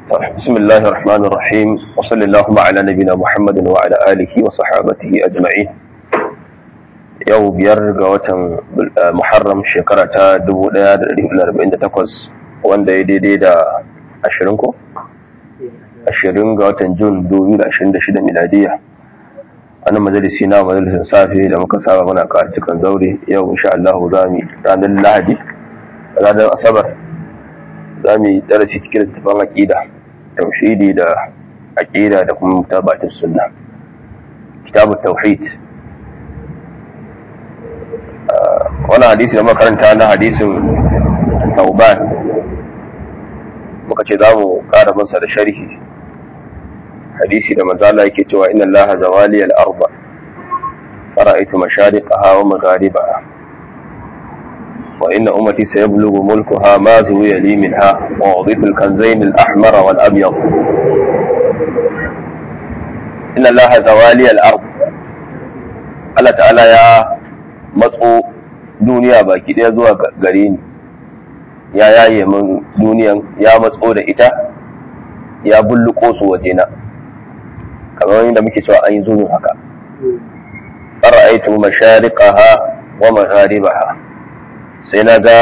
بسم الله الرحمن الرحيم وصلى اللهم على نبينا محمد وعلى آله وصحابته أجمعين yau biyar ga watan muharram shekara ta 1448 wanda ya daidai da 20 ko? 20 ga watan jun 2026 miladiya wannan majalisi na majalisin safe da muka saba muna cikin zaure yau insha Allah za mu ranar lahadi ranar asabar za mu yi darasi cikin littafin aƙida tauhidi da aƙida da kuma mutabatin sunna kitabun tauhid wani hadisi da makaranta na hadisin tauban muka ce za mu ƙara bansa da sharhi hadisi da manzala yake cewa inna allaha zawali al-arba fara'aytu mashariqaha wa magharibaha wa inna ummati sayablughu mulkuha ma zuwiya li minha wa udhitu al-kanzayn al-ahmar wal abyad inna allaha zawali al-ard Allah ta'ala ya matso duniya baki ɗaya zuwa gare ni ya yaye min duniyan ya matso da ita ya bulluko su wajena kamar yadda muke cewa an yi zuwa haka fara'aitu mashariqaha wa magharibaha sai na ga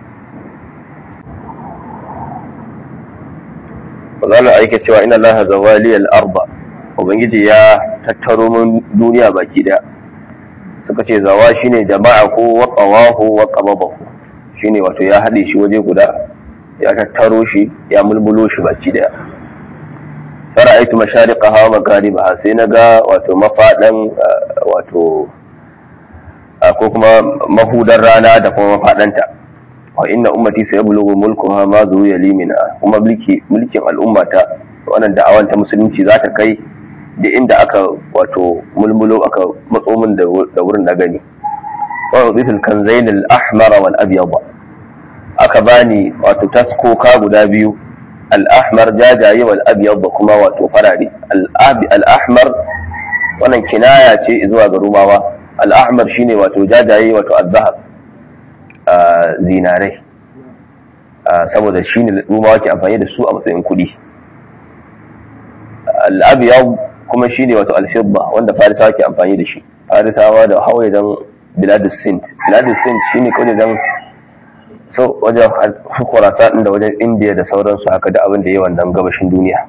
Mazala aike cewa ina laha zawali al-arba ubangiji ya tattaro min duniya baki daya suka ce zawa shine jama'a ko wa qawahu wa qababahu shine wato ya haɗe shi waje guda ya tattaro shi ya mulmulo shi baki daya fara'aitu mashariqaha wa magharibaha sai naga wato mafadan wato ko kuma mahudar rana da kuma mafadanta wa inna ummati sayablughu mulkuha ma zuwiya limina kuma mulki mulkin al'ummata wannan da'awan ta musulunci za ta kai da inda aka wato mulmulo aka matso min da wurin na gani wa udhitul kanzain al-ahmar wal abyad aka bani wato taskoka guda biyu al-ahmar jajaye wal abyad kuma wato farare al-ahmar wannan kinaya ce zuwa ga rumawa al-ahmar shine wato jajaye wato az-zahab zinarai saboda shine rumawa ke amfani da su a matsayin kuɗi al-abyad kuma shine wato al-fidda wanda farisawa ke amfani da shi farisawa da hawaye dan biladus sint biladus sint shine kawai dan so wajen kurasa din da wajen indiya da sauransu haka da abin da yi wannan gabashin duniya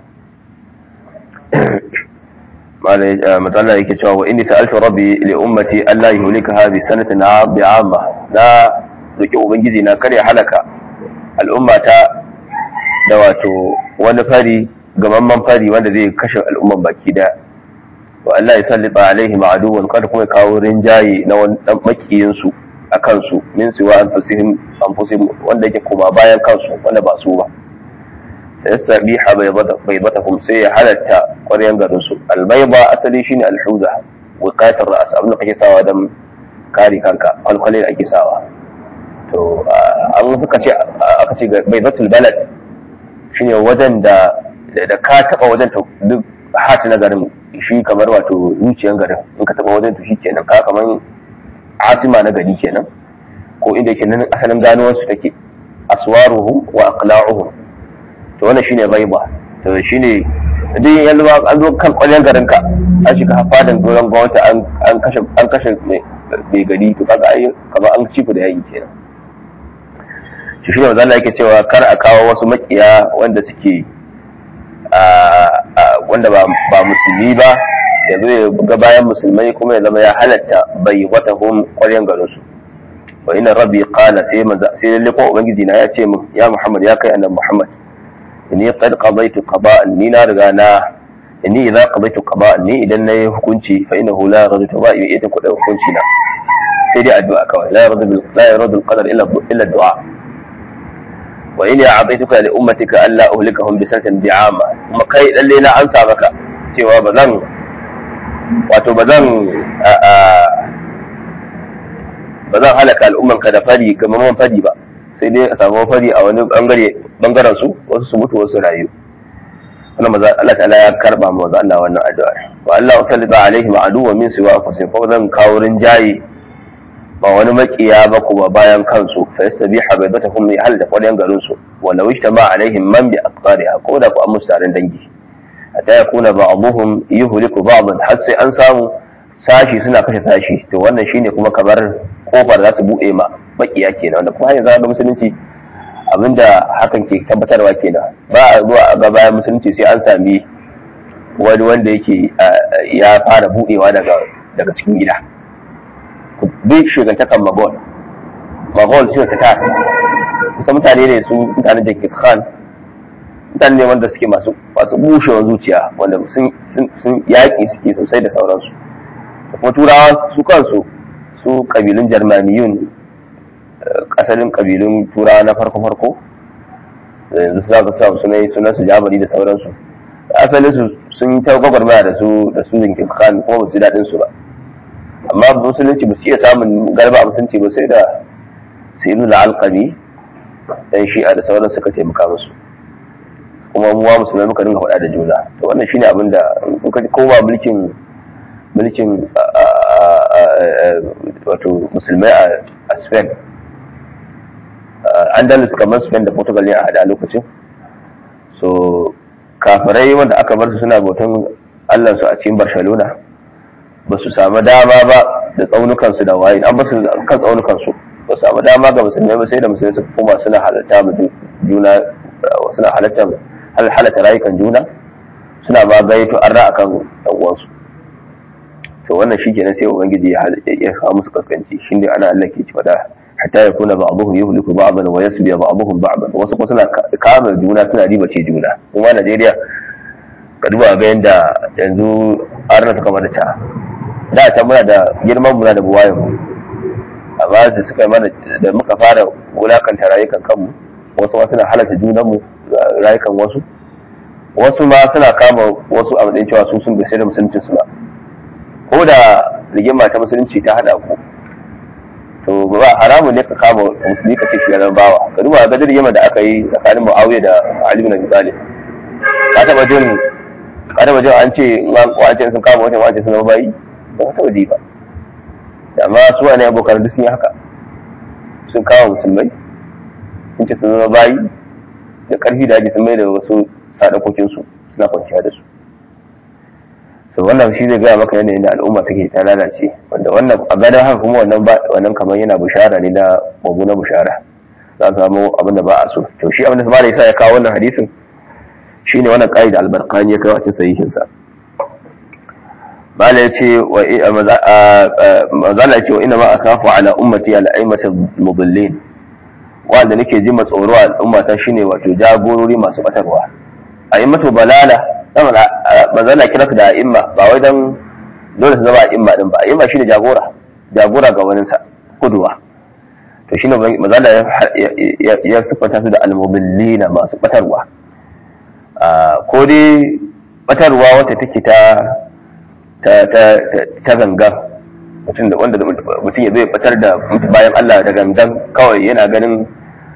matsala yake cewa wa inni sa'altu rabbi li ummati alla yuhlikaha bi sanatin bi'amma na roki ubangiji na kare halaka al'ummata da wato wani fari gamamman fari wanda zai kashe al'umman baki daya wa Allah ya sallita alaihi ma'aduwan kada kuma ya kawo rinjaye na wani dan makiyin su a kansu min siwa anfusihim anfusihim wanda yake koma bayan kansu wanda ba su ba yastabiha baydatahum sai ya halatta ƙwaryan garin su albayda asali shine alhuza wiqatar ras abin da kake sawa dan kare kanka alkwalin ake sawa to an suka ce aka ce baydatul balad shine wajen da da ka taba wajen to duk hati na garin shi kamar wato zuciyan garin in ka taba wajen to shi kenan ka kamar asima na gari kenan ko inda yake nan asalin ganuwar su take aswaruhum wa aqla'uhum to wannan shine ghaiba to shine duk yanzu an zo kan kwalyan garin ka an shiga fadan doron gwamnati an an kashe an kashe mai gari to kaga ai kamar an ci da yayi kenan shi shine manzo Allah yake cewa kar a kawo wasu makiya wanda suke wanda ba musulmi ba ya zo ya ga bayan musulmai kuma ya zama ya halatta bai wata hum ƙwaryen garin su wa ina rabbi qala sai manzo sai lalle ko ubangiji na ya ce min ya muhammad ya kai annabi muhammad inni qad qadaytu qada'an ni na riga na inni idza qadaytu qada'an ni idan nayi hukunci fa innahu la yaradu taba'i ita ku da hukunci na sai dai addu'a kawai la yaradu la yaradu al-qadar illa illa du'a wa inni a'taytuka li ummatika alla uhlikahum bi sanatin bi'ama kuma kai lalle na amsa maka cewa ba zan wato ba zan ba zan halaka al'umman ka da fari gamaman fari ba sai dai a samu fari a wani bangare bangaren su wasu su mutu wasu rayu wannan maza Allah ta'ala ya karba mu maza Allah wannan addu'a wa Allah sallata alaihi ma aduwa min siwa anfusihim fa zan kawo rinjaye ba wani makiya ba kuma bayan kansu fa yastabiha baydatuhum li hal da kwalyan garin su wa law ijtama alaihim man bi amsariha ko da ku an musu taron dangi hatta yakuna ba'dhum yuhliku ba'dan har sai an samu sashi suna kashe sashi to wannan shine kuma kamar kofar za su buɗe ma makiya kenan wanda kuma yanzu ga musulunci abinda hakan ke tabbatarwa kenan ba a zuwa a ga bayan musulunci sai an sami wani wanda yake ya fara buɗewa daga daga cikin gida duk shigantakan magol magol shi ta ta kusa mutane ne su mutanen Jenkins Khan mutane ne wanda suke masu masu bushewar zuciya wanda sun sun yaƙi suke sosai da sauransu kuma turawa su kansu su kabilun jarmaniyun asalin kabilun turawa na farko-farko yanzu su zaka samu suna yi sunan su jamani da sauransu asalin su sun yi ta gwagwarmaya da su da su zinkin kan kuma ba su daɗin su ba amma musulunci ba su iya samun garba a musulunci ba sai da su yi da alƙami dan shi'a da sauran suka taimaka musu kuma muwa musulmai muka dinga faɗa da juna to wannan shine abin da kowa mulkin mulkin wato musulmai a spain andalus kamar spain da portugal ne a hada lokacin so kafirai wanda aka bar su suna bautan allansu a cikin barcelona ba su samu dama ba da tsaunukansu da waye an basu kan tsaunukansu ba su samu dama ga musulmai ba sai da musulmai suka koma suna halatta mu juna suna halatta halatta rayukan juna suna ba gaito an ra'a kan ɗan uwansu to wannan shi kenan sai ubangiji ya kawo musu kaskanci shi ne ana Allah ke ci fada hatta ya kuna ba'dhum yuhliku ba'dan wa yasbi ba'dhum ba'dan wasu kuma suna kama juna suna riba ce juna kuma Najeriya ka duba ga yanda yanzu arna suka mana ta da ta muna da girman muna da buwayen mu amma da suka mana da muka fara wulakanta rayukan kanmu wasu ma suna halatta junan mu rayukan wasu wasu ma suna kama wasu a matsayin cewa su sun gaske da musuncin su ba ko da rigima ta musulunci ta hada ku to ba haramun ne ka kama musulmi ka ce shi ya bawa ka duba ga rigima da aka yi tsakanin Muawiya da Ali bin Abi Talib ka taba jin ka taba jin an ce an ce sun kama wata wace sun zama bayi ba ka taba ji ba amma su ne abokan duk sun yi haka sun kama musulmai sun ce sun zama bayi da karfi da aji sun mai da wasu sadakokinsu suna kwanciya da su to wannan shi zai gaya maka yanayin da al'umma take ta lalace wanda wannan a ganin haka kuma wannan ba wannan kamar yana bushara ne na babu na bushara za su samu abin da ba a so to shi abin da sama da yasa ya kawo wannan hadisin shine wannan qaida al-barqani ya kawo a cikin sahihin sa mala yace wa mazala yace wa inna ma akafu ala ummati al-aimati mudallin wanda nake ji tsoro a al'umma ta shine wato jagorori masu batarwa aimatu balala manzana kira su da a'imma ba wai dan dole su zama a'imma din ba a'imma shine jagora jagora ga wani sa kuduwa to shine manzana ya siffanta su da almubillina masu batarwa ko dai batarwa wata take ta ta ta ta gangan mutum da wanda mutum ya zai batar da bayan Allah da gangan kawai yana ganin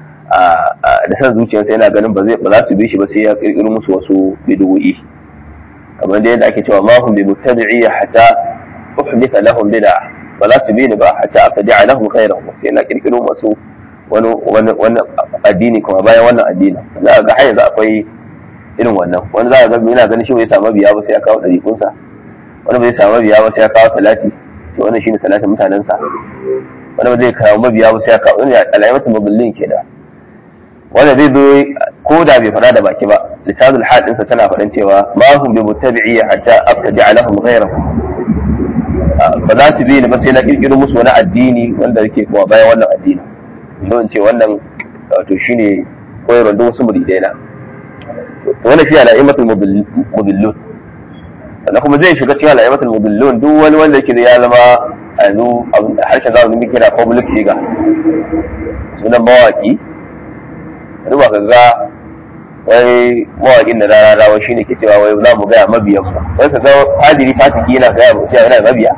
da san zuciyarsa yana ganin ba za su bi shi ba sai ya kirkiro musu wasu bid'o'i kamar da yadda ake cewa ma hum bi muttabi'i hatta uhditha lahum bid'a ba za su bi ni ba hatta abtadi'a lahum khayrahu sai na kirkiro musu wani wani wani addini kuma bayan wannan addini za ga har yanzu akwai irin wannan wani za ga yana ganin shi bai samu biya ba sai ya kawo dariƙunsa wani bai samu biya ba sai ya kawo salati to wannan shine salatin mutanensa wani ba zai kawo mabiya ba sai ya kawo wani alaimatu maballin kenan wanda zai zo ko da bai faɗa da baki ba lisanul hal ɗinsa tana faɗin cewa ma hum bi muttabi'i hatta abtaji lahum ghayrahu ba za su bi ni ba sai na kirkiro musu wani addini wanda yake kuma bayan wannan addini don ce wannan wato shine koyarwar duk wasu muridai na to wannan shi ala'imatul mubillun sannan kuma zai shiga cikin ala'imatul mubillun duk wani wanda yake da ya zama a yanzu harshen zamanin muke kira public figure sunan mawaki duba ka ga wai mawaƙin da rana rawa shi ne ke cewa wai za mu gaya mabiyan mu wai ka ga fadiri fasiki yana gaya mu cewa yana mabiya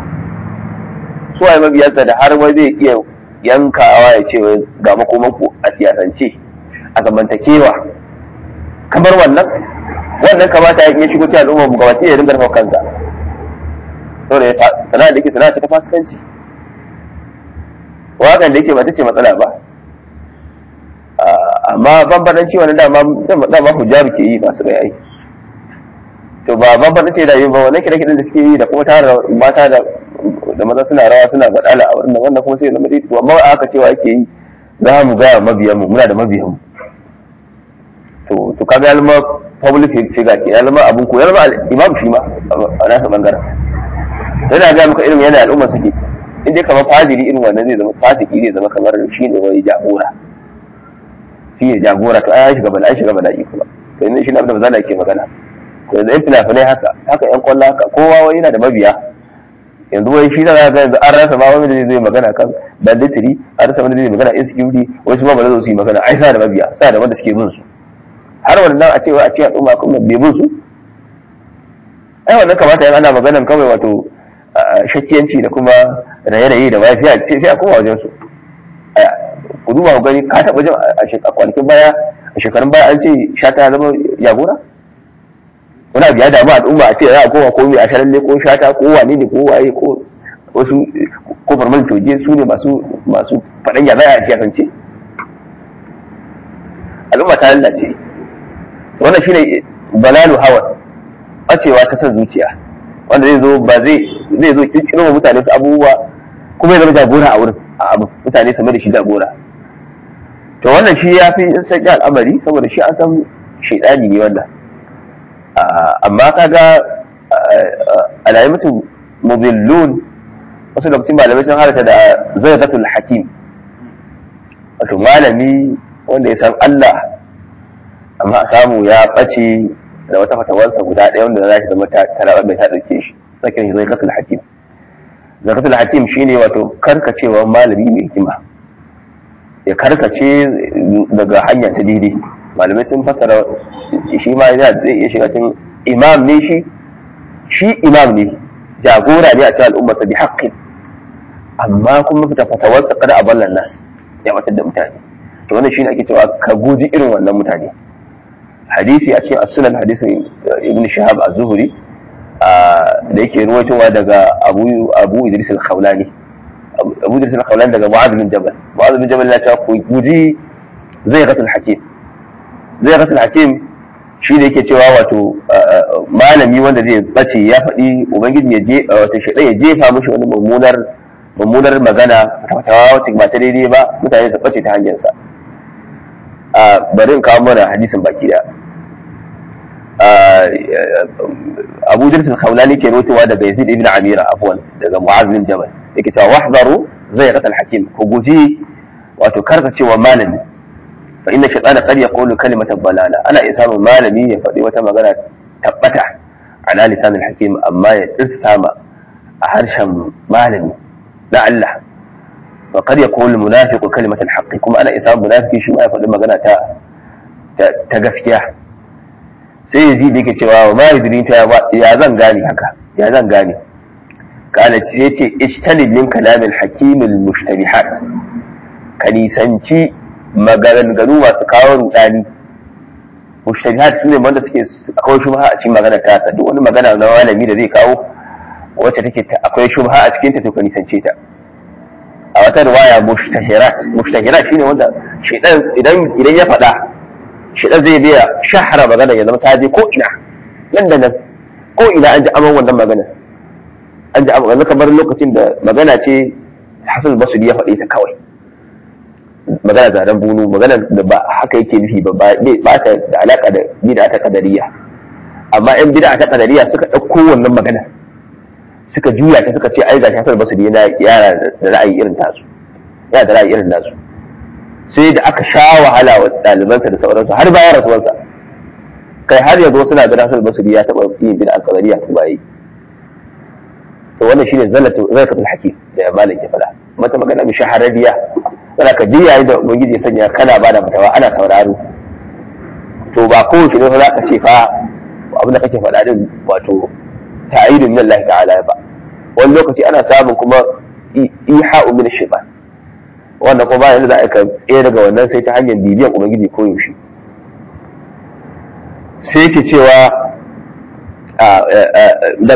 su waye mabiyansa da har wai zai iya yankawa ya ce wai ga makomanku a siyasance a zamantakewa kamar wannan wannan kamata ya shigo cikin al'ummar mu gabata ya dinga rufa kansa saboda sana'a da yake sana'a ta fasikanci wakan da yake ba ta ce matsala ba amma amma bambanci wani dama dama hujjabi ke yi masu gai ai to ba bambanci da yi ba wannan kire kiren da suke yi da kuma tara mata da da maza suna rawa suna badala a wannan wannan kuma sai zama dai to amma aka cewa ake yi za mu ga mabiyan mu muna da mabiyan mu to to kaga yalma public figure ke yalma abun ko yalma imam shi ma a nasa bangaren yana ga muka irin yana al'umma suke in dai kamar fadiri irin wannan zai zama fasiki zai zama kamar shi ne wani jagora shi ne jagora to ai shiga bala'i shiga bala'i kuma to yanzu shi ne abin da zana ke magana to yanzu yan fina-finai haka haka yan kwallo haka kowa wani yana da mabiya yanzu wai shi da ga yanzu an rasa ma wani da zai magana kan banditiri an rasa wani da zai magana insecurity wasu ma ba za su yi magana ai sa da mabiya sa da wanda suke bin su har wannan a cewa a ce al'umma kuma bai bin su ai wannan kamata yan ana maganan kawai wato shakkiyanci da kuma raye-raye da mafiya sai a koma wajen su ku duba ku gani ka taɓa jin a kwanakin baya a shekarun baya an ce shata ya zama jagora wani abu ya damu al'umma a ce za a koma ko mai a sharalle ko shata ko wane ne ko waye ko wasu ko farman toje su ne masu masu faɗan ya zaya a siyasance al'umma ta lalace wannan shine balalu hawa ɓacewa ta son zuciya wanda zai zo ba zai zai zo kirkiro wa mutane su abubuwa kuma ya zama jagora a wurin a abu mutane su mai da shi jagora to wannan shi ya fi sauƙi al'amari saboda shi an san shaidani ne wannan amma kaga alayi mutum mubillun wasu lokacin malamai sun harata da zaifatul hakim wato malami wanda ya san Allah amma a samu ya ɓace da wata fatawarsa guda ɗaya wanda za shi zama tara mai ta ɗauke shi sakin shi zaifatul hakim zakatul hakim shine wato karkacewa malami mai hikima ya karkace daga hanya ta daidai malamai sun fasara shi ma yana zai iya shiga cikin imam ne shi shi imam ne jagora ne a cikin al'umma ta bi haƙƙin amma kuma fita fatawarsa kada a ballan nas ya matar da mutane to wannan shine ake cewa ka guji irin wannan mutane hadisi a cikin as-sunan hadisin ibn shahab az-zuhri da yake ruwaitowa daga abu abu idris al-khawlani abu idris al-khawlani daga mu'adh bin jabal mu'adh bin jabal ya ce ku guji zai gatul hakim zai gatul hakim shi da yake cewa wato malami wanda zai bace ya faɗi ubangiji ya je wato shaidan ya jefa mishi wani mummunar mummunar magana fatawa wacce ba ta daidai ba mutane su bace ta hanyarsa bari in kawo mana hadisin baki da abu dirsin khawlani ke rotewa daga yazid ibn amira afwan daga mu'az bin jabal yake cewa wahdaru zai qata hakim ku guji wato karkacewa malami fa inna shaytana qad yaqulu kalimatan balala ana iya samun malami ya faɗi wata magana tabbata ala lisan hakim amma ya tsama a harshen malami na Allah wa qad yaqulu munafiqu kalimatan haqqi kuma ana iya samun munafiki shi ma ya faɗi magana ta ta gaskiya sai yazi da yake cewa wa ma yudrin ta ya zan gane haka ya zan gane kana ce yace ijtanib min kalamil hakimil mushtabihat ka nisanci maganganu masu kawo rudani mushtabihat sune wanda suke akwai shubha a cikin magana ta sa duk wani magana na malami da zai kawo wacce take akwai shubha a cikin ta to ka nisance ta a wata riwaya mushtahirat mushtahirat shine wanda shedan idan idan ya faɗa shedan zai biya shahara magana ya zama ta je ko ina nan da nan ko ina an ji aman wannan magana an ji aman kamar lokacin da magana ce Hassan Basri ya faɗi ta kawai magana zaren bunu magana da ba haka yake nufi ba ba ta da alaka da bid'a ta kadariya amma yan bid'a ta kadariya suka ɗauko wannan magana suka juya ta suka ce ai gashi Hassan Basri yana yara da ra'ayi irin tasu yana da ra'ayi irin nasu sai da aka sha wahala wa ɗalibansa da sauransu har bayan rasuwarsa kai har yanzu suna ga Hassan Basri ya taɓa yin bid'a kadariya ko ba yi to wannan shine zalatu zalatu hakim da malik ya faɗa mata magana mai shahararriya yana ka ji yayin da ubangiji ya sanya kana bada fatawa ana sauraro to ba kowace ne za ka ce fa abin da kake faɗa din wato ta'idun min Allah ta'ala ba wani lokaci ana samun kuma iha'u min shaytan wannan kuma bayan da za ka ɗaya daga wannan sai ta hanyar bibiyan ubangiji ko yaushe sai ke cewa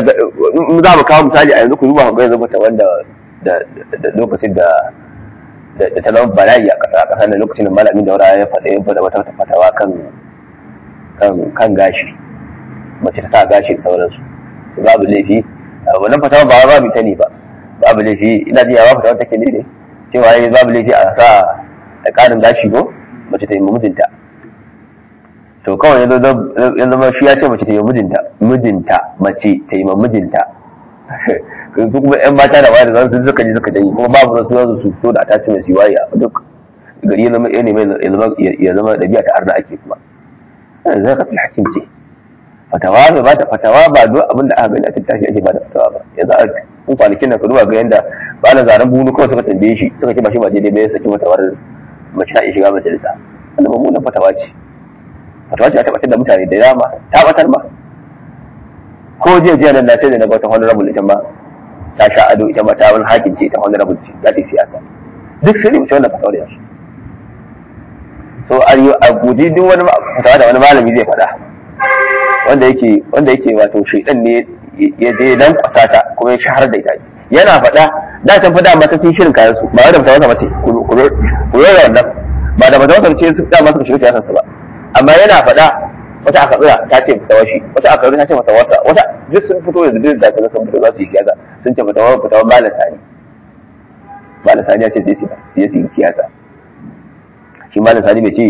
za mu kawo misali a yanzu ku duba ga yanzu mata wanda da lokacin da da ta zama bala'i a ƙasa a ƙasa da lokacin da malamin daura ya faɗa ya faɗa wata fatawa kan kan gashi mace ta sa gashi da sauransu babu laifi wannan fatawa ba babu ta ne ba babu laifi ina ji yawa fatawa take ne ne cewa yayi babu laifi a sa da ƙarin gashi ko mace ta yi mijinta to kawai yanzu zama shi ya ce mace ta yi mijinta mijinta mace ta yi mijinta su kuma yan mata da wayar zan suka ji suka janyi kuma babu su yanzu su fito da attachment su waye duk gari ya zama ya zama ɗabi'a ta arna ake kuma zai ka hakim ce fatawa ba ba ta fatawa ba duk abin da aka gani a tattashi ake ba da fatawa ba yanzu a kun kwanakin nan ka duba ga yanda ba na zaren bunu kawai suka tambaye shi suka ce ba shi ba daidai ba ya saki fatawar mace ta iya shiga majalisa wannan mummunan fatawa ce fatawa ce ta tabbatar da mutane da dama ta batar ma ko jiya jiya nan na sai da na ga wata honorable ita ma ta sha ado ita ma ta wani hakin ce ita honorable ce za ta yi siyasa duk sun rubuce wannan fatawar yanzu so a guji duk wani fatawa da wani malami zai faɗa wanda yake wanda yake wato shaidan ne ya je dan kwasata kuma ya shahar da ita yana faɗa da can fa dama ta sun shirin kayan su ba wai da fatawa mace ku rora wannan ba da fatawa ce su dama suka shiga siyasar su ba amma yana faɗa wata aka tsira ta ce fatawa shi wata aka ta ce fatawa sa wata duk sun fito da duk da sun fito za su yi siyasa sun ce fatawa fatawa malam sani malam sani ya ce zai su yi siyasa shi malam sani bai ce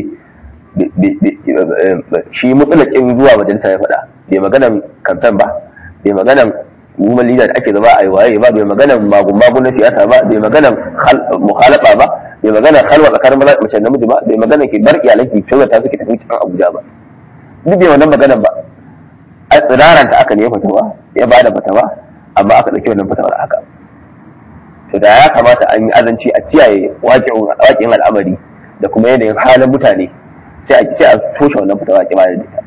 shi mutsulakin zuwa majalisa ya faɗa bai maganan kamfen ba bai maganan woman leader da ake zama a yi waye ba bai maganan magun na siyasa ba bai maganan muhalafa ba bai maganan halwa tsakanin mace da namiji ba bai maganan ki bar iyalan ki ta suke tafi cikin abuja ba duk bai wannan maganan ba a tsiraranta aka ne fatawa ya ba da fatawa amma aka ɗauki wannan fatawar haka to da ya kamata an yi azanci a kiyaye waƙin al'amari da kuma yanayin halin mutane sai a sai a toshe wannan fitawa ki bayar da ita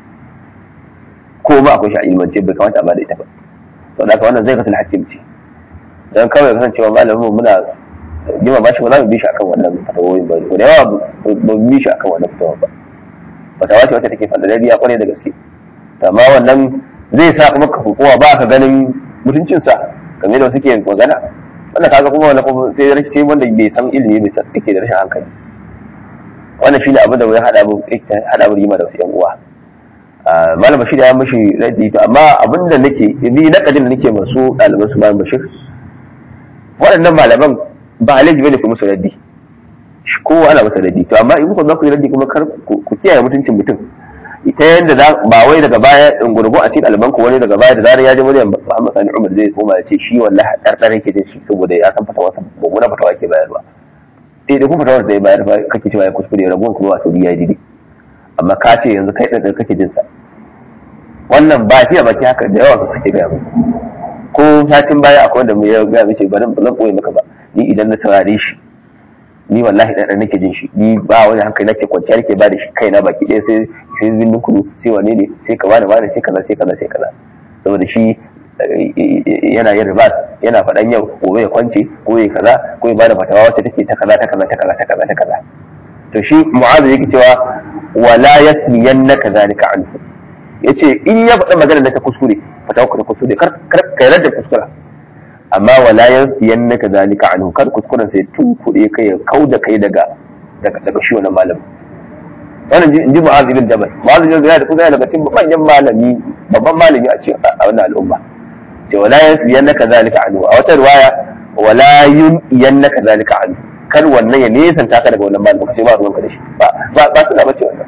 ko ba akwai shi a ilmance bai kamata a bada ita ba to da wannan zai kasance hakim ce dan kawai kasancewa malamin mu muna jima ba shi ba za mu bi shi akan wannan fatawoyin ba ko da yawa ba mu bi shi akan wannan fatawa ba fatawa ce wacce take fadadariya kwarai da gaske amma wannan zai sa kuma ka kowa ba ka ganin mutuncinsa game da wasu ke magana wannan kaga kuma wannan kuma sai sai wanda bai san ilimi bai san yake da rashin hankali wannan shine abin da ya hada mu hada mu rima da wasu yan uwa malam bashir ya mishi raddi to amma abin da nake ni na kadin nake masu ɗaliban su malam bashir waɗannan malaman ba laifi bane ku musu raddi kowa ana masa raddi to amma in kuka za ku yi raddi kuma kar ku kiyaye mutuncin mutum ita yadda ba wai daga baya in gurgu a cikin albanku wani daga baya da zarar ya ji muryar Muhammad Sani Umar zai koma ya ce shi wallahi ɗarɗar yake jin shi saboda ya san fatawa mummuna fatawa ke bayarwa eh da kuma fatawar da ya bayar ba kake cewa ya kuskure rabuwan kuma wato ya yi amma ka ce yanzu kai ɗan kake jin sa wannan ba fiye baki haka da yawa su suke gaya mu ko satin baya akwai wanda mu ya gaya mace ba zan ɓoye maka ba ni idan na saurare shi ni wallahi ɗan nake jin shi ni ba wani hankali nake kwanciya nake ba da shi kaina baki ɗaya sai sai zindin kudu sai wane ne sai ka bani bani sai kaza sai kaza sai kaza saboda shi yana yin ribas yana faɗan yau gobe ya kwance ko ya kaza ko ya bada fatawa wacce take ta kaza ta kaza ta kaza ta kaza ta kaza to shi mu'azu yake cewa wala yasmiyannaka zalika anhu yace in ya faɗa magana da ta kuskure fatawa ka ta kuskure kar kar kai da kuskura amma wala yasmiyannaka zalika anhu kar kuskuren sai tun kuɗe kai ya kauda kai daga daga shi wannan malamin wannan ji mu'az ibn jabal mu'az ibn jabal kuma yana daga cikin manyan malami babban malami a cikin a wannan al'umma ce wala yannaka zalika anhu a wata riwaya wala yannaka zalika anhu kar wannan ya nesanta ka daga wannan malamin kace ba ruwanka da shi ba ba ba su da bace wannan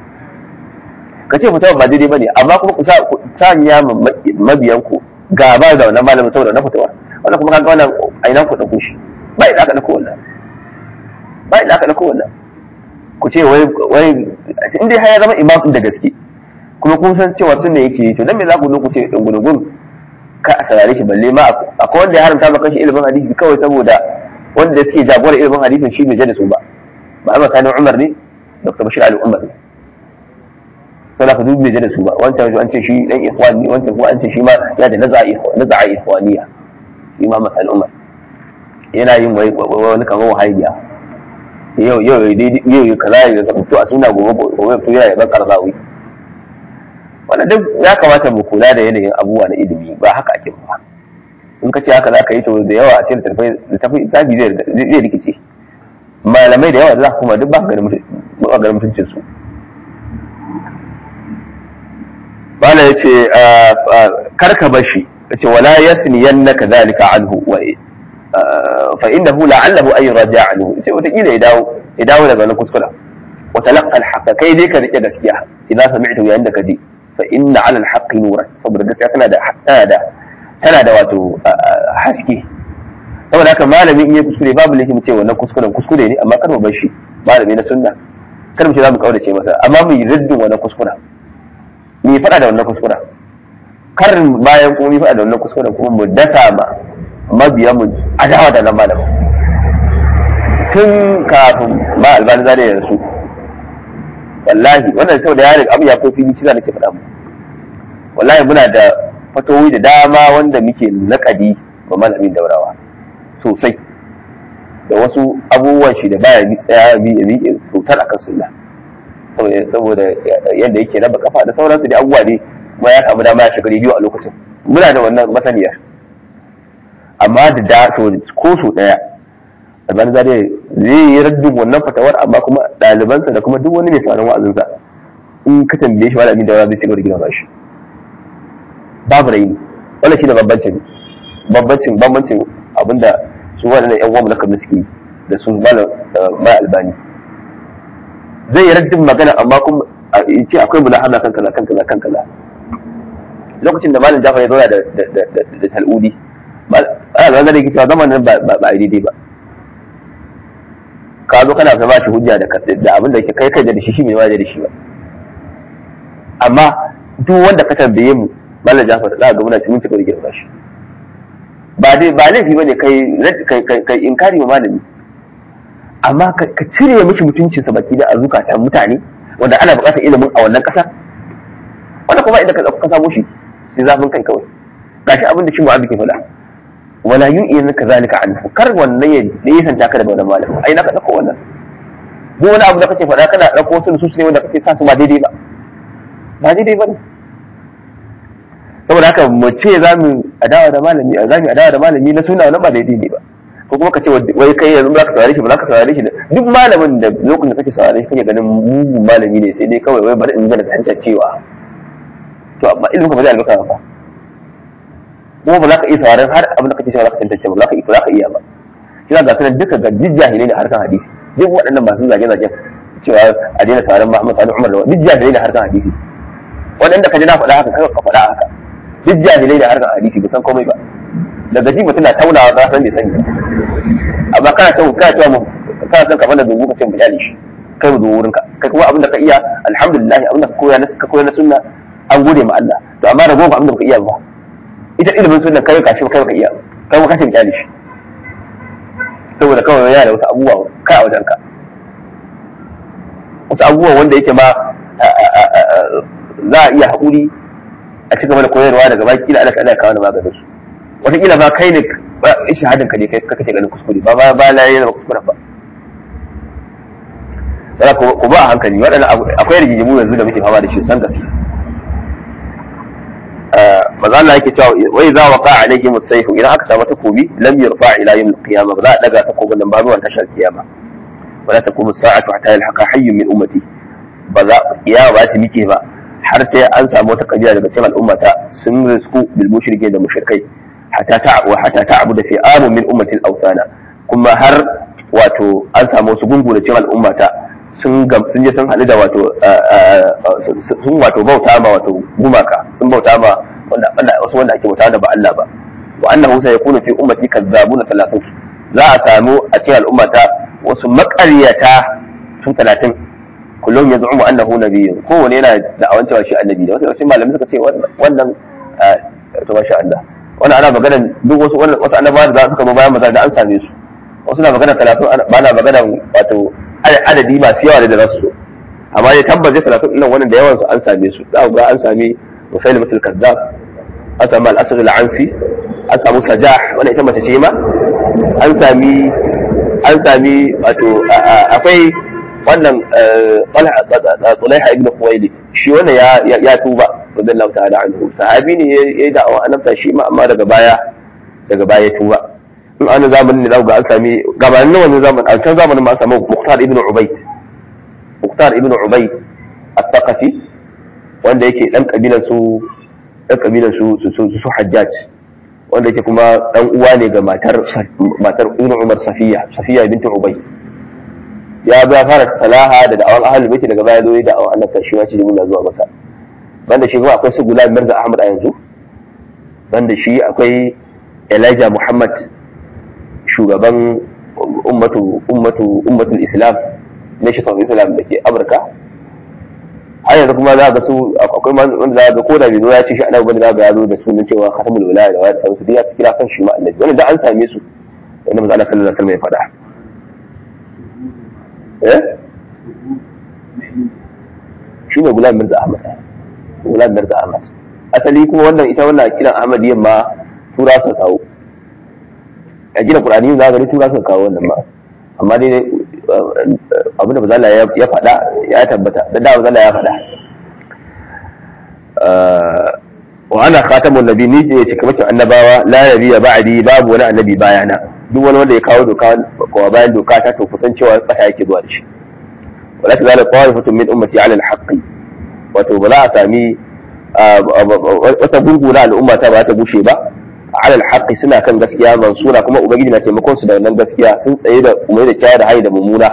kace fitawa ba daidai bane amma kuma ku sa ku sanya mabiyan ku gaba da wannan malamin saboda na fitawa wannan kuma kaga wannan ainihin ku dauko shi ba idan aka dauko wannan ba idan aka dauko wannan ku ce wai wai in dai ya zama imam da gaske kuma kun san cewa sunna yake to dan me za ku zo ku ce dan gudugun ka a sarare shi balle ma akwai wanda ya haramta maka shi ilimin hadisi kawai saboda wanda suke jagorar ilimin hadisin shi bai da su ba ba ba kana Umar ne Dr. Bashir Ali Umar ne sai ka dubi bai da su ba wancan an ce shi dan ikhwan ne wancan kuma an ce shi ma ya da naza'a ikhwan naza'a ikhwaniya shi ma masal Umar yana yin wani kamar wahabiya yau yau yau kaza ya fito a suna gobe gobe fito yana yaban karzawi wannan duk ya kamata mu kula da yanayin abubuwa na ilimi ba haka ake ba in ka ce haka za ka yi to da yawa a cikin littafi littafi zai rikice malamai da yawa da za ka kuma duk ba ganin mutuncin su bala ya ce karka bashi ya ce wala yasniyan naka zalika anhu wa fa innahu la'allahu ay raja anhu ce wata kila ya dawo ya dawo daga wannan kuskura wa talaqqa al kai dai ka rike gaskiya idan sami'tu yayin da ka ji fa inna 'ala al-haqqi nuran saboda gaskiya tana da tana da tana da wato haske saboda haka malami in ya kuskure babu laifi mu ce wannan kuskuren kuskure ne amma kar mu bar shi malami na sunna kar mu ce za mu kaurace masa amma mu yi riddin wannan kuskuren mu yi faɗa da wannan kuskuren kar bayan kuma mu faɗa da wannan kuskuren kuma mu dasa ma mabiya mu adawa da nan malamin tun kafin ma albani zare ya rasu wallahi wannan saboda yarin abu ya kofi ni ciza nake faɗa mu wallahi muna da fatowi da dama wanda muke naƙadi ba malamin daurawa sosai da wasu abubuwan shi da baya bi tsaya bi ya bi sautar akan sunna saboda yadda yake raba kafa da sauransu da abubuwa ne kuma ya samu dama ya shiga rediyo a lokacin muna da wannan masaniyar amma da da ko so daya alban zare zai yi raddin wannan fatawar amma kuma ɗalibansa da kuma duk wani mai sauran wa'azinsa in ka tambaye shi malamin da zai ci gaba da gina shi babu raini wannan shi da bambancin bambancin bambancin abinda su waɗannan yan uwan mulkan suke da su malam mai albani zai yi raddin magana amma kuma ce akwai mulahana kan kaza kan kaza kan kaza lokacin da malam jafar ya zauna da da tal'udi ana zan da cewa zamanin ba ba daidai ba ka zo kana ka ba shi hujja da da abin da ke kai kai da shi shi mai ma da shi ba amma duk wanda ka tambaye mu malam jafar za ga muna cikin cikin rigirma shi ba dai ba laifi bane kai kai inkari wa malami amma ka cire mishi mutuncinsa baki da azukatan mutane wanda ana buƙatar ilimin a wannan ƙasa wanda kuma inda ka samu shi sai zafin kai kawai gashi abin da shi mu'abi ke faɗa wala yun ka zalika anhu kar wannan ya nisanta ka daga wannan malamin ai na ka dauko wannan duk wani abu da kake faɗa kana dauko wasu nusus ne wanda kake sa su ba daidai ba ba daidai ba ne saboda haka mu ce za mu adawa da malami za mu adawa da malami na suna wannan ba daidai ne ba ko kuma ka ce wai kai yanzu za ka saurare shi ba za ka saurare shi duk malamin da lokacin da kake saurare shi kake ganin mugun malami ne sai dai kawai wai bari in gana fahimtar cewa to amma ilimin ka ba zai albarka ba kuma ba za ka iya sauraren har abin da kake cewa za ka tantance ba za ka za ka iya ba kina ga sanan duka ga duk jahilai ne harkan hadisi duk waɗannan masu zage-zagen cewa a daina sauraren Muhammad Sani Umar da duk jahilai ne harkan hadisi waɗanda ka ji na faɗa haka kai ka faɗa haka duk jahilai ne harkan hadisi ba san komai ba daga ji mutum na taunawa za san bai sani amma kana ta kana ta mu kana son ka bada dubu ka ce mu kyale shi kai mu dubu wurinka kai kuma abin da ka iya alhamdulillah abin da ka koya na ka koya na sunna an gode ma Allah to amma da gobe abin da ka iya ba ita ilimin sunna kai ka shi kai ka iya kai kuma ka ce mu kyale shi saboda kawai yana da wasu abubuwa kai a wajen ka wasu abubuwa wanda yake ma za a iya haƙuri a ci gaba da koyarwa daga baki kila Allah ya kawo maganin su wataƙila ba kai ne shahadin ka ne kai kake ganin kuskure ba ba ba la yana kuskure ba sai ku ba a hankali waɗannan akwai rigimu yanzu da muke fama da shi san gaske maza Allah yake cewa wai za wa qa'a alayhi musayfu idan aka samu takobi lam yurfa ila yawm al-qiyamah ba za a daga takobin nan ba zuwa tashar kiyama wala taqumu sa'atu hatta yalhaqa hayyun min ummati ba za kiyama ba ta mike ba har sai an samu wata kabila daga cikin al'ummata sun risku bil mushrike da mushrikai hatta ta wa hatta ta'budu fi amun min ummatil awthana kuma har wato an samu wasu gungu da cikin al'ummata sun sun je sun haɗu da wato sun wato bauta ma wato gumaka sun bauta ma wanda wasu wanda ake bauta da ba Allah ba wa annahu sayakunu fi ummati kazzabuna talatin za a samu a cikin al'ummata wasu maƙaryata su talatin kullum ya zu'umu annahu nabiyyun kowane yana da awan cewa shi annabi da wasu yawancin malamai suka ce wannan to masha Allah wannan ana magana duk wasu wasu annabawa da suka zo bayan maza da an same su wasu na magana talatin ba na magana wato adadi masu yawa da za su so amma ya tabbata talatin ɗin wannan da yawan su an same su za ga an sami musaili mutul kazzab an sami al-asr al-ansi an samu sajah wannan ita mace ce ma an sami an sami wato akwai wannan Tsulaiha ibn Khuwailid shi wannan ya ya tuba radiyallahu ta'ala anhu sahabi ne ya yi da'awa annabta shi ma amma daga baya daga baya tuba in an zamanin ne za ga an sami gabanin wannan zamanin a can zamanin ma an samu Muqtar ibn Ubayd Muqtar ibn Ubayd at-Taqafi wanda yake dan kabilan su dan kabilan su su su Hajjaj wanda yake kuma dan uwa ne ga matar matar Ibn Umar Safiya Safiya bint Ubayd ya ba fara salaha da da'awan ahlul bait daga baya zo da da'awan annabta shi ma ce jibril zuwa masa banda shi kuma akwai su Gulam Mirza Ahmad a yanzu banda shi akwai Elijah Muhammad shugaban ummatu ummatu ummatul Islam nation of Islam da ke Amurka har yanzu kuma za ga su akwai wanda za ga ko da bai zo ya ce shi annabi bane za ga ya zo da sunan cewa khatamul wilaya da wayar sauransu duk ya kira kan shi ma annabi wannan da an same su wanda manzo Allah sallallahu alaihi wasallam ya faɗa eh shi ne Gulam Mirza Ahmad Gulam Mirza Ahmad asali kuma wannan ita wannan kiran Ahmadiyyan ma tura su kawo a gina Qur'ani za ga tura su kawo wannan ma amma dai abinda bazala ya faɗa ya tabbata da da bazala ya faɗa wa ana khatamun nabi ni ce cika makin annabawa la nabiyya ba'di babu wani annabi bayana duk wani wanda ya kawo doka ko bayan doka ta to kusan cewa bata yake zuwa da shi wala ta zalika qa'ifatun min ummati 'ala al-haqq wato ba za a sami wata gungu na al'umma ta ba ta gushe ba ala alhaqi suna kan gaskiya mansura kuma ubangiji na taimakon su da wannan gaskiya sun tsaye da umai da kyara da hayi da mummuna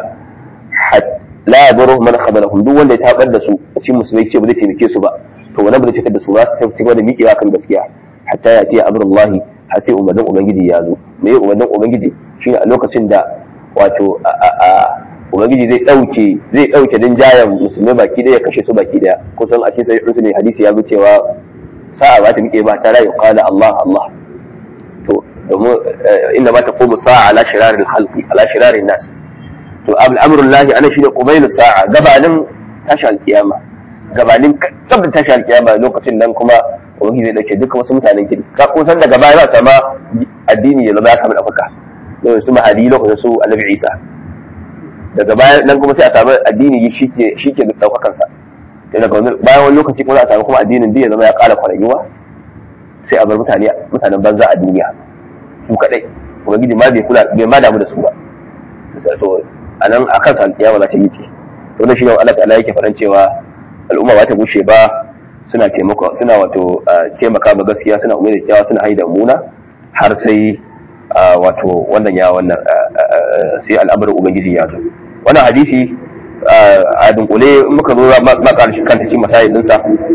la yadurru man khabalahum duk wanda ya tabar da su cikin musulmai ce ba zai taimake su ba to wannan ba zai fitar da su ba sai su da miƙewa kan gaskiya hatta ya ce amrullahi har sai umarnin ubangiji ya zo me umarnin ubangiji shine a lokacin da wato ubangiji zai dauke zai dauke dinjayan musulmai baki daya kashe su baki daya kusan a cikin sai ne hadisi ya zo cewa sa'a ba ta miƙe ba ta rayu qala Allah Allah to domin inda ma taqumu sa'a ala shirarin khalqi ala shirarin nas to amrul lahi ana shine qubailu sa'a gabanin tashi alkiyama gabanin tabbata tashi alkiyama lokacin nan kuma ubangiji zai dauke duka wasu mutanen kiri ka kusan daga baya za sama addini ya zama ya samu ɗaukaka yau su mahadi lokacin su annabi isa daga baya nan kuma sai a samu addini shi ke shi ke ɗaukakansa daga bayan wani lokaci kuma za a samu kuma addinin ya zama ya ƙara kwarayuwa sai a bar mutane mutanen banza a duniya su kadai ubangiji ma bai kula bai ma damu da su ba to anan akan sa alƙiyama za ta yi ce to wannan shine Allah ta'ala yake faɗan cewa al'umma ba ta bushe ba suna taimako suna wato taimaka ma gaskiya suna umar da kyawa suna haida muna har sai wato wannan ya wannan sai al'amarin ubangiji ya zo wannan hadisi a dunkule in muka zo ma karshen kanta cikin masayin dinsa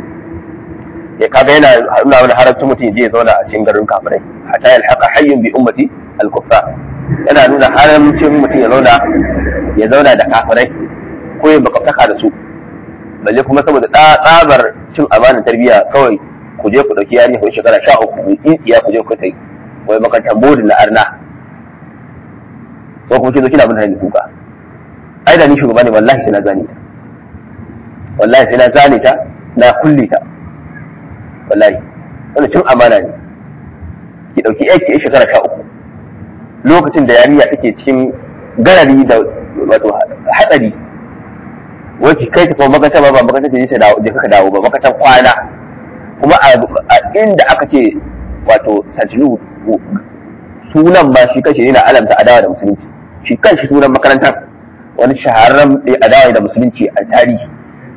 ya kaga yana nuna wani haramcin mutum je ya zauna a cikin garin kafirai hatta ya alhaqa hayyun bi ummati al-kuffar yana nuna haramcin mutum ya zauna ya zauna da kafirai ko ya bakaftaka da su balle kuma saboda tsabar cin amanar tarbiyya kawai ku je ku dauki yarinya ku shekara sha uku ku tsiya ku je ku kai wai makarantar bodin na arna ko kuma ce zo kina bin hanyar kuka ai da ni shugaba ne wallahi sai na zane ta wallahi sai na zane ta na kulle ta wallahi wannan cin amana ne ki dauki yaki ya shekara sha uku lokacin da yarinya take cikin garari da wato hatsari wacce kai ta kuma makanta ba ba makanta ta je ta dawo je ka dawo ba makantan kwana kuma a inda aka ce wato santilu sunan ba shi kashi ne na alamta adawa da musulunci shi kanshi sunan makarantar wani shahararren adawa da musulunci a tarihi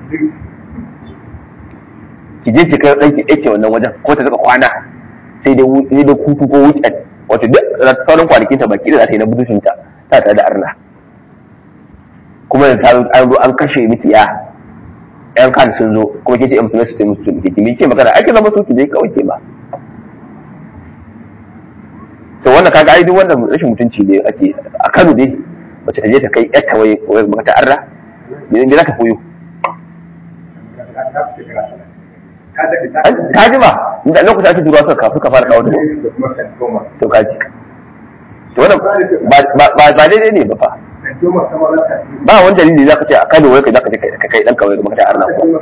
ki je ki kai ɗan ki ɗake wannan wajen ko ta zaka kwana sai dai sai dai kutu ko weekend wato duk sauran kwanakin ta baki da za ta yi na budushinta ta tare da arna kuma da ta an zo an kashe miki ya yan kan sun zo kuma ke ce yan musulmai su ce musu ke kimi ke magana ake zama su ki je kawai ke ba to wannan kaga ai duk wannan rashin mutunci ne ake a Kano dai mace ta je ta kai yarta waye waye maka ta arra idan za ta koyo ka ji ba inda lokacin ake turuwa suka kafin ka fara kawo da to ka ji to wannan ba daidai ne ba fa ba wani dalili za ka ce a kano wai ka za ka ce ka kai ɗanka wai ga makata arna kuwa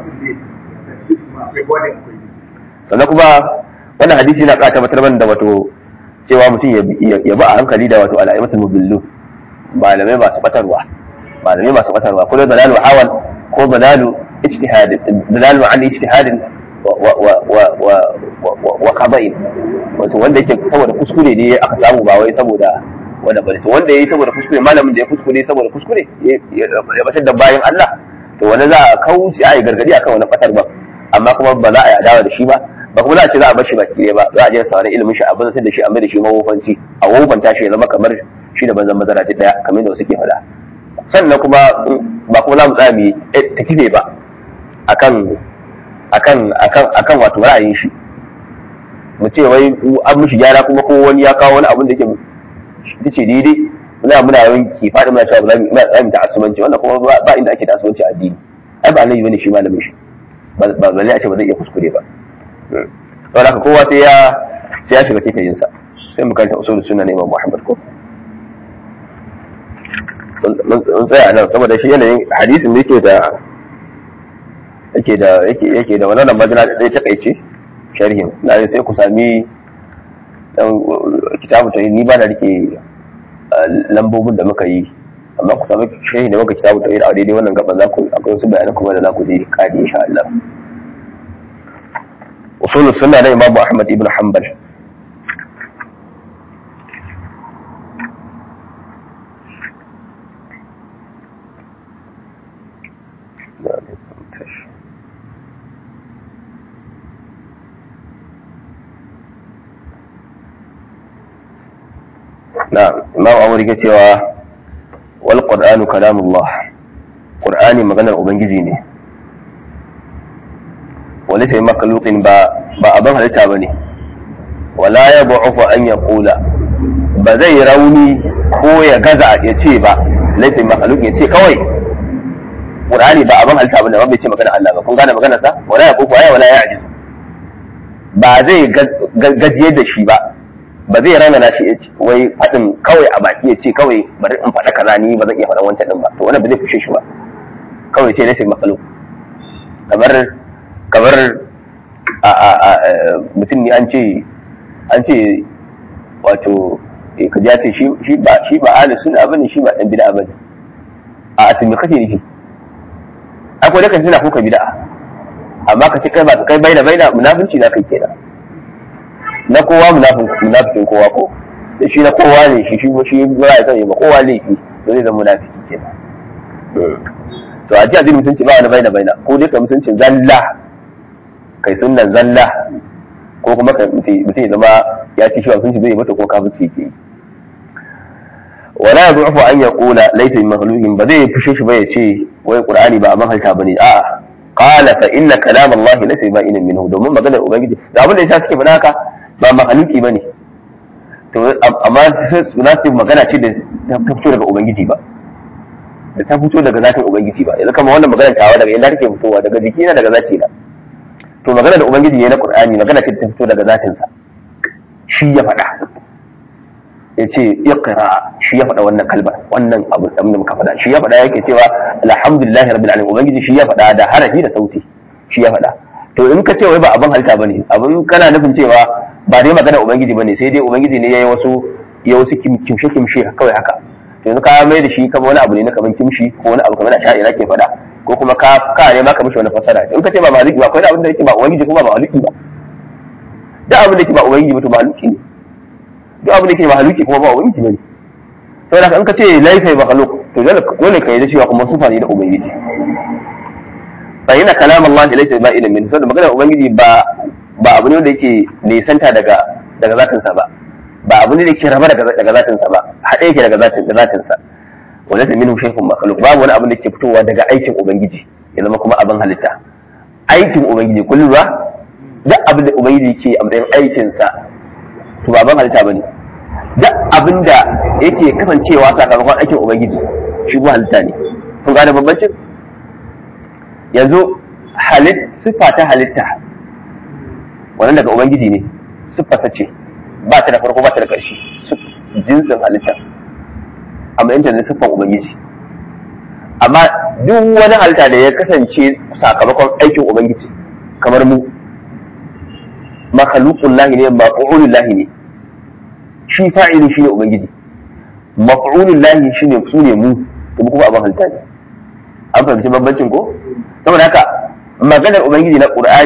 sannan kuma wannan hadisi na ƙara tabbatar mana da wato cewa mutum ya ba a hankali da wato al'aimatul mubillu malamai masu batarwa malamai masu batarwa ko dai dalalu hawan ko dalalu ijtihadin dalalu an ijtihadin wa kaba'in wato wanda yake saboda kuskure ne aka samu ba wai saboda wanda bane to wanda yayi saboda kuskure malamin da ya kuskure saboda kuskure ya batar da bayan Allah to wani za a kauce a yi gargadi akan wani fatar ba amma kuma ba za a yi adawa da shi ba ba kuma za a ce za a bar shi baki ɗaya ba za a je sauran ilimin shi a bazar da shi a mai da shi mawofanci a wofanta shi ya zama kamar shi da banzan mazara ta daya kamar da wasu ke faɗa sannan kuma ba kuma za mu tsaya mu yi ta kife ba akan akan akan akan wato ra'ayin shi mu ce wai an mishi gyara kuma ko wani ya kawo wani abin da yake ita ce daidai muna muna yawan ki faɗi muna cewa ba za mu ta asubanci wannan kuma ba inda ake ta asubanci a addini ai ba annabi bane shi malamin shi ba ba a ce ba zai iya kuskure ba saboda haka kowa sai ya sai ya shiga taitayin sa sai mu kanta usulul sunna na Imam Muhammad ko mun tsaya nan saboda shi yanayin hadisin da yake da yake da yake yake da wannan majina da zai takaice sharhin na sai ku sami dan kitabu tauhid ni ba na rike lambobin da muka yi amma ku sami sharhi da muka kitabu tauhid a daidai wannan gaban za ku akwai wasu bayanan kuma da za ku je kadi insha Allah usul sunna na Imam Ahmad ibn Hanbal نعم إمام أمر cewa wal qur'anu kalamullah qur'ani maganar ubangiji ne wani sai makhluqin ba ba abin halitta bane wala ya bu'ufu an yaqula ba zai rauni ko ya gaza ya ce ba laifin makhluk ya ce kawai qur'ani ba abin halitta bane ba bai ce magana Allah ba kun gane maganar sa wala ya bu'ufu ya wala ya ajiz ba zai gajiyar da shi ba ba zai rana na shi wai faɗin kawai a baki ya ce kawai bari in faɗa kaza ni ba zan iya faɗan wancan din ba to wannan ba zai fushe shi ba kawai ce nake makalo kamar kamar a a a mutum ne an ce an ce wato ka ji ce shi ba shi ba ahli sunna bane shi ba dan bid'a bane a asimi kake nufi akwai da kan tana ko ka bid'a amma ka ce kai ba kai baina baina munafinci na kai kenan na kowa munafikin kowa ko da shi na kowa ne shi shi shi ba ya sani ba kowa laifi to zai zama munafiki kenan to a ji addinin mutunci ba wani baina baina ko dai ka mutuncin zalla kai sunnan zalla ko kuma ka mutum ya zama ya ci shi ba mutunci zai mata ko kafirci yake yi wala yad'ufu an yaqula laysa min makhluqin ba zai fushe shi ba ya ce wai qur'ani ba abin halta bane a'a qala fa inna kalam Allah laysa ba'in minhu domin maganar ubangiji da abin da yasa suke faɗa haka ba mahaluki ba ne to amma na ce magana ce da ta fito daga ubangiji ba da ta fito daga zatin ubangiji ba yanzu kama wannan magana tawa daga inda take fitowa daga jiki na daga zaci na to magana da ubangiji ne na qur'ani magana ce da ta fito daga zatin sa shi ya faɗa ya ce iqra shi ya faɗa wannan kalmar wannan abu da muka faɗa shi ya faɗa yake cewa alhamdulillahi rabbil alamin ubangiji shi ya faɗa da harafi da sauti shi ya faɗa to in ka ce wai ba abin halitta bane abin kana nufin cewa ba dai magana ubangiji bane sai dai ubangiji ne yayi wasu ya wasu kimshe kimshe kawai haka to yanzu ka mai da shi kamar wani abu ne na kaman kimshi ko wani abu kamar da sha'ira ke faɗa ko kuma ka ka ne ma ka mishi wani fasara in ka ce ba maliki ba akwai abin da yake ba ubangiji kuma ba maliki ba duk abin da yake ba ubangiji ba to maliki ne duk abin da yake mahaluki kuma ba ubangiji bane saboda in ka ce laifai mahaluk to dole ka yi da cewa kuma sufa ne da ubangiji fa ina kalam Allah laysa ba ilmin min saboda maganar ubangiji ba ba abu ne da yake nisanta daga daga zatin sa ba ba abu ne da yake raba daga daga zatin sa ba hade yake daga zatin zatin sa wala ta minhu shaykhun makhluq babu wani abu da yake fitowa daga aikin ubangiji ya zama kuma abin halitta aikin ubangiji kullu ba duk abin da ubangiji yake a matsayin aikin sa to ba abin halitta bane duk abin da yake kasancewa sakamakon aikin ubangiji shi ba halitta ne kun gane bambancin yanzu halit siffa ta halitta wannan daga ubangiji ne siffa ta ce ba ta da farko ba ta da ƙarshe jinsin halitta amma yanta ne siffan ubangiji amma duk wani halitta da ya kasance sakamakon aikin ubangiji kamar mu makhluqun lahi ne maf'ulun lahi ne shi fa'ili shine ubangiji maf'ulun lahi shine su ne mu kuma abin halitta ne an fahimci bambancin ko saboda haka maganar ubangiji na qur'ani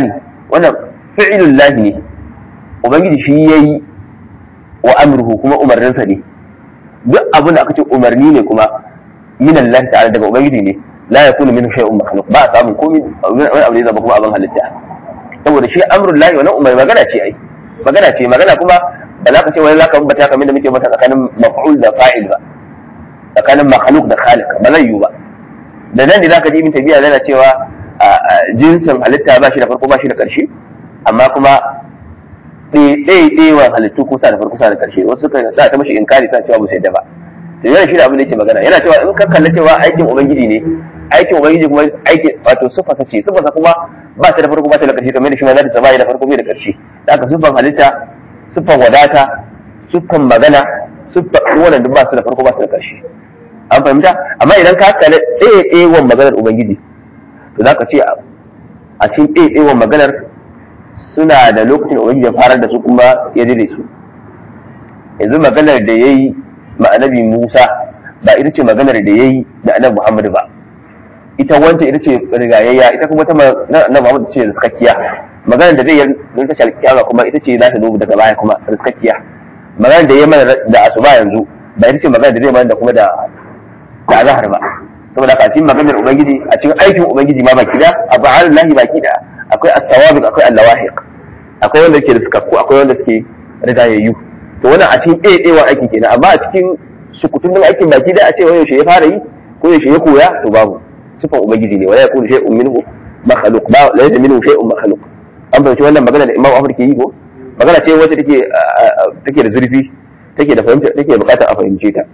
wannan fi'ilul lahi ne ubangiji shi yayi wa amruhu kuma umarninsa ne duk abin da aka ce umarni ne kuma min Allah ta'ala daga ubangiji ne la yakunu min shay'un makhluq ba a samun komai wani abu ne zama kuma abin halitta saboda shi amrul lahi wannan umar magana ce ai magana ce magana kuma ba za ka ce wani za ka bambata kamar da muke mata tsakanin maf'ul da fa'il ba tsakanin makhluq da khaliq ba zai yiwu ba da nan ne za ka ji ibn tabiya yana cewa jinsin halitta ba shi da farko ba shi da ƙarshe amma kuma ɗaiɗaiwa halittu kusa da farko kusa da ƙarshe wasu suka sa ta mashi inkari sa cewa ba su yadda ba to yana shi da abin da yake magana yana cewa in ka kalla cewa aikin ubangiji ne aikin ubangiji kuma aikin wato sufasa ce sufasa kuma ba ta da farko ba ta da ƙarshe kamar da shi ma za ta da farko bai da ƙarshe da aka sufan halitta sufan wadata sufan magana sufan wannan duk ba su da farko ba su da ƙarshe an fahimta amma idan ka kalla ɗaiɗaiwan maganar ubangiji to za ka ce a cikin ɗaiɗaiwan maganar suna da lokacin da ubangiji ya farar da su kuma ya dire su yanzu maganar da ya yi ma'anabi musa ba ita ce maganar da ya yi da annabi muhammadu ba ita wancan ita ce rigayayya ita kuma ta annabi muhammadu ce riskakkiya maganar da zai yi don ta shalkiyama kuma ita ce za ta zo daga baya kuma riskakkiya maganar da ya mana da asuba yanzu ba ita ce maganar da zai mana da kuma da da azhar ba saboda ka cikin maganar ubangiji a cikin aikin ubangiji ma baki da abu alallahi baki da akwai as-sawabiq akwai al-lawahiq akwai wanda ke riskakku akwai wanda suke rigayayyu to wannan a cikin ɗaiɗaiwa aiki kenan amma a cikin sukutun din aikin baki da a ce yaushe ya fara yi ko yaushe ya koya to babu sifan ubangiji ne wala yakunu shay'un minhu makhluq ba la yadda minhu shay'un makhluq an fahimci wannan magana da Imam Ahmad ke yi ko magana ce wacce take take da zurfi take da fahimta take bukatar a fahimce ta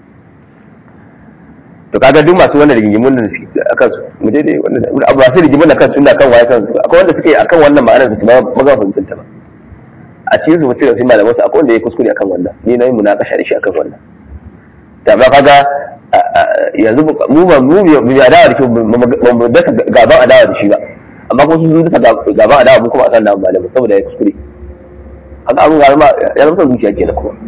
to kaga duk masu wannan rigimun da suke akan su mu dai wannan abu masu rigimun da kansu suna kan waye kansu akwai wanda suke akan wannan ma'anar da su ba maza fahimcin ta ba a cikin su mutum da su malaman su akwai wanda ya kuskure akan wannan ni na yi munakasha da shi akan wannan ta ba kaga yanzu mu ba mu mu ya dawo da shi ba mu dasa gaban adawa da shi ba amma kuma sun dasa gaban adawa mu kuma akan da malamin saboda ya kuskure haka abin ga ya zama son zuciya kenan kuma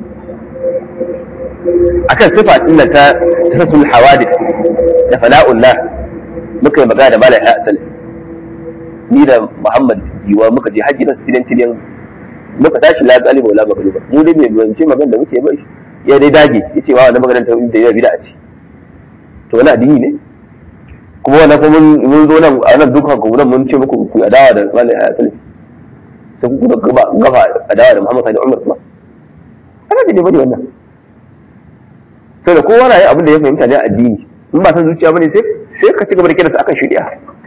akan sifa din ta tasul hawadith da fala'ullah muka yi magana da malam Hassan ni da Muhammad Jiwa muka je haji na sidan tidan muka tashi la galiba wala magluba mu dai mai bance magana da muke bai ya dai dage yace wa wannan magana ta da ya bid'a ce to wani addini ne kuma wannan kuma mun zo nan a nan dukkan ku nan mun ce muku ku adawa da malam Hassan sai ku da gaba gaba adawa da Muhammad Sani Umar kuma ana da bane wannan sai da kowa na yi abin da ya fahimta ne addini in ba san zuciya bane sai sai ka ci gaba da kiransa akan shari'a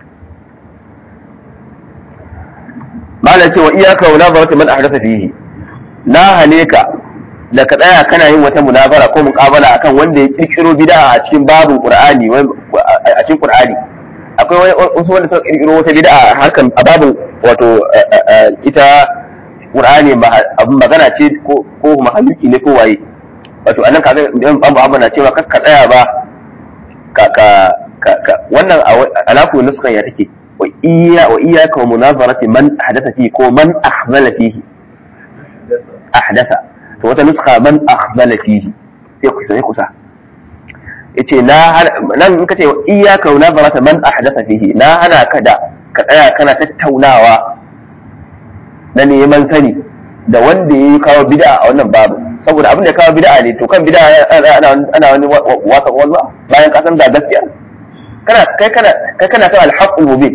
malam ce wa iyaka wa nabarata man ahdatha fihi na hane ka da ka tsaya kana yin wata munabara ko muqabala akan wanda ya kirkiro bid'a a cikin babin qur'ani a cikin qur'ani akwai wasu wanda suka kirkiro wata bid'a a harkan a babin wato ita qur'ani abin magana ce ko ko mahaluki ne ko waye wato anan kaga idan babu abu na cewa kakka tsaya ba ka ka ka wannan alaku nuskan ya take wa iya wa iyyaka wa munazarati man ahdatha fihi ko man akhzala fihi ahdatha to wata nuska man akhzala fihi sai kusa sai kusa yace na nan in kace wa iyyaka wa munazarati man ahdatha fihi na hana ka da ka tsaya kana tattaunawa na neman sani da wanda ya kawo bid'a a wannan babu saboda abin da kawo bid'a ne to kan bid'a ana ana wani wasa wasa bayan ka san da gaskiya kana kai kana kai kana kan al-haqqul mubin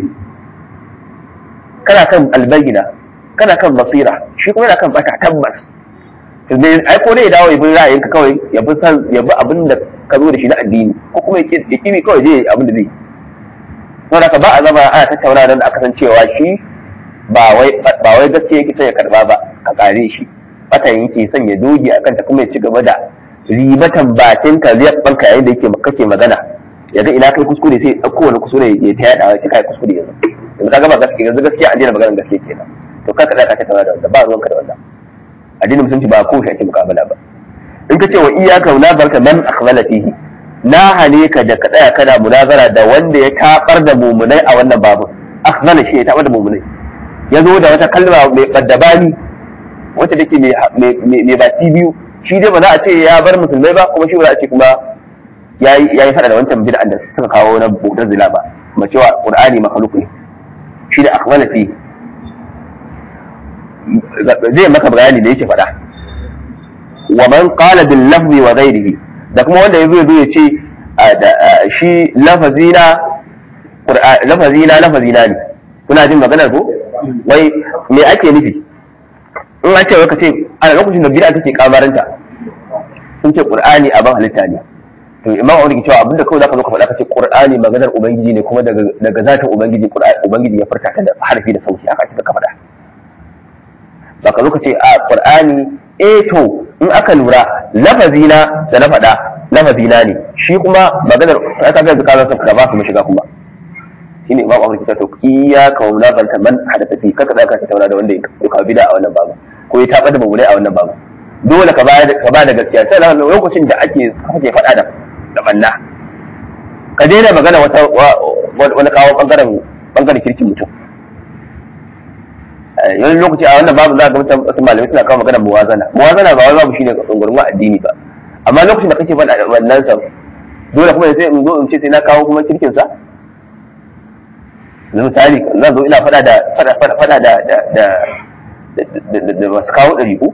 kana kan al-bayyina kana kan basira shi kuma yana kan bata tabbas to ne ai ko ne ya dawo ya bi ra'ayinka kawai ya bi san ya bi abin da ka zo da shi na addini ko kuma ya kimi kawai je abin da zai saboda ka ba a zama ana tattauna don aka san cewa shi ba wai ba wai gaskiya yake sai ya karba ba ka kare shi fatan yake son ya doge akan ta kuma ya ci gaba da ribatan bakin ka zai banka yayin da yake kake magana yanzu ina kai kuskure sai ɗauko wani kuskure ya ta yada shi kai kuskure yanzu yanzu ka gaba gaskiya yanzu gaskiya an daina maganar gaskiya kenan to ka kada ka tattauna da wanda ba ruwanka da wannan addinin musulunci ba ko shi ake mukabala ba in ka ce wa iyyaka la barka man akhbala fihi na hane ka da ka tsaya kana munazara da wanda ya tabar da mumunai a wannan babu akhbala shi ya tabar da mumunai ya zo da wata kalma mai kaddabani wacce take mai baki biyu shi dai ba za a ce ya bar musulmai ba kuma shi ba za a ce kuma ya yi fada da wancan bid'an da suka kawo na bautar zila ba ma cewa qur'ani makhluk ne shi da akhbala fi zai maka bayani da yake faɗa wa man qala bil lafzi wa ghairihi da kuma wanda yazo yazo ya ce shi lafazina lafazina lafazina ne kuna jin maganar ko wai me ake nufi in an ce wai ka ce a lokacin da bid'a take kamaranta sun ce qur'ani abin halitta ne to imam aure ke cewa abinda kawai zaka zo ka faɗa ka ce qur'ani maganar ubangiji ne kuma daga daga zatin ubangiji ubangiji ya furta ta da harfi da sauti haka ce ka faɗa ba ka zo ka ce a qur'ani eh to in aka lura lafazina da na faɗa lafazina ne shi kuma maganar ka ga ka ka ba su mashiga kuma shine imam aure ke cewa to iyyaka wa munafata man hadatha fi kaka zaka ka tauna da wanda ya kawo bid'a a wannan babu ko ya taɓa da mabulai a wannan babu dole ka ba da gaskiya sai da lokacin da ake kake faɗa da da banna ka daina magana wata wani kawo bangaren bangaren kirkin mutum wani lokaci a wannan babu za ga mutum wasu malamai suna kawo magana muwazana muwazana ba wani babu shine tsungurun addini ba amma lokacin da kake faɗa da wannan sa dole kuma sai in zo in ce sai na kawo kuma kirkin sa na misali zan zo ina faɗa da faɗa da da da masu kawo ɗariƙu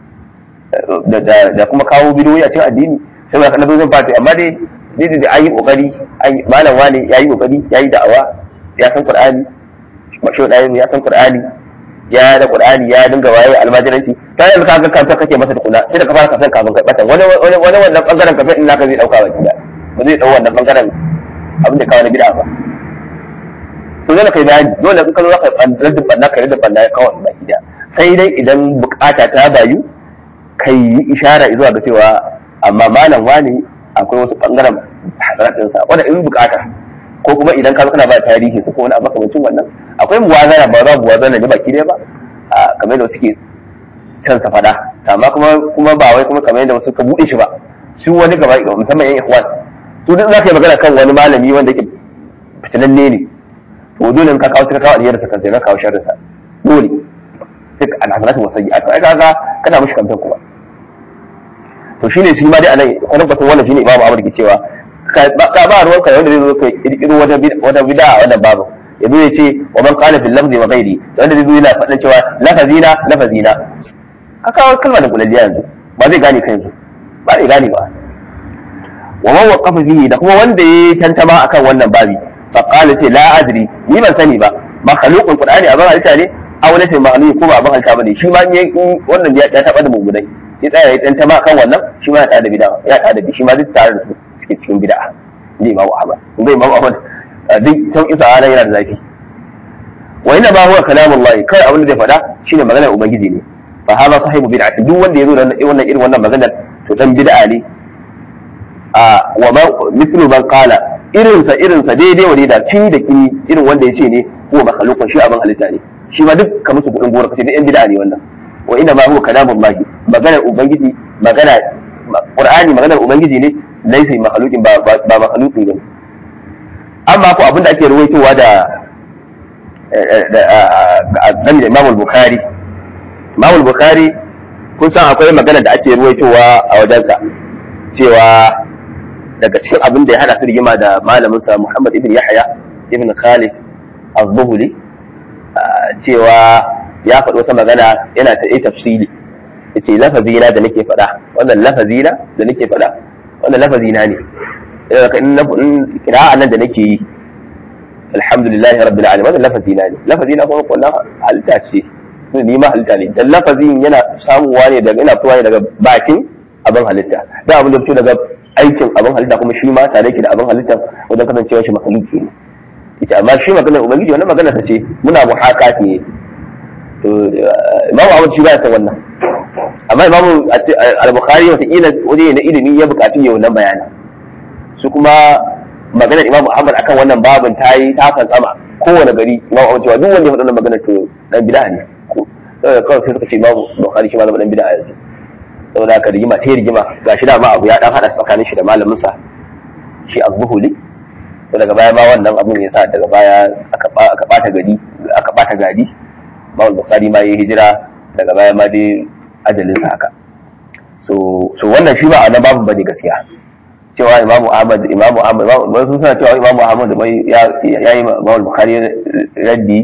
da kuma kawo bidiyoyi a cikin addini sai ba kana zo zan fati amma dai dai da an yi kokari malam wani ya yi kokari ya yi da'awa ya san qur'ani mashi ɗayan ya san qur'ani ya da qur'ani ya dinga waye almajiranci ta yanzu ka ga kanta kake masa tukuna sai da ka fara kasan kafin kai bata wani wani wani wannan bangaren kafin in naka zai dauka ba gida ba zai dau wannan bangaren abin da kawo na bid'a ba to dole kai bayani dole in ka zo ka raddin banna ka raddin banna kawai ba gida sai dai idan bukata ta bayu kai yi ishara zuwa ga cewa amma malam wani akwai wasu bangaren hasaratinsa wanda in bukata ko kuma idan ka kana ba tarihi su ko wani abu kamar wannan akwai muwazana ba za muwazana ne baki dai ba a kamar da suke can sa fada amma kuma kuma ba wai kuma kamar yadda wasu ka bude shi ba su wani gaba musamman yan ikhwan su duk za ka yi magana kan wani malami wanda yake fitinanne ne to dole in ka kawo suka kawo alherin sa kan sai ka kawo sharrin sa dole duk alhasanatu wasayyi'at ai kaga kana mushi kamfen kuma to shine shi ma dai anan kwanan kwatan wannan shine imamu Ahmad ke cewa ka ba ruwan ka wanda zai zo kai kirkiro wata wata bid'a a wannan babu ya zo ya ce wa man qala fil lafzi wa ghairi wanda zai zo yana faɗin cewa lafazina lafazina ka kawo kalmar da kulalliya yanzu ba zai gane kai yanzu ba zai gane ba wa man waqafa fihi da kuma wanda ya tantama akan wannan babi fa qala ce la adri ni ban sani ba makhluqul qur'ani abin halitta ne aw laysa makhluq ko ba abin halitta bane shi ma wannan ya taba da mummunai ya tsaya ya tantama kan wannan shi ma ya tada bid'a ya tada bi shi ma duk tare da su suke cikin bid'a ni imamu ahmad kun ga imamu ahmad duk san isa ana yana da zafi wa inna ma huwa kalamullahi kai abin da zai faɗa shine maganar ubangiji ne fa hada sahibu bid'ati duk wanda yazo da wannan irin wannan maganar to dan bid'a ne a wa ma mithlu man qala irinsa irinsa daidai wa da fi da kini irin wanda ya ce ne huwa makhluqun shi abin halitta ne shi ma duk ka musu kudin gora kace duk yan bid'a ne wannan wa inna ma huwa kalamullahi maganar ubangiji magana qur'ani maganar ubangiji ne laysa makhluqin ba ba makhluqi ne amma ko abinda ake ruwaitowa da da da Imam al-Bukhari Imam al-Bukhari kun san akwai magana da ake ruwaitowa a wajensa cewa daga cikin abin da ya hada su rigima da malamin sa Muhammad ibn Yahya ibn Khalid az-Zuhli cewa ya faɗi wata magana yana ta yi tafsili yace lafazi na da nake faɗa wannan lafazi na da nake faɗa wannan lafazi na ne in kira'a nan da nake yi alhamdulillahi rabbil alamin wannan lafazi na ne lafazi na kuma kullum halitta ce ni ma halitta ne dan lafazin yana samuwa ne daga ina fitowa ne daga bakin abin halitta da abin da fito daga aikin abin halitta kuma shi ma tare ke da abin halitta wajen kasancewa shi makhluki ne ita amma shi maganar ubangiji wannan magana ta ce muna muhakati ne to imamu Ahmad shi ba ya san wannan amma imamu al-Bukhari wata kila waje na ilimi ya bukatu ya wannan bayani su kuma maganar imamu Ahmad akan wannan babin ta yi ta fantsama kowane gari imamu Ahmad cewa duk wanda ya faɗa wannan magana to dan bid'a ne kawai sai suka ce imamu Bukhari shi ma zama dan bid'a yanzu saboda haka rigima ta rigima ga shi dama abu ya dan hada tsakanin shi da malamin sa shi az-zuhuli to daga baya ma wannan abun ya sa daga baya aka aka bata gadi aka bata gadi Imam Bukhari ma yayi hijira daga baya ma dai ajalin sa haka so so wannan shi ba a nan babu bane gaskiya cewa Imam Ahmad Imam Ahmad wasu suna cewa Imam Ahmad mai ya yi Imam Bukhari raddi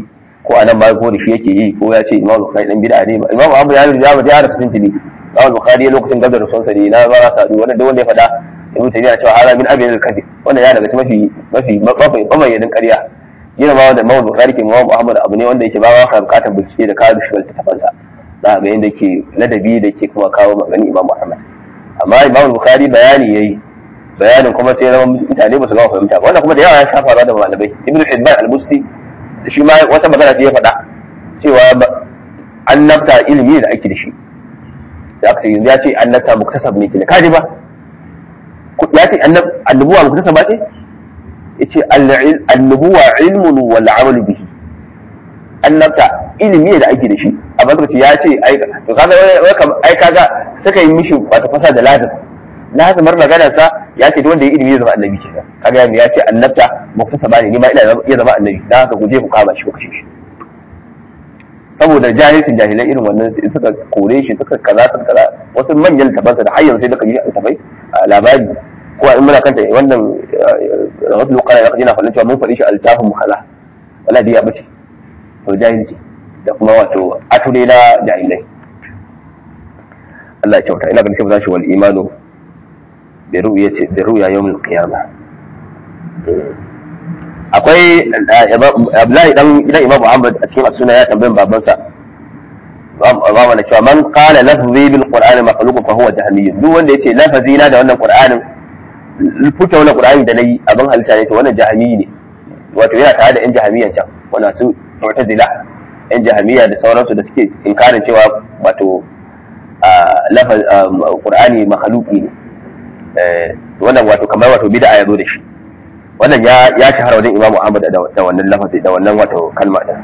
ko anan ma ko da shi yake yi ko ya ce imam bukhari dan bid'a ne imam abu ya ya ya rasu tuntuni imam bukhari lokacin gadar rasulsa ne na ba sa wanda duk wanda ya faɗa ibnu taymiya cewa hada min abin al-kadhib wannan ya daga mafi mafi mafi mabayyanin ƙarya yana ma wanda imam bukhari ke imam ahmad abu ne wanda yake ba ka bukatar bincike da kawo shi tafansa za ga yadda ke ladabi da ke kuma kawo magani imam muhammad amma imam bukhari bayani yayi bayanin kuma sai zama mutane ba su gama fahimta ba wannan kuma da yawa ya shafa da malamai ibnu hibban al-busti shi ma wata magana ce ya faɗa cewa annabta ilimi da ake da shi da aka ce yanzu ya ce annabta muktasab ne kina kaji ba ya ce annabuwa muktasaba ce ya ce annabuwa ilmun wal amalu bihi annabta ilimi ne da ake da shi a bakar ya ce ai to kaga ai kaga suka yi mishi wata fasa da lazim lazimar maganar sa ya ce wanda ya ilimi ya zama annabi kenan kaga ya ce annabta muktasaba ne ni ma ina ya zama annabi dan haka guje ku kama shi ku kashe shi saboda jahilcin jahilai irin wannan suka kore shi suka kaza suka kaza wasu manyan tabansa da har yanzu sai da kaji a tafai labari ko in muna kanta wannan rahoton lokacin da kaji na faɗin cewa mun faɗi shi altafin mukhala wala da ya bace to jahilci da kuma wato ature na jahilai Allah ya kyauta ina ganin sai mu tashi wal imanu bi ru'yati bi ru'ya yawm al-qiyamah akwai Abdullahi dan gidan Imam Muhammad a cikin suna ya tambayin babansa ba mana cewa man qala lafzi bil qur'ani makhluq fa huwa jahmi duk wanda yace lafazi na da wannan qur'anin futa wannan qur'ani da nayi abin halitta ne to wannan jahmi ne wato yana tare da yan jahmiyan can wannan su mu'tazila yan jahmiya da sauransu da suke inkarin cewa wato lafaz qur'ani makhluqi ne wannan wato kamar wato bid'a ya zo da shi wannan ya ya shahara wajen imamu ahmad da wannan lafazi da wannan wato kalma din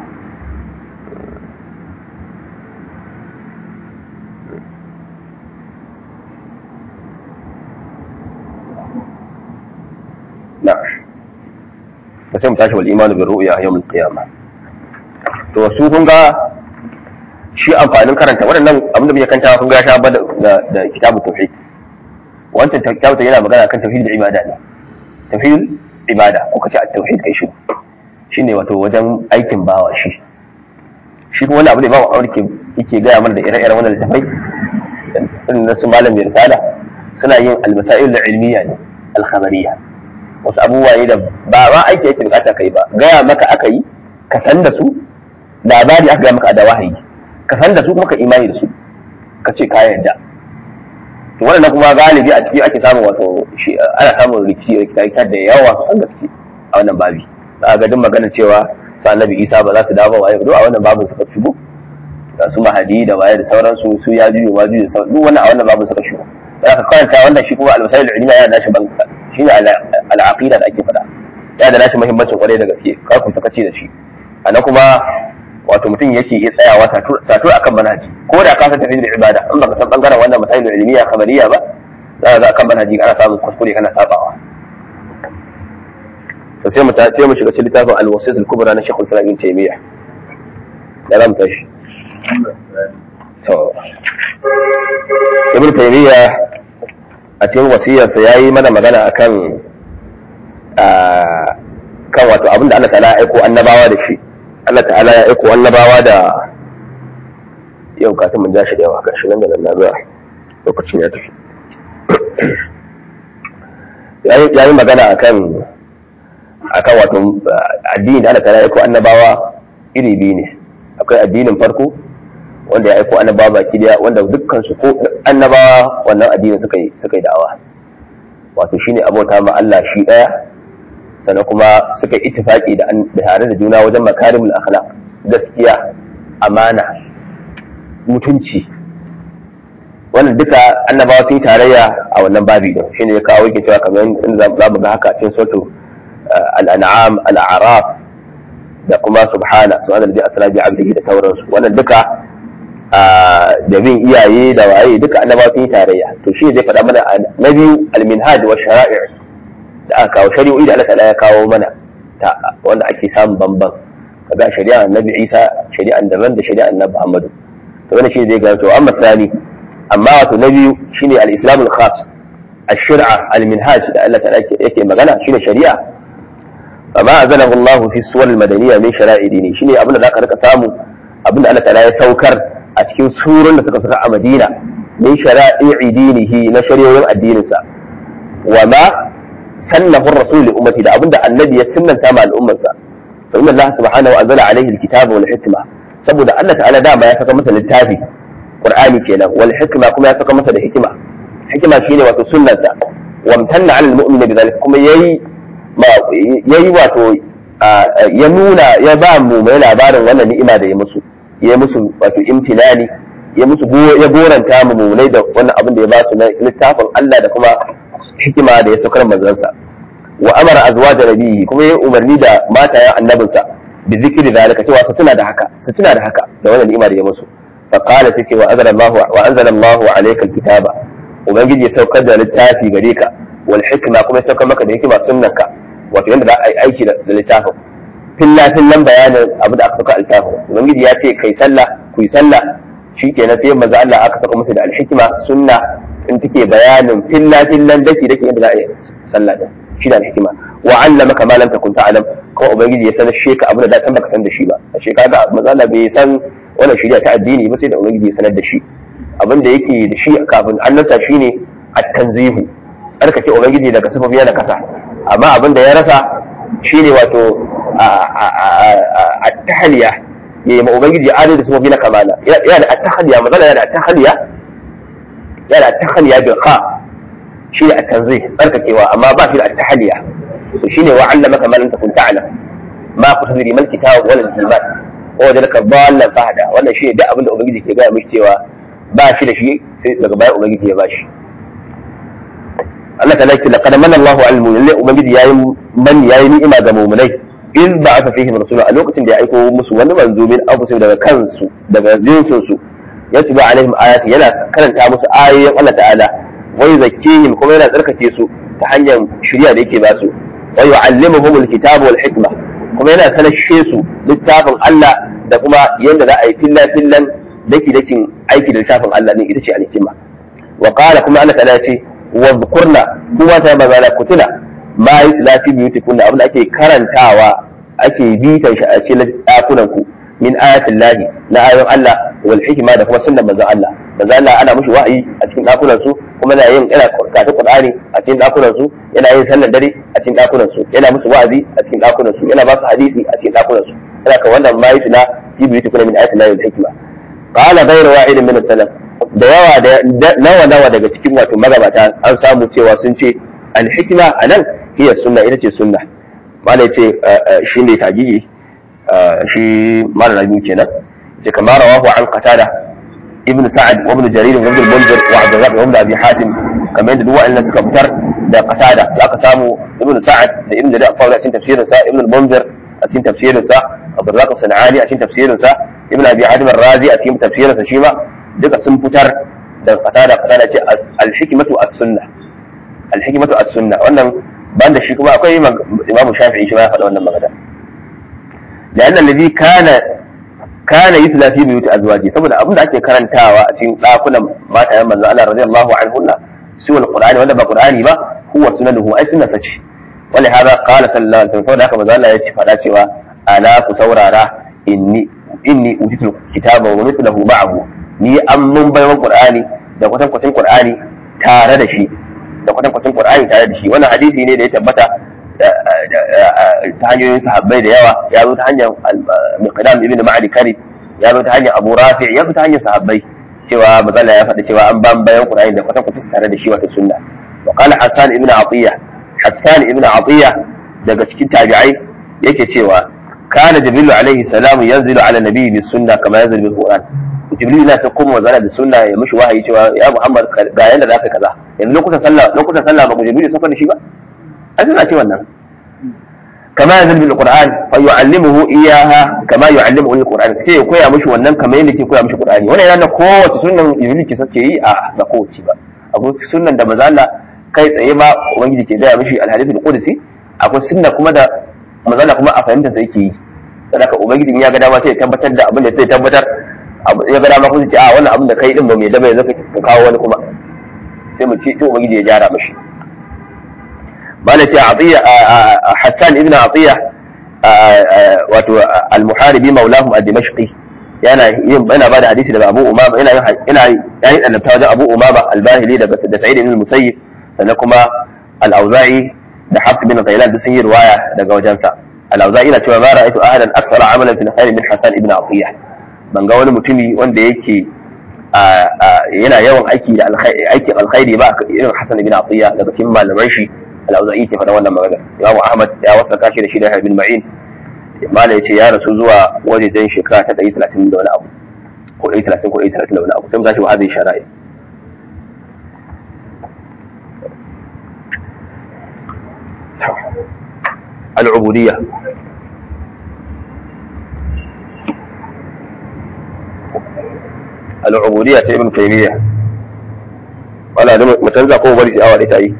na ba sai mu tashi wal imanu bi ru'ya yawm al qiyamah to su kun ga shi amfanin karanta waɗannan abin da muke kanta kun ga ya sha da da kitabu tauhid wancan kitabu yana magana kan tauhid da ibada ne tauhid ibada ko kace at-tauhid kai shi shine wato wajen aikin bawa shi shi kuma wani abu da bawa aure ke yake gaya mana da ire-iren wannan littafai irin na su malam mai risala suna yin al-masail al-ilmiya ne al-khabariyya wasu abubuwa ne da ba ma aiki yake bukata kai ba gaya maka aka yi ka san da su labari aka gaya maka da wahayi ka san da su kuma ka imani da su ka ce ka yarda to wannan kuma galibi a ciki ake samun wato shi ana samun rikici rikici da yawa kusan gaske a wannan babi za ga duk magana cewa sa annabi isa ba za su dawo waye duk a wannan babin suka shigo da su mahadi da waye da sauransu su ya juyo ma juyo duk wannan a wannan babin suka shigo za ka karanta wannan shi kuma al-masail al-ilmiya yana nashi ban shi ne al-aqida da ake faɗa yana da nashi muhimmancin kwarai da gaske kar ku sakaci da shi ana kuma wato mutum yake iya tsayawa tatur akan manhaji ko da ka san tafi da ibada in baka san bangaren wannan masail ilmiya khabariya ba za ka akan manhaji ana samun kuskure kana sabawa to sai mu sai mu shiga cikin littafin al-wasit al-kubra na Sheikhul Islam Ibn Taymiyyah da zamu tashi to Ibn Taymiyyah a cikin wasiyarsa yayi mana magana akan kan wato abinda Allah ta'ala ya aiko annabawa da shi Allah ta'ala ya aiko annabawa da yau ka mun ja shi da yawa gashi nan da nan na ga lokacin ya tafi ya yi magana akan akan wato addini da Allah ta'ala ya aiko annabawa iri biyu ne akwai addinin farko wanda ya aiko annabawa baki daya wanda dukkan su ko annabawa wannan addinin suka yi suka yi da'awa wato shine abota ma Allah shi daya sannan kuma suka yi ittifaki da tare da juna wajen makarimul akhlaq gaskiya amana mutunci wannan duka annabawa sun yi tarayya a wannan babi din shine ya kawo yake cewa kamar in za mu ga haka cikin sautu al-an'am al-a'raf da kuma subhana subhana alladhi asra bi 'abdihi da sauransu wannan duka da bin iyaye da waye duka annabawa sun yi tarayya to shi zai faɗa mana na biyu al-minhaj wa shara'i' da aka kawo shari'o'i da Allah ta'ala ya kawo mana ta wanda ake samun bamban kaga shari'a annabi Isa shari'a daban da shari'a annabi Muhammadu to wannan shi zai ga to amma tsani amma wato na biyu shine al-islam al-khas al-shir'a al-minhaj da Allah ta'ala yake magana shine shari'a amma azalahu Allah fi suwar madaniya min shara'i dini shine abin da zaka rika samu abin da Allah ta'ala ya saukar a cikin surun da suka saka a Madina min shara'i dinihi na shari'o'in addininsa wa ma sannahu ar-rasul li ummati da abin da annabi ya sunnanta ma al'ummarsa fa inna Allah subhanahu wa ta'ala alaihi al-kitaba wal hikma saboda Allah ta'ala dama ya saka masa littafi Qur'ani kenan wal hikma kuma ya saka masa da hikima hikima shine wato sunnarsa wa amtanna 'ala al-mu'mini bidhalik kuma yayi yayi wato ya nuna ya ba mu mai labarin wannan ni'ima da ya musu ya musu wato imtinani ya musu ya goranta mu munai da wannan abin da ya ba su na littafin Allah da kuma hikima da ya saukar manzansa wa amara azwaja nabiyyi kuma ya umarni da matayen annabinsa bi zikri zalika cewa su tuna da haka su tuna da haka da wannan ni'ima da ya musu fa qala sai wa anzala Allahu wa anzala Allahu alayka alkitaba ubangiji ya saukar da littafi gare ka wal hikma kuma ya saukar maka da hikima sunnanka wato yadda za a yi aiki da littafin filla fillan bayanin abu da aka saka littafin ubangiji ya ce kai sallah ku yi sallah shikenan sai manzo Allah aka saka musu da alhikma sunna in take bayanin filla fillan daki daki yadda za a yi sallah din shi da alhikma wa allamaka ma lam takun ta'lam ko ubangiji ya sanar sheka abu da da san baka san da shi ba ashe kaga manzo Allah bai san wannan shari'a ta addini ba sai da ubangiji ya sanar da shi abin da yake da shi kafin annabta shine at-tanzihu tsarkake ubangiji daga sifofi na kasa amma abin da ya rasa shine wato at-tahliya ya yi ma ubangiji adai da sifofi na kamala yana da at-tahliya matsala yana da at-tahliya yana da at-tahliya bil kha shine at-tanzih tsarkakewa amma ba shi da at-tahliya to shine wa allama kama lam takun ta'lam ma kutubiri mal kitab wal iman wa wajadaka dallan fahda wannan shine duk abin da ubangiji ke gaya mishi cewa ba shi da shi sai daga baya ubangiji ya bashi Allah ta lafi laqad manna Allahu 'alal mu'minin ubangiji yayi man yayi ni'ima ga mu'minai in ba aka fihim rasula a lokacin da ya aiko musu wani manzo min anfusihim daga kansu daga jinsin su yatlu alaihim ayati yana karanta musu ayoyin Allah ta'ala wa yuzakkihim kuma yana tsarkake su ta hanyar shari'a da yake ba su wa yu'allimuhum alkitaba wal hikma kuma yana sanashe su littafin Allah da kuma yadda za a yi fillan fillan daki dakin aiki da littafin Allah din ita ce alhikima wa qala kuma Allah ta'ala ce wa dhkurna kuma ta magana kutuna ma yutla fi buyutikunna abin da ake karantawa ake bitan shi a cikin dakunan ku min ayatin lahi na ayoyin Allah wal hikma da kuma sunnan manzon Allah manzon Allah ana mushi wa'ayi a cikin dakunan su kuma yana yin yana karatun Qur'ani a cikin dakunan su yana yin sallar dare a cikin dakunan su yana musu wa'azi a cikin dakunan su yana ba su hadisi a cikin dakunan su yana ka wannan ma yutla fi buyutikunna min ayatin lahi wal hikma qala ghayru wa'idin min as-salaf da yawa da nawa nawa daga cikin wato magabata an samu cewa sun ce al-hikma anan hiya sunna ita ce sunna malai ce shi ne tagigi shi mara rabi kenan ce kamar rawahu an qatada ibn sa'ad wa ibn jarir wa ibn munzir wa abd rabb wa ibn abi hatim kamar yadda duk wa'annan suka fitar da qatada da aka samu ibn sa'ad da ibn jarir a cikin tafsirin sa ibn munzir a cikin tafsirin sa abd rabb sanani a cikin tafsirin sa ibn abi hatim ar-razi a cikin tafsirin sa shi ma duka sun fitar da qatada qatada ce al-hikmatu as-sunnah al-hikmatu as-sunnah wannan ban da shi kuma akwai imam shafi'i shi ma ya faɗa wannan magana da annan ladhi kana kana yutla fi buyut azwaji saboda abin da ake karantawa a cikin dakunan matayen manzo Allah radiyallahu anhunna su alqur'ani wanda ba qur'ani ba huwa sunanuhu ai sunna sace wala hada qala sallallahu alaihi wasallam saboda haka manzo Allah ya ci faɗa cewa ala ku saurara inni inni utitul kitaba wa mithluhu ma'ahu ni an mun bayan qur'ani da kwatankwacin qur'ani tare da shi da kwatankwacin Qur'ani tare da shi wannan hadisi ne da ya tabbata ta hanyoyin sahabbai da yawa ya zo ta hanyar Miqdam ibn Ma'adi Kari ya zo ta hanyar Abu Rafi ya zo ta hanyar sahabbai cewa mazala ya faɗa cewa an ban bayan Qur'ani da kwatankwacin tare da shi wata sunna wa qala Hassan ibn Atiyya Hassan ibn Atiyya daga cikin tabi'ai yake cewa kana Jibril alaihi salamu yanzilu ala nabiyyi bis sunna kama yanzilu bil Qur'an jibril na sai kuma magana da sunna ya mishi wahayi cewa ya muhammad ga yanda zaka kaza yanzu lokutan sallah lokutan sallah ba ku jibril sun da shi ba an suna ce wannan kama yanzu bil qur'an fa yu'allimuhu iyaha kama yu'allimuhu al qur'an sai ya koya mishi wannan kamar yadda ke koya mishi qur'ani wannan yana kowace sunnan jibril ke sake yi a ba kowace ba akwai sunnan da maza Allah kai tsaye ma ubangiji ke gaya mishi al hadithul qudsi akwai sunna kuma da maza Allah kuma a fahimta sai yake yi saboda ubangiji ya ga dama sai ya tabbatar da abin da sai tabbatar ya ga dama kun ce a wannan abin da kai din ba mai daba yanzu ka kawo wani kuma sai mu ce to ubangiji ya gyara mishi malaka atiya hassan ibn atiya wato al-muharibi maulahum ad-dimashqi yana yin yana bada hadisi daga Abu Umama yana yana yayi annabta wajen Abu Umama al-Bahili daga da Sa'id ibn al-Musayyib sannan kuma al-Auza'i da Hafs bin Ghailan duk sun yi riwaya daga wajensa al-Auza'i na cewa ba ra'aytu ahadan akthara amalan fil khair min Hasan ibn Atiyah ban ga wani mutumi wanda yake yana yawan aiki da aikin alkhairi ba irin Hasan ibn Atiyah daga cikin malaman shi al-Auza'i ke faɗa wannan magana Imam Ahmad ya wasa kashi da shi da Ibn Ma'in mala ya ce ya rasu zuwa wajejen shekara ta ɗari talatin da wani abu ko ɗari talatin ko ɗari talatin da wani abu sai mu tashi wa hadin shara'i al'ubudiyya al'ubudiyya ta ibn taymiya wala da mu canza ko bari sai awa da ta yi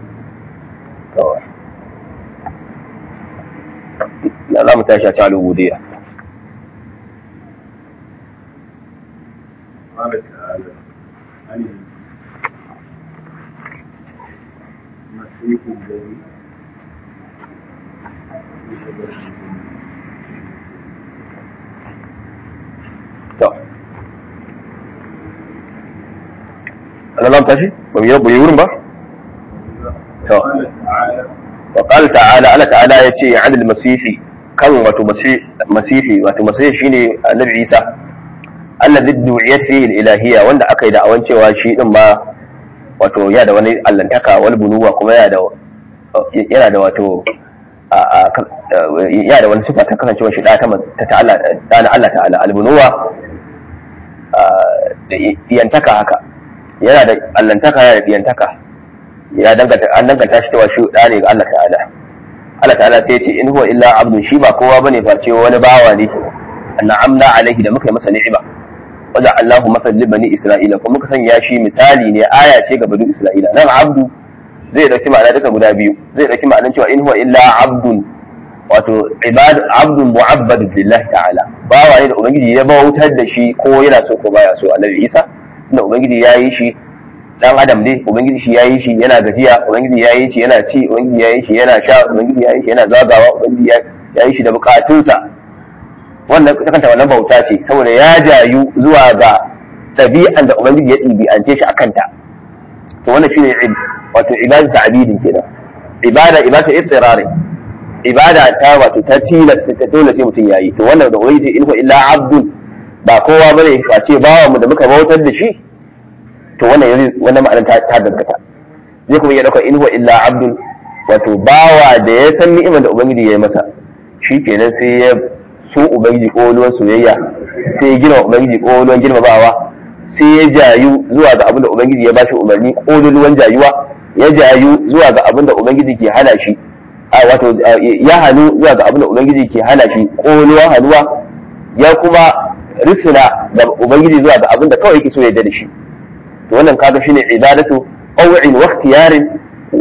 لا لا متاشا تعالى العبودية قال تعالى عن المسيح الذي أنا لا متاشي بيربو يورن با قال تعالى وقال تعالى الله تعالى يتي عن المسيح kan wato masihi wato masihi shine annabi Isa alladhi du'iyat fihi al-ilahiyya wanda aka yi da'awan cewa shi din ma wato ya da wani allantaka wani bunuwa kuma ya da yana da wato ya da wani sifa ta kasancewa shi da ta ta'ala da na Allah ta'ala al-bunuwa da iyantaka haka yana da allantaka yana da iyantaka ya danganta an danganta shi cewa shi da ne ga Allah ta'ala Allah ta'ala sai ya ce in huwa illa abdun shi ba kowa bane face wani bawa ne an'amna alaihi da muka yi masa ni'ima wajen Allahu masal li bani Isra'ila kuma muka sanya shi misali ne aya ce ga bani Isra'ila nan abdu zai dauki ma'ana duka guda biyu zai dauki ma'anar cewa in huwa illa abdun wato ibad abdun mu'abbad billahi ta'ala bawa ne da ubangiji ya bautar da shi ko yana so ko baya so annabi Isa inda ubangiji ya yi shi dan adam ne ubangiji shi yayi shi yana gajiya ubangiji yayi shi yana ci ubangiji yayi shi yana sha ubangiji yayi shi yana zagawa ubangiji yayi shi da bukatunsa wannan ta kanta wannan bauta ce saboda ya jayu zuwa ga ɗabi'an da ubangiji ya ɗibi'ance shi a kanta to wannan shine wato ibada ta abidin kenan ibada ibada istirari ibada ta wato ta tilas ta dole sai mutum yayi to wannan da ubangiji in illa abdun ba kowa bane face bawa mu da muka bautar da shi to wannan yanzu wannan ma'anar ta ta gaggata zai kuma iya dauka in huwa illa abdul wato bawa da ya san ni'imar da ubangiji ya yi masa shi kenan sai ya so ubangiji ko wani soyayya sai ya gina ubangiji ko wani girmamawa sai ya jayu zuwa ga abin da ubangiji ya bashi umarni ko wani jayuwa ya jayu zuwa ga abin da ubangiji ke hana shi a wato ya hannu zuwa ga abin da ubangiji ke hana shi ko wani hannuwa ya kuma risina da ubangiji zuwa ga abin da kawai yake so ya da shi to wannan kaga shine ibadatu qaw'in wa ikhtiyarin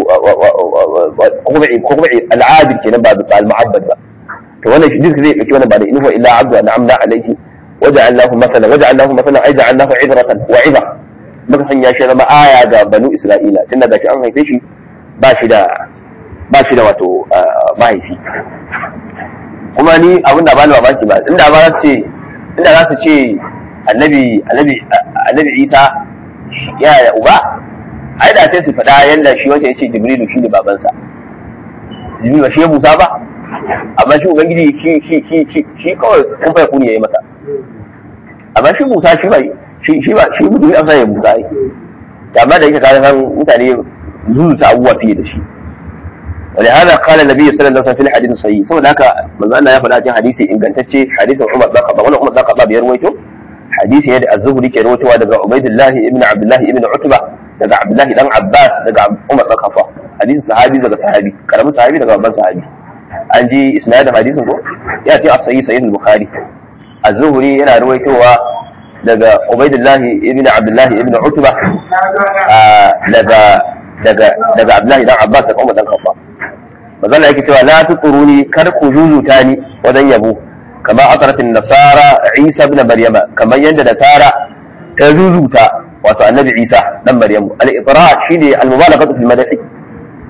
qaw'i al'adil kenan ba al-mu'abbad ba to wannan shi zai dauki wannan ba da inhu illa abdu an'amna alayhi waja'alnahu mathalan waja'alnahu mathalan ay ja'alnahu ibratan wa iba muka sanya shi zama aya ga banu isra'ila tunda da shi an haife shi ba shi da ba shi da wato mahaifi kuma ni abin da ba ni mamaki ba inda ba za su ce inda za su ce annabi annabi annabi isa yana da uba ai da sai su faɗa yadda shi wanda ya ce jibrilu shi ne babansa jibrilu ba shi ya musa ba amma shi ubangiji shi shi shi shi shi kawai kun fa kuni yayi masa amma shi musa shi ba shi shi ba shi mutum ya ya musa ai amma da yake kaga san mutane zuzuta abubuwa suke da shi ولهذا قال النبي صلى الله عليه وسلم في الحديث الصحيح saboda haka manzo Allah ya faɗa cikin hadisi ingantacce hadisin Umar bin Khattab wannan Umar bin Khattab ya rawaito hadisi ne da Az-Zuhri ke rawaitowa daga Ubaidillah ibn Abdullah ibn Utba daga Abdullah dan Abbas daga Umar bin Khattab hadisin sahabi daga sahabi karamin sahabi daga babban sahabi an ji isnadin hadisin ko ya ce as-sahih sahih al-Bukhari Az-Zuhri yana rawaitowa daga Ubaidillah ibn Abdullah ibn Utba daga daga daga Abdullah dan Abbas daga Umar dan Khattab mazalla yake cewa la tuquruni kar ku jujuta ni wajen yabo kama asaratin nasara isa ibn maryama kamar yadda nasara ta jujuta wato annabi isa dan maryamu al-itra shine al-mubalaghatu fil madhi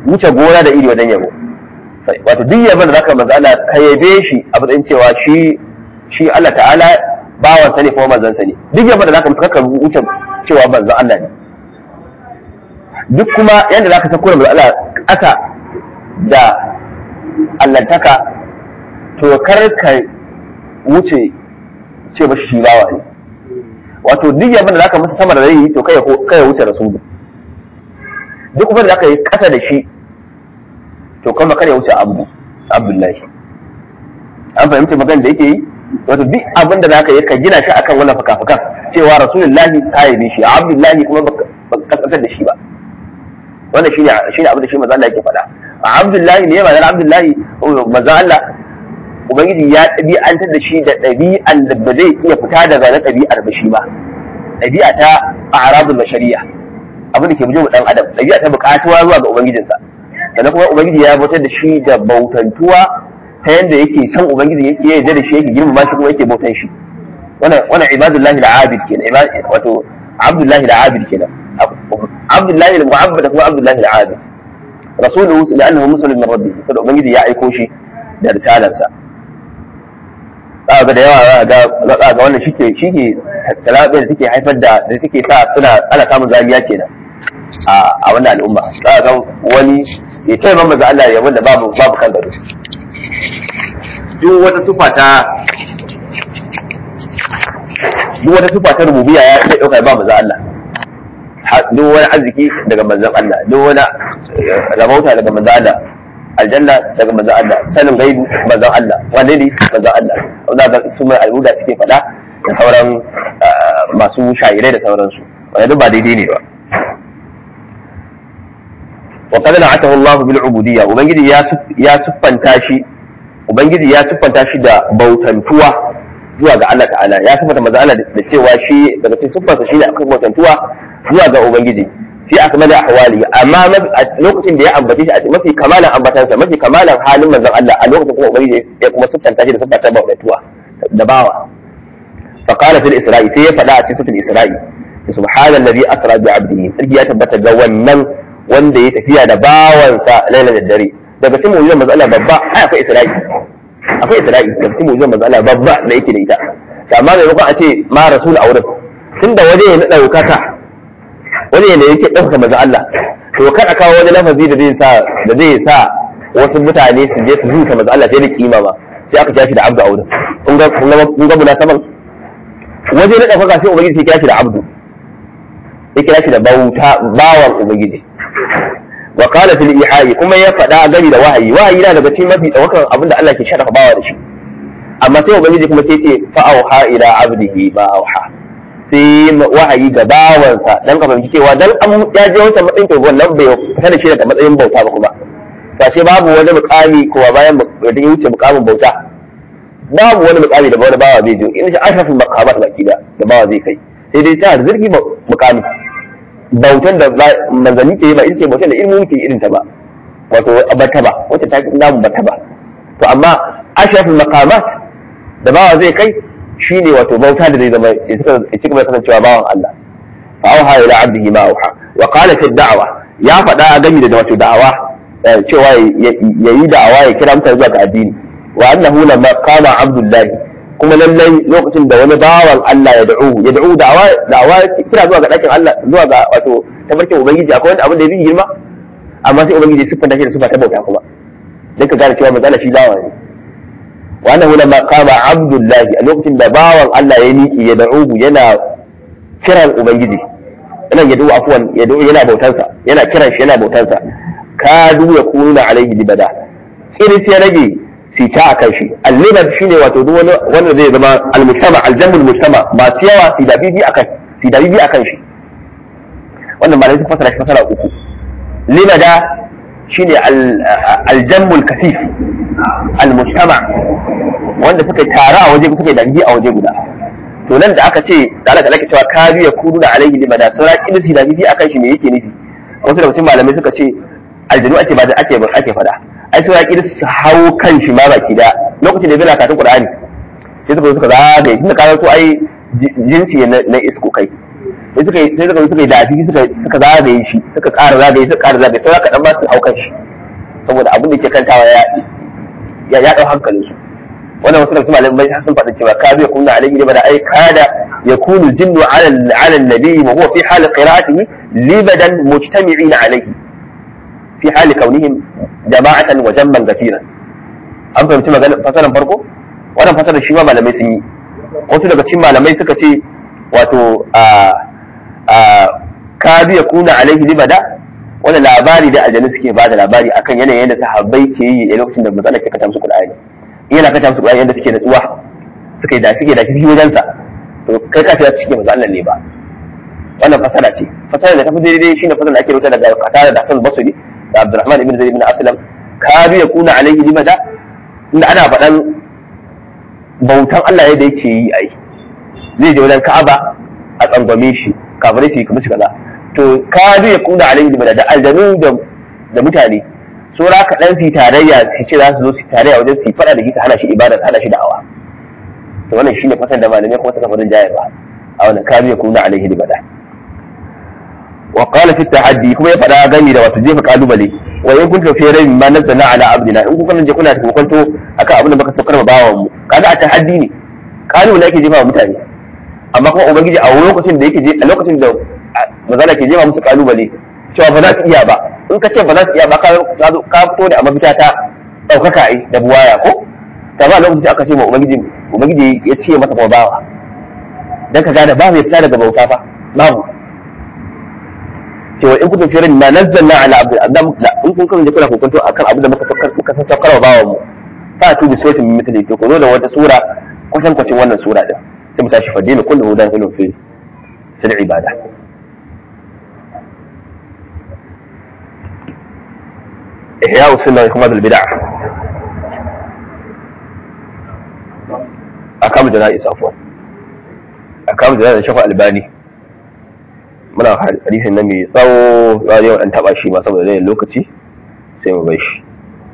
wuce gona da iri wajen yabo wato duk yabon da zaka manzo Allah ka yabe shi a matsayin cewa shi shi Allah ta'ala bawan sa ne kuma manzon sa ne duk yabon da zaka masa ka wuce cewa manzon Allah ne duk kuma yanda zaka sako manzo Allah ƙasa da allantaka to kar ka wuce ce ba shi bawa ne wato duk yabon da zaka masa sama da zai yi to kai kai wuce rasulu duk kuma da zaka yi ƙasa da shi to kuma kada ya wuce abu abdullahi an fahimci magana da yake yi wato duk abin da zaka yi ka gina shi akan wannan fuka-fukan cewa rasulullahi ka yi shi abdullahi kuma ba kaskantar da shi ba wannan shine shine abin da shi manzo Allah yake faɗa a abdullahi ne ba abdullahi manzo Allah ubangiji ya ɗabi'antar da shi da ɗabi'an da ba zai iya fita daga na ɗabi'ar ba shi ba ɗabi'a ta a'rabul bashariya abin da ke bujin dan adam ɗabi'a ta buƙatuwa zuwa ga ubangijinsa sannan kuma ubangiji ya bautar da shi da bautantuwa ta yadda yake san ubangiji yake yarda da shi yake girmama shi kuma yake bautan shi wannan wannan ibadullahi al-abid kenan wato abdullahi al-abid kenan abdullahi al-mu'abbad kuma abdullahi al-abid rasuluhu li'annahu muslim min rabbih saboda ubangiji ya aiko shi da risalarsa za ga da yawa ga ga wannan shike shike talabe da take haifar da da take sa suna ana samun zaliya kenan a wannan al'umma za ga wani ya ce man maza Allah ya wanda babu babu kan gado duk wata sufa ta duk wata sufa ta rububiyya ya iya dauka ba maza Allah duk wani arziki daga manzon Allah duk wani rabauta daga manzon Allah aljanna daga manzon Allah sanin gaibi manzon Allah wanne ne manzon Allah wanda ga su mai al'uda suke faɗa da sauran masu shayirai da sauransu wanda duk ba daidai ne ba wa qad na'atahu Allah bil ubudiyya ubangiji ya ya siffanta shi ubangiji ya siffanta shi da bautantuwa zuwa ga Allah ta'ala ya siffanta manzo Allah da cewa shi daga cikin siffarsa shine akwai bautantuwa zuwa ga ubangiji fi akmali ahwali amma a lokacin da ya ambace shi a mafi kamalan ambatansa mafi kamalan halin manzon Allah a lokacin kuma ubangiji ya kuma siffanta shi da siffanta bautantuwa da bawa fa qala fil isra'i sai ya faɗa a cikin isra'i subhanallazi asra bi 'abdihi sarki ya tabbata ga wannan wanda ya tafiya da bawansa laila da dare daga cikin mu'jizar manzo Allah babba ai akwai Isra'i akwai Isra'i daga cikin mu'jizar manzo Allah babba da yake da ita amma maimakon a ce ma rasul a wurin tunda waje ne na daukaka waje ne yake dauka manzo Allah to kada kawo wani lafazi da zai sa da zai sa wasu mutane su je su zuta manzo Allah sai da kima ba sai aka kira shi da abdu a wurin kun ga kun ga munasaban waje na daukaka sai ubangiji sai kira shi da abdu ya kira shi da bauta bawan ubangiji wa qala fil ihai kuma ya faɗa gani da wahayi wahayi na daga cikin mafi tsawakan abinda Allah ke sharafa bawa da shi amma sai ubangiji kuma sai ce fa auha ila abdihi ma auha sai wahayi ga bawansa dan ka fahimci cewa dan an ya je wata matsayin to wannan bai fita da shi daga matsayin bauta ba kuma ba sai babu wani mukami ko bayan da ya wuce mukamin bauta babu wani mukami da wani bawa zai je in shi ashrafin maqamat baki da da bawa zai kai sai dai ta zirgi mukami bautan da manzanni ke yi ba ita ce bautan da ilmu ke irin ta ba wato bata ba wacce ta namu bata ba to amma ashrafin maqamat da bawa zai kai shine wato bauta da zai zama ya ci gaba da kasancewa bawan Allah fa auha ila abdihi ma auha wa qala fi da'wa ya faɗa gani da wato da'awa cewa yayi da'awa ya kira mutane zuwa ga addini wa annahu lamma qama abdullahi kuma lallai lokacin da wani bawan Allah ya da'u ya da'u da'awa da'awa kira zuwa ga dakin Allah zuwa ga wato tabarkin ubangiji akwai wani abin da yake girma amma sai ubangiji ya siffanta shi da sifa ta bauta kuma dan ka gane cewa manzala shi dawa ne wa annahu lamma qama abdullahi a lokacin da bawan Allah ya miki ya da'u yana kiran ubangiji yana ya da'u afwan ya da'u yana bautansa yana kiran shi yana bautansa kadu ya kununa alaihi libada irin sai rage sita a kan shi allibar shine wato duk wani wanda zai zama almujtama aljamul mujtama masu yawa su da bibi akan su da bibi akan shi wannan malai sun fasara shi fasara uku limada shine aljamul kasif almujtama wanda suka tara a waje suka dangi a waje guda to nan da aka ce da Allah talaka cewa kadu ya kudu da alaihi limada sura kin su da bibi akan shi me yake nufi wasu da mutum malamai suka ce aljanu ake ba ake ake fada ai sai ya su hau kan shi ma baki da lokacin da bai karatun Qur'ani sai suka suka zagaye tunda ka to ai jinsi na isko kai sai suka yi sai suka suka yi dafi suka suka zagaye shi suka ƙara zagaye suka ƙara zagaye sai ka dan ba su haukan shi saboda abin da ke kantawa ya ya ya dau hankalin su wannan wasu daga malamai sun faɗa cewa ka zai kunna alaihi libada ai kada yakunu jinnu ala ala nabi wa huwa fi hal qira'atihi libadan mujtami'in alaihi fi hal kaunihim jama'atan wa jamman ghafiran an fahimci maganar fasaran farko wannan fasarar shi ma malamai sun yi wasu daga cikin malamai suka ce wato a a ka biya kuna alaihi libada wani labari da aljanu suke bada labari akan yanayin yadda sahabbai ke yi a lokacin da matsala ke kata musu qur'ani in yana kata musu qur'ani yadda suke natsuwa suka yi da suke da shi wajen sa to kai ka ta suke maza Allah ne ba wannan fasara ce fasara da tafi daidai shine fasara da ake rubuta daga Qatada da Hasan Basri da Abdurrahman ibn Zaid ibn Aslam ka biya kuna alaihi libada inda ana faɗan bautan Allah yadda yake yi ai zai je wajen Ka'aba a tsangwame shi kafirai su yi kuma shi kaza to ka ya kuna alayhi da da aljanu da da mutane sura ka dan su tarayya su ce za su zo su tarayya wajen su fada da shi ta hana shi ibada ta hana shi da'awa to wannan shine fasan da malamai kuma suka farin jaya ba a wannan ka ya kuna alayhi da wa qala fi tahaddi kuma ya fada gani da wato jefa kalubale wa in kuntum fi raybin ma nazzalna ala abdina in kuka je kuna kokonto akan abin da baka saukar bawan mu kaga a tahaddi ne kalubale yake jefa wa mutane amma kuma ubangiji a lokacin da yake je a lokacin da mazala ke jema musu kalubale cewa ba za su iya ba in ka ce ba za su iya ba ka ka fito da a mafita ta ɗaukaka ai da buwaya ko ta ba lokacin aka ce ma ubangiji ubangiji ya ce masa kuma bawa dan ka gane ba mai fita daga bauta fa babu cewa in kuntum firin ma nazzalna ala abdul adam in kun kasance kuna kokonto akan abin da muka saukar muka saukar wa bawan mu fa tu bi suratin min mithli to ko zo da wata sura kwatan kwacin wannan sura din sai mu tashi fadina kullu hudan kullu fi fil ibada ihya usunna wa ikmal bid'ah akam janaiz afwan akam janaiz shafa albani muna hadisin nan mai tsawo za a an taba shi ma saboda zai lokaci sai mu bai shi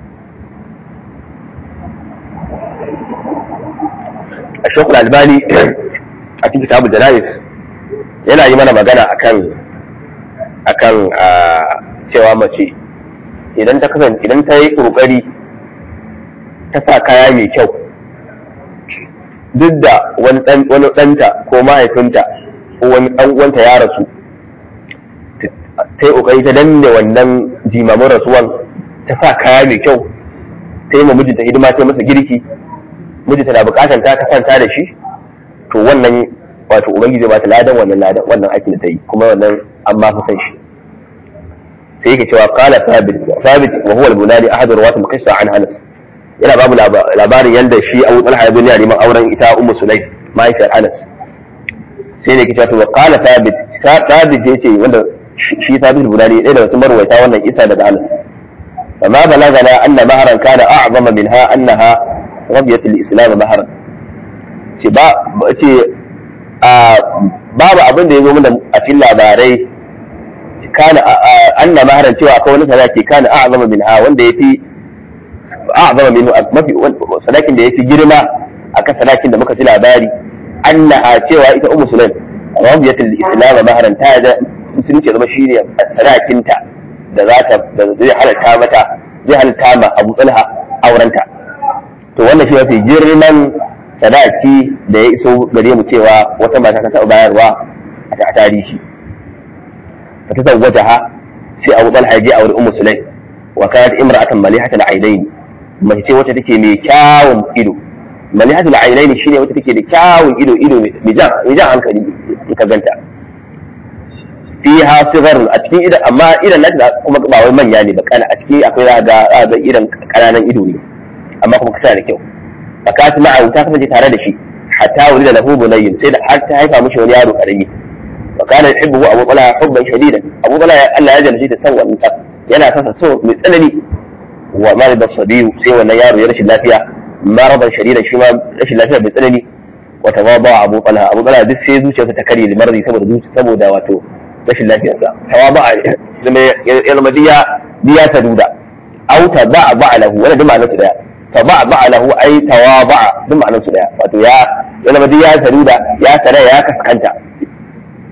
a shekul albani a cikin kitabu janais yana yi mana magana akan akan cewa mace idan ta kasance idan ta yi kokari ta sa kaya mai kyau duk da wani ɗanta ko mahaifinta ko wani ɗan uwanta ya rasu ta yi kokari ta danne wannan jimamin rasuwan ta sa kaya mai kyau ta yi ma mijinta hidima ta masa girki mijinta na bukatar ta ta kwanta da shi to wannan wato ubangiji ba ta ladan wannan ladan wannan aikin da ta yi kuma wannan an ma fi san shi sai yake cewa qala thabit thabit wa huwa al-bunani ahad rawat al-qissa an Anas yana babu labarin yanda shi Abu Talha ibn ya neman auren ita Ummu Sulaim mahaifiyar Anas sai ne yake cewa wa qala thabit thabit yace wanda shi thabit al-bunani ɗaya daga cikin marwaita wannan isa daga Anas فما بلغنا أن مهرا كان أعظم منها أنها رضيت الإسلام مهرا ce babu abin da ya zo mana a cikin labarai kana anna maharan cewa akwai wani sadaki kana a'zama min ha wanda yafi a'zama min mafi sadakin da yafi girma akan sadakin da muka ji labari anna cewa ita ummu sulaim rabiyatul islam maharan ta da musulunci zama shine sadakin ta da za ta da zai halatta mata zai halatta ma Abu Talha aurenta to wannan shi mafi girman sadaki da ya iso gare mu cewa wata mata ta taɓa bayarwa a tarihi fa ta zawwaja ha sai Abu Talha je aure Ummu Sulaim wa kanat imra'atan malihatal ainain mace ce wacce take mai kyawun ido malihatul ainain shine wacce take da kyawun ido ido mai jan mai jan hankali ka ganta fiha sigar a cikin idan amma idan na kuma ba wai manya ne ba kana a ciki akwai za ga ga idan kananan ido ne amma kuma kasa da kyau fakat ma'a ta kasance tare da shi hatta wuri da lahu bunayyin sai da har ta haifa mishi wani yaro karami wa kana yuhibbu abu talha hubban shadidan abu talha Allah ya jalshi da san wannan yana sasa so mai tsanani wa marida sabiyu sai wannan yaro ya rashin lafiya maradan shadidan shi ma rashin lafiya mai tsanani wa tawaba abu talha abu talha duk sai zuciyarsa ta kare limarzi saboda saboda wato rashin lafiyarsa tawaba ya zama diya diya ta duda au ta ba'a ba'alahu wannan duk ma'anarsa daya taba'a lahu ai tawaba'a duk ma'anar su daya wato ya ya zama duk ya saru da ya sare ya kaskanta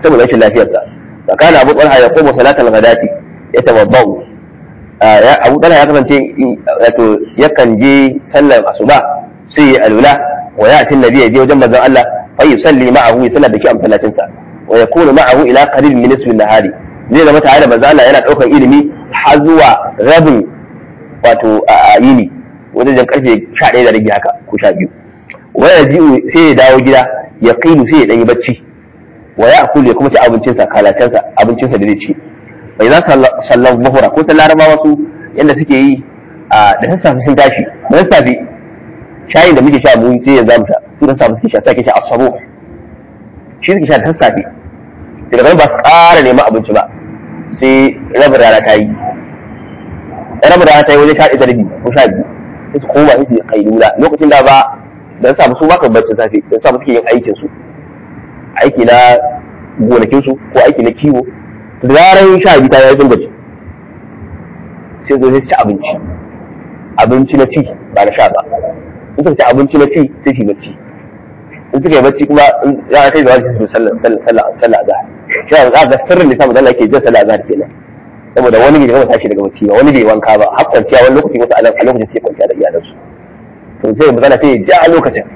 saboda rashin lafiyarsa fa kana abu talha ya qoma salatal ghadati yatawaddau abu talha ya kasance wato yakan je sallar asuba sai ya alula wa ya tin nabi ya je wajen manzon Allah fa yusalli ma'ahu ya sallar da shi a masallacin sa wa yakunu ma'ahu ila qalil min nisfi nahari zai zama tare da manzon Allah yana daukar ilimi har zuwa rabin wato a yini wajen karfe 11 da rage haka ko 12 wa yaji sai ya dawo gida ya qilu sai ya dan yi bacci wa ya akulu ya kuma ci abincinsa kalacensa abincinsa da zai ci bai za sallan zuhura ko ta larabawa su yadda suke yi a da sassafe sun tashi da sassafe shayin da muke sha mu sai ya zamu sha su da sassafe suke sha sai ke sha asabo shi suke sha da sassafe daga nan ba su ƙara neman abinci ba sai rabin rana ta yi rabin rana ta yi wajen sha ɗaya da rabi ko sha biyu sai su koma sai su kai lula lokacin da ba da sassafe su ba ka bacci safe da sassafe suke yin aikin su aiki na gonakinsu ko aiki na kiwo da zarar sha biyu ta yi sun gaji sai zo sai ci abinci abinci na ci ba na sha ba in suka ci abinci na ci sai su bacci in suka yi bacci kuma za a kai da wani su sallah sallah sallah azhar shi za ga sirrin da samu da Allah yake jin sallah azhar kenan saboda wani bai gama tashi daga bacci ba wani bai wanka ba har kwanciya wani lokaci wasu a lokacin sai kwanciya da iyalansu to sai magana sai ya ja a lokacin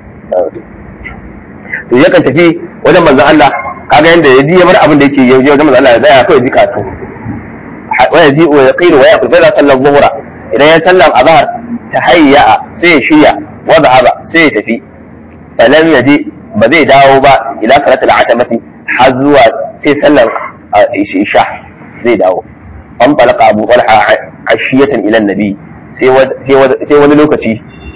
to yakan tafi wajen manzon Allah kaga yanda ya ji ya bar abin da yake yau wajen manzon Allah ya tsaya kawai ji kato wa yaji wa yaqiru wa yaqul fa sallan zuhra idan ya sallan azhar tahayya sai ya shirya wa dhahaba sai ya tafi falam yaji ba zai dawo ba ila salatul atamati har zuwa sai sallan isha zai dawo an talaka abu talha ashiyatan ila nabi sai wani lokaci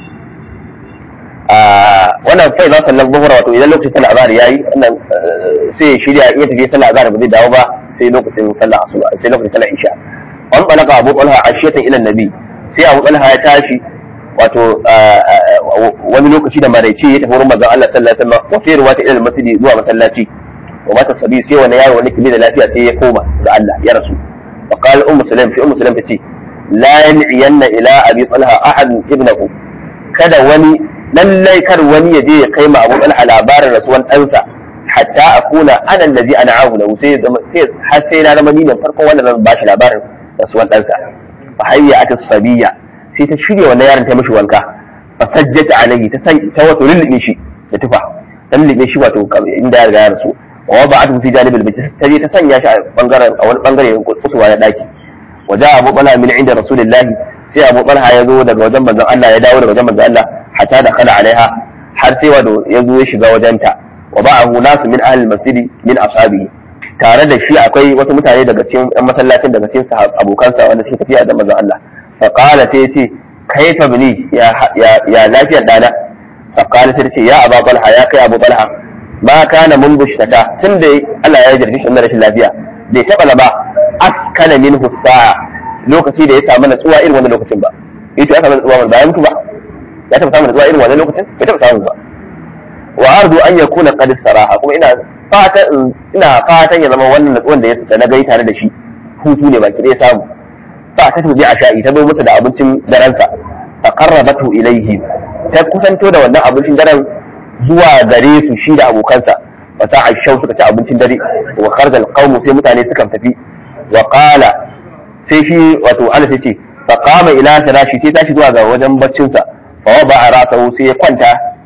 wannan fai za sallar zuhura wato idan lokacin sallar azhar yayi wannan sai ya shirya iya tafi sallar azhar ba zai dawo ba sai lokacin sallar asuba sai lokacin sallar isha an balaka abu talha ashiyatan ila nabi sai abu talha ya tashi wato wani lokaci da maraice ya tafi wurin manzon Allah sallallahu alaihi wasallam wa fi riwayat ila masjid zuwa masallaci wa mata sabi sai wani yaro wani kibi da lafiya sai ya koma ga Allah ya rasu fa qala ummu sulaim fi ummu sulaim tace la yan'iyanna ila abi talha ahad ibnahu kada wani lallai kar wani ya je ya kai ma abu talha labarin rasuwan ɗansa hatta a kuna ana lazi ana ahu lahu sai har sai na zama ni ne farkon wanda zan bashi labarin rasuwan ɗansa fa hayya ata sabiya sai ta shirya wannan yaron ta mishi wanka fa sajjata alayhi ta san ta wato lullube shi da tufa ta lullube shi wato inda ya riga ya rasu wa wada'atu fi janibil bayt ta je ta sanya shi a bangaren a wani bangare kusurwa na daki wa ja'a abu talha min inda rasulillahi sai abu talha ya zo daga wajen manzon Allah ya dawo daga wajen manzon Allah hatta da kala alaiha har sai wado ya zo ya shiga wajenta wa ba'ahu nasu min ahli masjidi min ashabihi tare da shi akwai wasu mutane daga cikin yan masallacin daga cikin abokansa wanda suke tafiya da manzon Allah fa qala sai yace kaifa bini ya ya lafiyar dana fa qala sai yace ya abu talha ya kai abu talha ma kana mun bushtaka tunda Allah ya jarfi shi rashin lafiya bai taba ba askana minhu sa'a lokaci da ya samu natsuwa irin wannan lokacin ba yace ya samu natsuwa ba ya mutu ba ya taɓa samun natsuwa irin wannan lokacin bai taɓa samun ba wa ardu an yakuna qad saraha kuma ina fatan ina fatan ya zama wannan natsuwan da ya da na gai tare da shi hutu ne baki ɗaya samu fa ta tuji a sha'i ta zo masa da abincin daransa fa qarrabatu ilayhi ta kusanto da wannan abincin daren zuwa gare su shi da abokansa fa ta aishau suka ci abincin dare wa kharaja alqawmu sai mutane suka tafi wa qala sai shi wato ana sai ce fa qama ila firashi sai tashi zuwa ga wajen baccinsa fa wada ra'sahu sai ya kwanta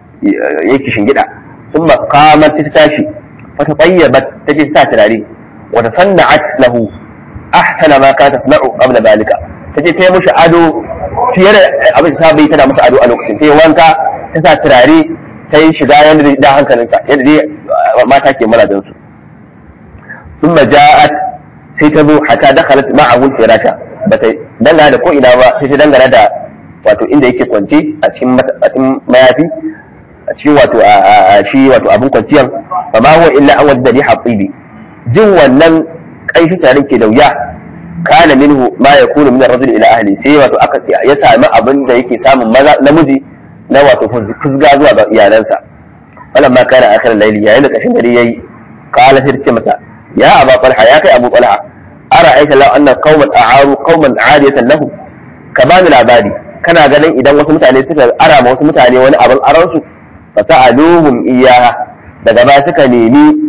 yake shingida thumma qamat ta tashi fa tatayyabat taje ta turare wa tasanna'at lahu ahsana ma kanat tasna'u qabla dalika taje ta yi mushi ado fiye da abin da sabai tana musu ado a lokacin ta yi wanka ta sa turare ta yi shiga yadda da hankalinsa yadda dai mata ke maradin su thumma ja'at sai ta zo hatta dakhalat ma'ahu firasha bata dangana da ko ina ba sai ta dangana da wato inda yake kwance a cikin mayafi a cikin wato a shi wato abin kwanciyan fa ma huwa illa an wadda riha tsibi jin wannan kaifi tare ke da wuya kana minhu ma yakunu min ar-rajul ila ahli sai wato aka ya sami abin da yake samun maza namiji na wato fusga zuwa ga iyalansa wannan ma kana akhir layli yayin da kashin dare yayi qala sai ce masa ya aba talha ya kai abu talha ara aita law anna qauman a'aru qauman 'adiyatan lahu ka bani labari kana ganin idan wasu mutane suka ara ma wasu mutane wani abin aransu fa sa'aluhum iyaha daga baya suka nemi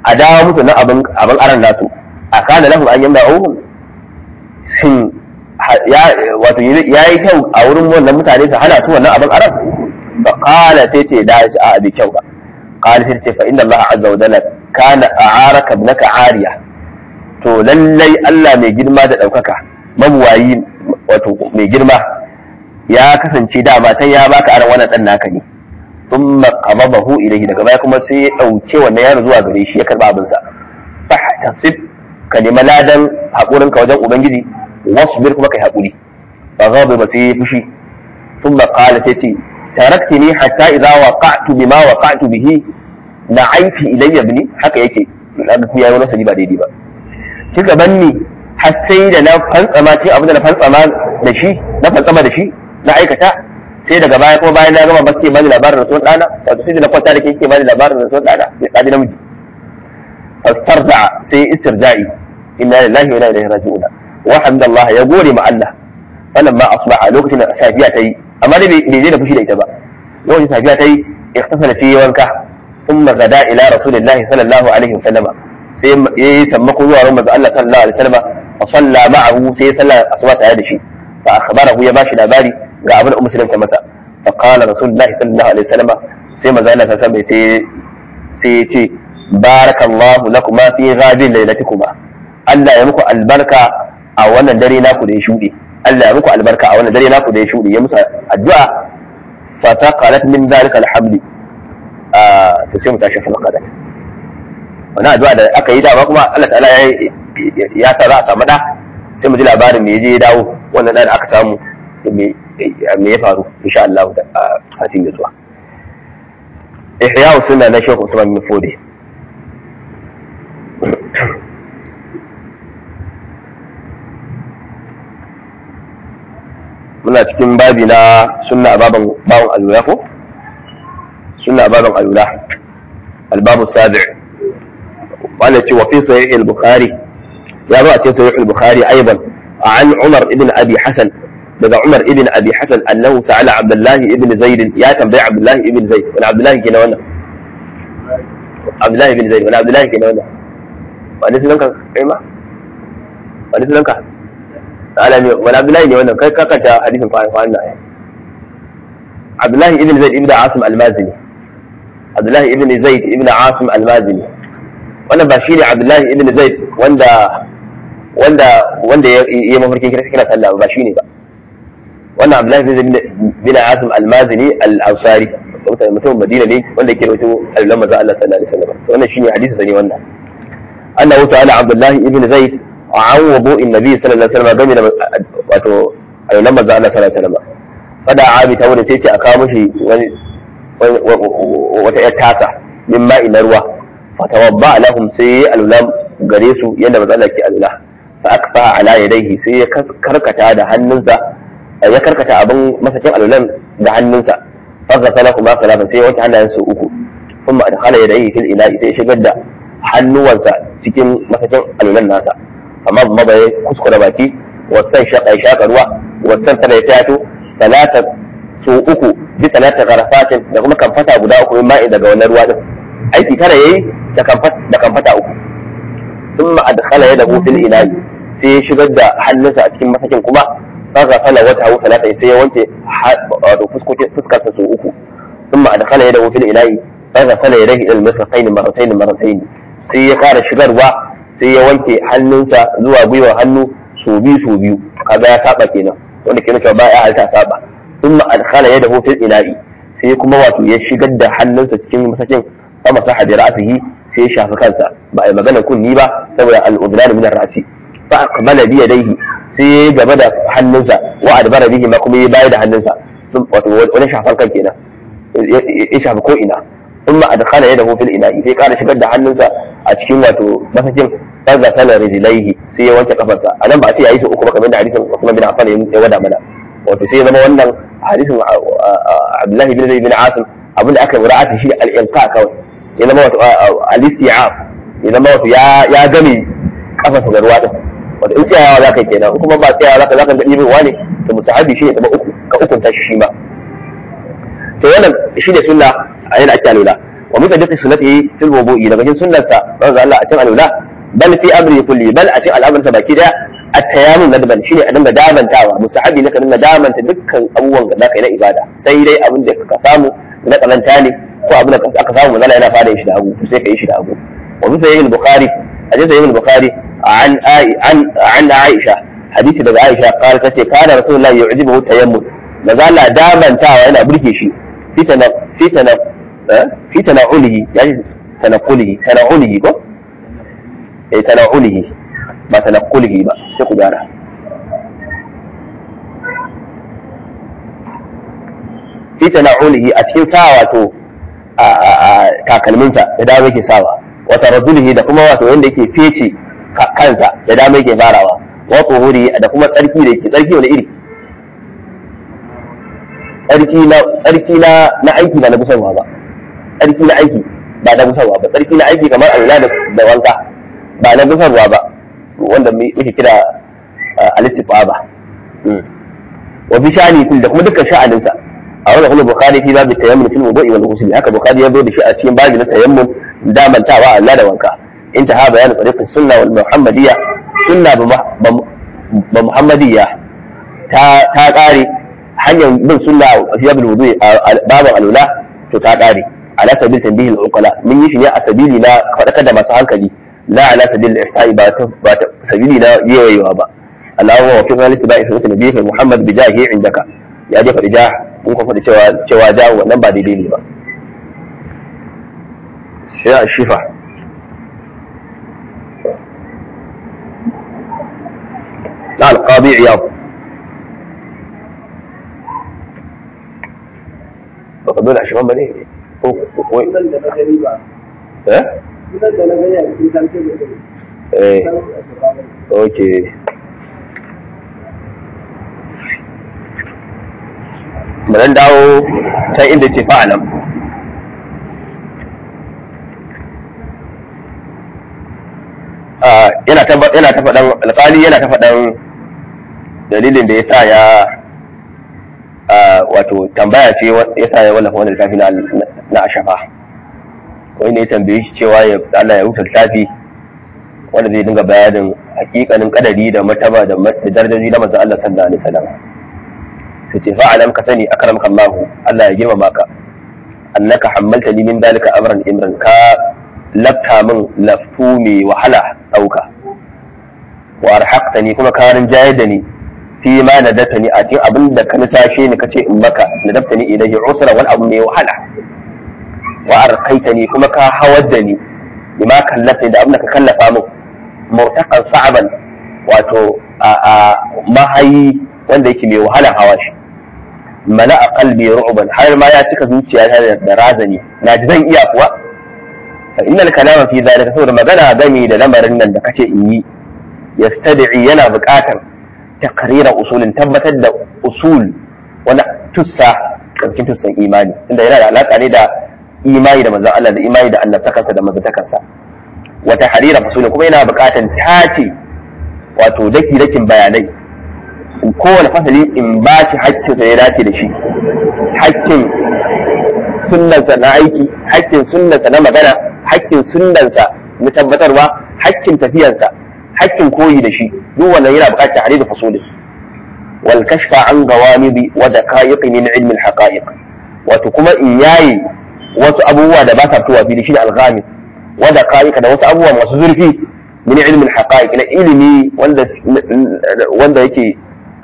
a dawo musu na abin abin aran nasu a kana lahum an yamma uhum shin ya wato yayi kyau a wurin wannan mutane su hana su wannan abin aran fa qala sai ce da a abi kyau ba qala sai ce fa inna Allah azza wa jalla kana a'araka ibnaka ariya to lallai Allah mai girma da daukaka mabuwayi wato mai girma ya kasance dama tan ya baka aran wannan dan naka ne thumma qababahu ilayhi daga baya kuma sai ya dauke wannan yaro zuwa gare shi ya karba abin sa fahtasib ka nemi ladan hakurin ka wajen ubangiji wasbir kuma kai hakuri fa ghaba ba sai fushi thumma qala tati taraktini hatta idza waqa'tu bima waqa'tu bihi na'aiti ilayya ibni haka yake daga ku yayi wani sani ba daidai ba kika banni har sai da na fantsama ce abin da na fantsama da shi na fantsama da shi na aikata sai daga baya kuma bayan na gama ba ke bani labarin rasuwar ɗana wato sai da na kwanta da ke ke bani labarin rasuwar ɗana sai ɗaji namiji fastarja sai istirja'i inna lillahi wa inna ilaihi raji'un wa hamdallah ya gode ma Allah wannan ma asbaha lokacin da safiya ta yi amma dai bai je da fushi da ita ba lokacin safiya ta yi iktasala sai wanka thumma gada ila rasulillahi sallallahu alaihi wasallama sai yayi sammako zuwa ran manzo Allah sallallahu alaihi wasallama fa salla ma'ahu sai ya salla asuba tare da shi fa akhbarahu ya bashi labari ga abin da ummu ta masa fa qala rasulullahi sallallahu alaihi wasallama sai manzo Allah sallallahu alaihi wasallama sai ya ce barakallahu lakuma fi ghadin lailatikuma Allah ya muku albarka a wannan dare naku da ya shuɗe Allah ya muku albarka a wannan dare naku da ya shuɗe ya musu addu'a fa taqalat min zalika alhabli to sai mu tashi fa qadat wannan addu'a da aka yi dama kuma Allah ta'ala ya ya sa za a samu da sai mu ji labarin me je ya dawo wannan da aka samu me ya faru insha Allah a satin da zuwa ihya sunna na Sheikh Usman bin Fode muna cikin babi na sunna a baban bawon alula ko sunna a baban alula albabu sabi wanda ce wa fi sahih al-bukhari ya zo a cikin sahih al-bukhari aiban an umar ibn abi hasan daga umar ibn abi hasan annahu sa'ala abdullah ibn zaid ya tambayi abdullah ibn zaid wani abdullah ke na wannan abdullah ibn zaid wani abdullah ke na wannan wani sunanka kai ma wani sunanka alami wani abdullahi ne wannan kai kakanta hadisin kwanan kwanan nan abdullahi ibn zaid ibn asim almazini abdullahi ibn zaid ibn asim almazini wannan ba shine abdullahi ibn zaid wanda wanda wanda ya yi mafarkin kira kira sallah ba shine ba wannan abdullahi ibn zaid ibn asim almazini al-ansari mutum madina ne wanda yake rawaito allan manzo Allah sallallahu alaihi wasallam wannan shine hadisi sani wannan annahu ta'ala abdullahi ibn zaid an wudu in nabi sallallahu alaihi wasallam game da wato ayyukan manzo Allah sallallahu alaihi wasallam fada abi ta wurin sai ce a kawo mishi wani wata yar tasa min ma'i na ruwa fa tawadda lahum sai alula gare su yadda manzo Allah ke alula fa akfa ala yadayhi sai ya karkata da hannunsa ya karkata abin masakin alulan da hannunsa fa ghasala kuma salafan sai ya wanke hannayensa uku kuma adkhala yadayhi fil ina'i sai ya shigar da hannuwansa cikin masakin alulan nasa amma ba ya kuskura baki wasan shaƙa shaƙa ruwa wasan tana ya tato talata so uku bi talata garafatin da kuma kamfata guda uku min ma'i daga wannan ruwa din aiki tara yayi da kamfata uku sun adkhala ya dahu fil ilahi sai ya shigar da hannunsa a cikin masakin kuma faga sala wata hu talata sai ya wanke wato fuskarsa so uku sun adkhala ya dahu fil ilahi faga sala ya dahi ilmi sakaini marataini marataini sai ya kara shigarwa sai ya wanke hannunsa zuwa gwiwa hannu su biyu su biyu kaga ya saba kenan wanda ke nuna ba ya halta saba sun ma adkhala ya dahu fil ina'i sai kuma wato ya shigar da hannunsa cikin masakin fa masaha bi ra'sihi sai ya shafi kansa ba ai magana kunni ba saboda al-udlan min ar-ra'si fa aqbala bi yadayhi sai ya gaba da hannunsa wa adbara bihi ma kuma ya bayar da hannunsa wato wani shafan kan kenan ya shafi ko ina ثم أدخل يده في الإناء sai ƙara shigar da hannunsa a cikin wato masakin farza sanar rijilaihi sai ya wanke kafarsa a nan ba a ce ya yi su uku ba kamar da hadisin Usman bin Affan ya wada mana wato sai ya zama wannan hadisin Abdullahi bin Zaid bin Asim abinda aka mura'ata shi da al-inqa kawai ya zama wato al-isti'ab ya zama wato ya ya game kafarsa da ruwa din wato in tsayawa za ka yi kenan kuma ba tsayawa za ka za ka ga ɗibin wani to musahabi shi ne zama uku ka ukunta shi shi ma to wannan shi ne sunna a yana ake alula wa min tadiqi sunnatihi fil wudu'i daga cikin sunnarsa manzo Allah a cikin alula bal fi amri kulli bal a cikin al'amarsa baki daya at-tayammum nadban shine a dinga damantawa musahabi ne ka dinga damanta dukkan abubuwan da zaka yi na ibada sai dai abin da ka samu na kalanta ne ko abin da aka samu manzo yana fara yin shi da hagu sai ka yi shi da hagu wa bi sahih al-bukhari hadith sahih al-bukhari an an an aisha hadisi daga aisha qala tace kana rasulullahi yu'jibuhu tayammum manzo Allah damantawa yana burge shi fitana fitana fi tana'ulihi yani tanaqulihi tana'ulihi ko eh tana'ulihi ba tanaqulihi ba sai ku gyara fi tana'ulihi a cikin sa wato a takalminsa da dama yake sawa wa taradulihi da kuma wato wanda yake fece kansa da dama yake farawa wa tuhuri da kuma tsarki da yake tsarki wani iri tsarki na tsarki na na aiki ba na busarwa ba tsarki na aiki ba na busarwa ba tsarki na aiki kamar alula da wanka ba na busarwa ba wanda muke kira alistifa ba wa bi shani da kuma dukkan sha'aninsa a wannan kuma bukhari fi babu tayammum fil wudu'i wal ghusl haka bukhari ya zo da shi a cikin babu na tayammum damantawa Allah da wanka intaha bayanin tariqis sunna wal muhammadiyya sunna ba muhammadiyya ta ta kare hanyar bin sunna a fiyabul wudu'i babin alula to ta kare ala sabil tanbihi al-uqala mun yi shi ne a sabili na fadakar da masu hankali la ala sabil ihsa'i ba ta ba ta sabili na yayewa ba Allahu wa fi zalika ba'i sunnati nabiyyi Muhammad bi jahi indaka ya je faɗi ja mun ko faɗi cewa cewa ja wannan ba daidai ne ba sai a shifa na alqadi iyad ba ka dole a shigan ba ne ko ko Sunan da na gani ba. eh Sunan da na gani a cikin sarki da gani. eh okay bari dawo ta inda ce fa'alam yana ta yana ta faɗan alƙali yana ta faɗan dalilin da ya sa ya wato tambaya ce ya sa ya wallafa wani littafi na na ashafa wani ne ya tambaye shi cewa ya Allah ya rubuta littafi wanda zai dinga bayanin hakikanin kadari da mataba da darajoji na manzon Allah sallallahu alaihi wasallam sai ce fa'alam ka sani akramaka Allah Allah ya girmama ka annaka hammaltani min dalika amran imran ka lafta min laftu mai wahala dauka wa arhaqtani kuma ka rinjayar da ni fi ma nadatani a cikin abin da ka nisashe ni kace in maka nadaftani ilayhi usra wal abu mai wahala wa arqaitani kuma ka hawar da ni bima kallafa da abin da ka kallafa min murtaqan sa'ban wato a mahayi wanda yake mai wahala hawa shi mana a kalbi ru'ban har ma ya cika zuciya ta da razani na ji zan iya kuwa fa innal kalama fi zalika saboda magana game da lamarin nan da kace in yi yastad'i yana buƙatar taqrira usulin tabbatar da usul wani tussa cikin tussan imani inda yana da alaka ne da imani da manzon Allah da imani da Allah takansa da manzon wa tahrira usulin kuma yana buƙatar tace wato daki dakin bayanai kowane fasali in ba shi haƙƙinsa ya dace da shi haƙƙin sunnansa na aiki haƙƙin sunnansa na magana haƙƙin sunnansa na tabbatarwa haƙƙin tafiyansa haƙƙin koyi da shi duk wannan yana buƙatar tare da fasoli wal kashfa an gawamidi wa daqa'iq min ilmi al haqa'iq wato kuma in yayi wasu abubuwa da ba sa fitowa fili shi al-ghamid wa daqa'iq da wasu abubuwa masu zurfi min ilmi al haqa'iq na ilimi wanda wanda yake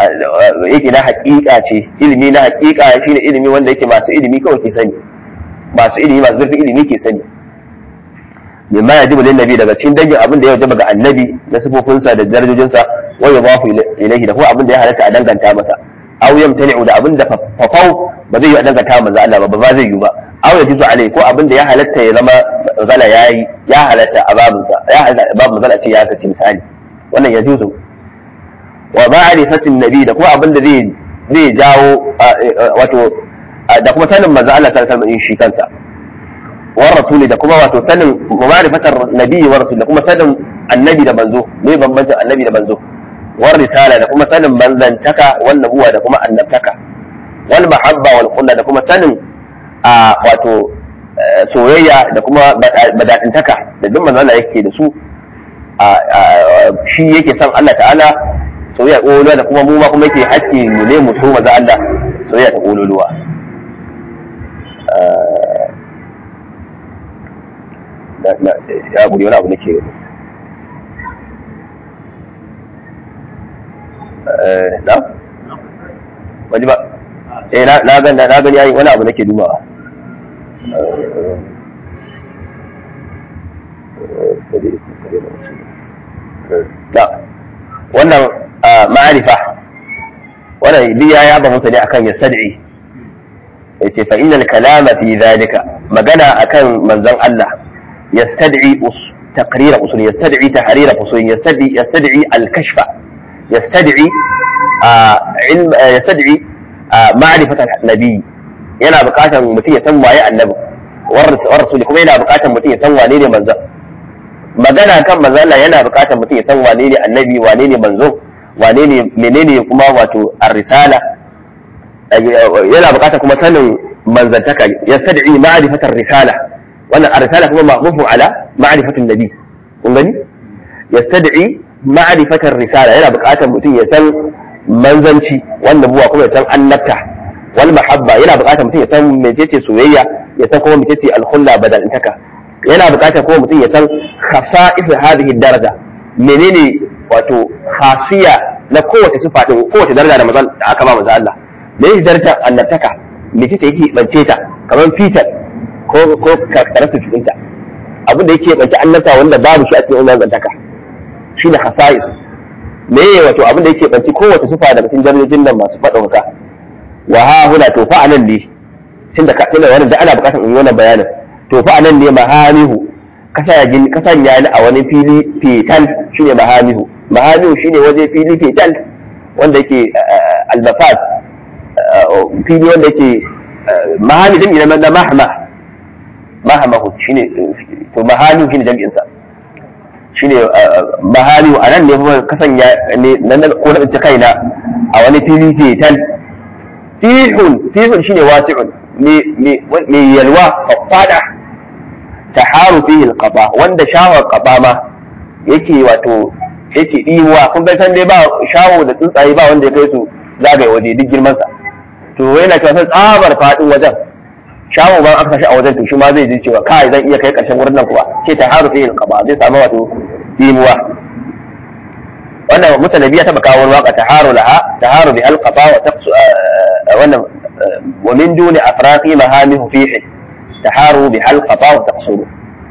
yake na hakika ce ilimi na hakika shine ilimi wanda yake masu ilimi kawai ke sani masu ilimi masu zurfin ilimi ke sani mimma yajibu lin nabi daga cikin dangin abin da ya wajaba ga annabi na sifofinsa da darajojinsa wa yudafu ilayhi da kuma abin da ya halatta a danganta masa aw yamtani'u da abin da fafau ba zai yi a danganta manzo Allah ba ba zai yi ba aw yajizu alai ko abin da ya halatta ya zama zala yayi ya halatta a babinsa ya halatta babu zala ce ya sace misali wannan yajuzu wa ma'rifatin nabi da kuma abin da zai zai jawo wato da kuma sanin manzo Allah sallallahu alaihi wasallam shi kansa wa rasuli da kuma wato sanin ma'rifatar nabi wa rasul da kuma sanin annabi da manzo me bambancin annabi da manzo wa risala da kuma sanin manzantaka wal nubuwa da kuma annabtaka wal mahabba wal qulla da kuma sanin a wato soyayya da kuma badadintaka da duk manzo Allah yake da su shi yake son Allah ta'ala soyayya ƙololuwa da kuma mu ma kuma yake hakki mu ne mu so maza Allah soyayya ta ƙololuwa ya guri wani abu nake na? wani ba eh na gani na gani yayi wani abu nake dubawa wannan ma'arifa wannan biya ya ba musu ne akan ya sad'i yace fa innal kalama fi zalika magana akan manzon Allah yastad'i taqrir usul yastad'i tahrir usul yastad'i yastad'i al-kashfa yastad'i ilm yastad'i ma'rifat an-nabi yana bukatar mutum ya san waye annabi war rasul kuma yana bukatar mutum ya san wane ne manzon magana kan manzo Allah yana bukatar mutum ya san wane ne annabi wane ne manzo wane ne menene kuma wato ar-risala yana bukatar kuma sanin manzantaka yastad'i ma'rifatar risala wannan ar-risala kuma ma'rufun ala ma'rifatun nabi kun gani yastad'i ma'rifatar risala yana bukatar mutum ya san manzanci wannan buwa kuma ya san annabta wal mahabba yana bukatar mutum ya san mecece soyayya ya san kuma mecece al-khulla badalintaka yana bukatar kuma mutum ya san khasa'is hadhihi daraja menene wato khasiya na kowace sifa din kowace daraja da manzon da aka ba manzon Allah me yake darajar annabtaka me ce yake bance ta kamar features ko ko characteristics ɗinta abin da yake bance annabta wanda babu shi a cikin annabtaka shine khasa'is me wato abin da yake bance kowace sifa daga cikin darajojin nan masu fadauka wa ha huna to fa anan ne tunda ka tunda wannan da ana bukatar in yi wannan bayanin to fa anan ne mahamihu ka sanya ni a wani fili fetal shine mahamihu mahamihu shine waje fili fetal wanda yake albafas fili wanda yake mahami jami'i na mahama mahamahu shine to mahamihu shine jami'in sa shine mahamihu anan ne kuma ka sanya ne nan ko na tsinci kaina a wani fili fetal fihun fihun shine wasi'un me yalwa faffada taharu fihi alqaba wanda shawar qaba ma yake wato yake diwa kun bai san dai ba shawo da tsuntsaye ba wanda ya kai su zagaye waje duk girman sa to yana cewa sai tsabar fadin wajen shawo ba aka tashi a wajen to shi ma zai ji cewa kai zan iya kai karshen wurin nan kuwa ce taharu fihi alqaba zai samu wato dimuwa wannan mutanabi ya taba kawo waka taharu laha taharu bi alqaba wa taqsu wannan wa min duni afraqi mahamihu fihi taharu bi halqata wa taqsuru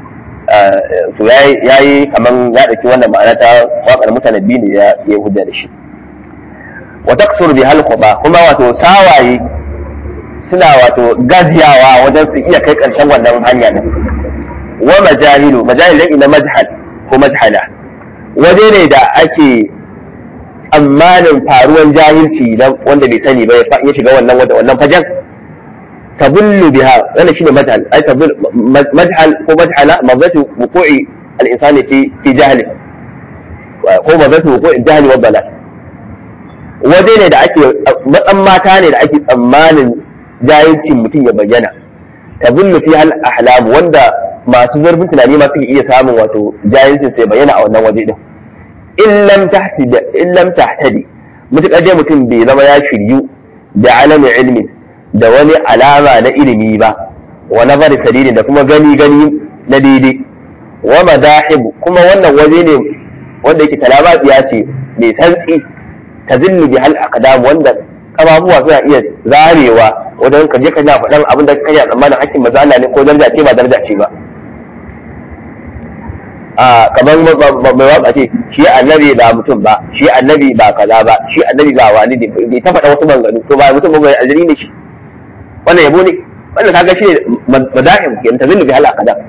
to yayi yayi kaman ya dauki wannan ma'ana ta wakar mutanabbi ne ya ya hujja da shi wa taqsuru bi halqata kuma wato sawaye suna wato gaziyawa wajen su iya kai karshen wannan hanya din wa majahilu majahil ina majhal ko majhala waje ne da ake tsammanin faruwan jahilci wanda bai sani ba ya shiga wannan wannan fajan تظل بها انا شنو مجهل اي تظل مجهل هو مجهل مضيت وقوع الانسان في في جهله هو مضيت وقوع الجهل والضلال waje ne da ake matsan mata ne da ake tsammanin jahilcin mutum ya bayyana ta zullu fi hal ahlam wanda masu zurfin tunani ma suke iya samun wato jahilcin sai bayyana a wannan waje din in lam tahtadi in lam tahtadi mutakar dai mutum bai zama ya shiryu da alamin ilmin da wani alama na ilimi ba wa nazari sadidi da kuma gani gani na daidai wa madahibu kuma wannan waje ne wanda yake talabatsiya ce mai santsi ta zillu bi hal aqdam wanda kafafuwa suna iya zarewa wajen ka je ka na faɗan abin da kai tsammanin hakkin maza Allah ne ko daraja ce ba daraja ce ba a kamar mai waka ce shi annabi ba mutum ba shi annabi ba kaza ba shi annabi ba wani ne bai ta faɗa wasu manganu to ba mutum ba mai aljini ne shi wannan yabo ne wannan kaga shi ne madahim ke ta zillu bi hal aqdam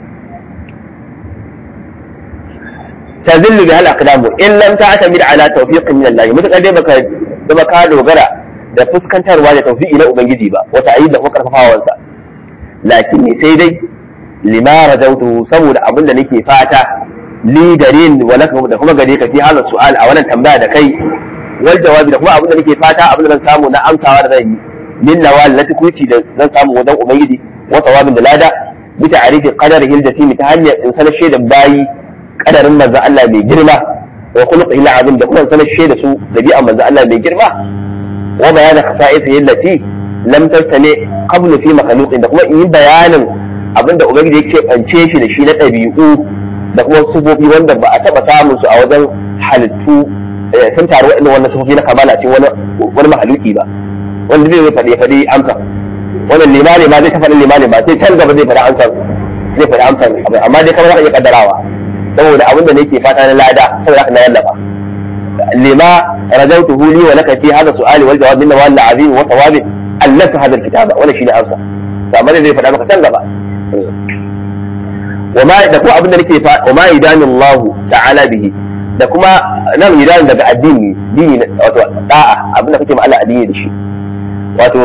ta zillu bi hal aqdam in lam ta'tamid ala tawfiqin min Allah mutakar dai baka zama ka dogara da fuskantarwa da tawfiqi na ubangiji ba wata ayi da kuma karfafawansa lakin ne sai dai lima rajautu saboda abin da nake fata li darin wa laka da kuma gare ka fi halin su'al a wannan tambaya da kai wal jawabi da kuma abin da nake fata abin da zan samu na amsawa da zan yi min nawal na tukuci da zan samu wajen ubangiji wa tawabin da lada bi ta'rifi qadarihi al-jasim ta hanyar in sanar da bayi kadarin manzo Allah mai girma wa khuluqihi al-azim da kuma sanar da su dabi'an manzo Allah mai girma wa bayanin khasa'isihi allati lam tastani qablu fi makhluqin da kuma in yi bayanin abinda ubangiji yake bance shi da shi na ɗabi'u da kuma sufofi wanda ba a taɓa samun su a wajen halittu sun taru waɗannan wannan sufofi na kamala ce wani wani mahaluki ba wanda zai faɗi faɗi amsa wannan limani ma zai ta faɗi limani ba sai can gaba zai faɗi amsa zai faɗi amsa amma dai kamar iya kaddarawa saboda abin da nake fata na lada saboda haka na wallafa lima rajautuhu li wa laka fi hadha su'ali wal jawab minna wal azim wa thawabin allaka hadha al-kitaba wannan shine amsa amma zai faɗa maka can gaba وما da kuma abin da nake fa wa ma idani Allah ta'ala bihi da kuma nan idan daga addini dini wato da'a abin da kake ma Allah addini da shi wato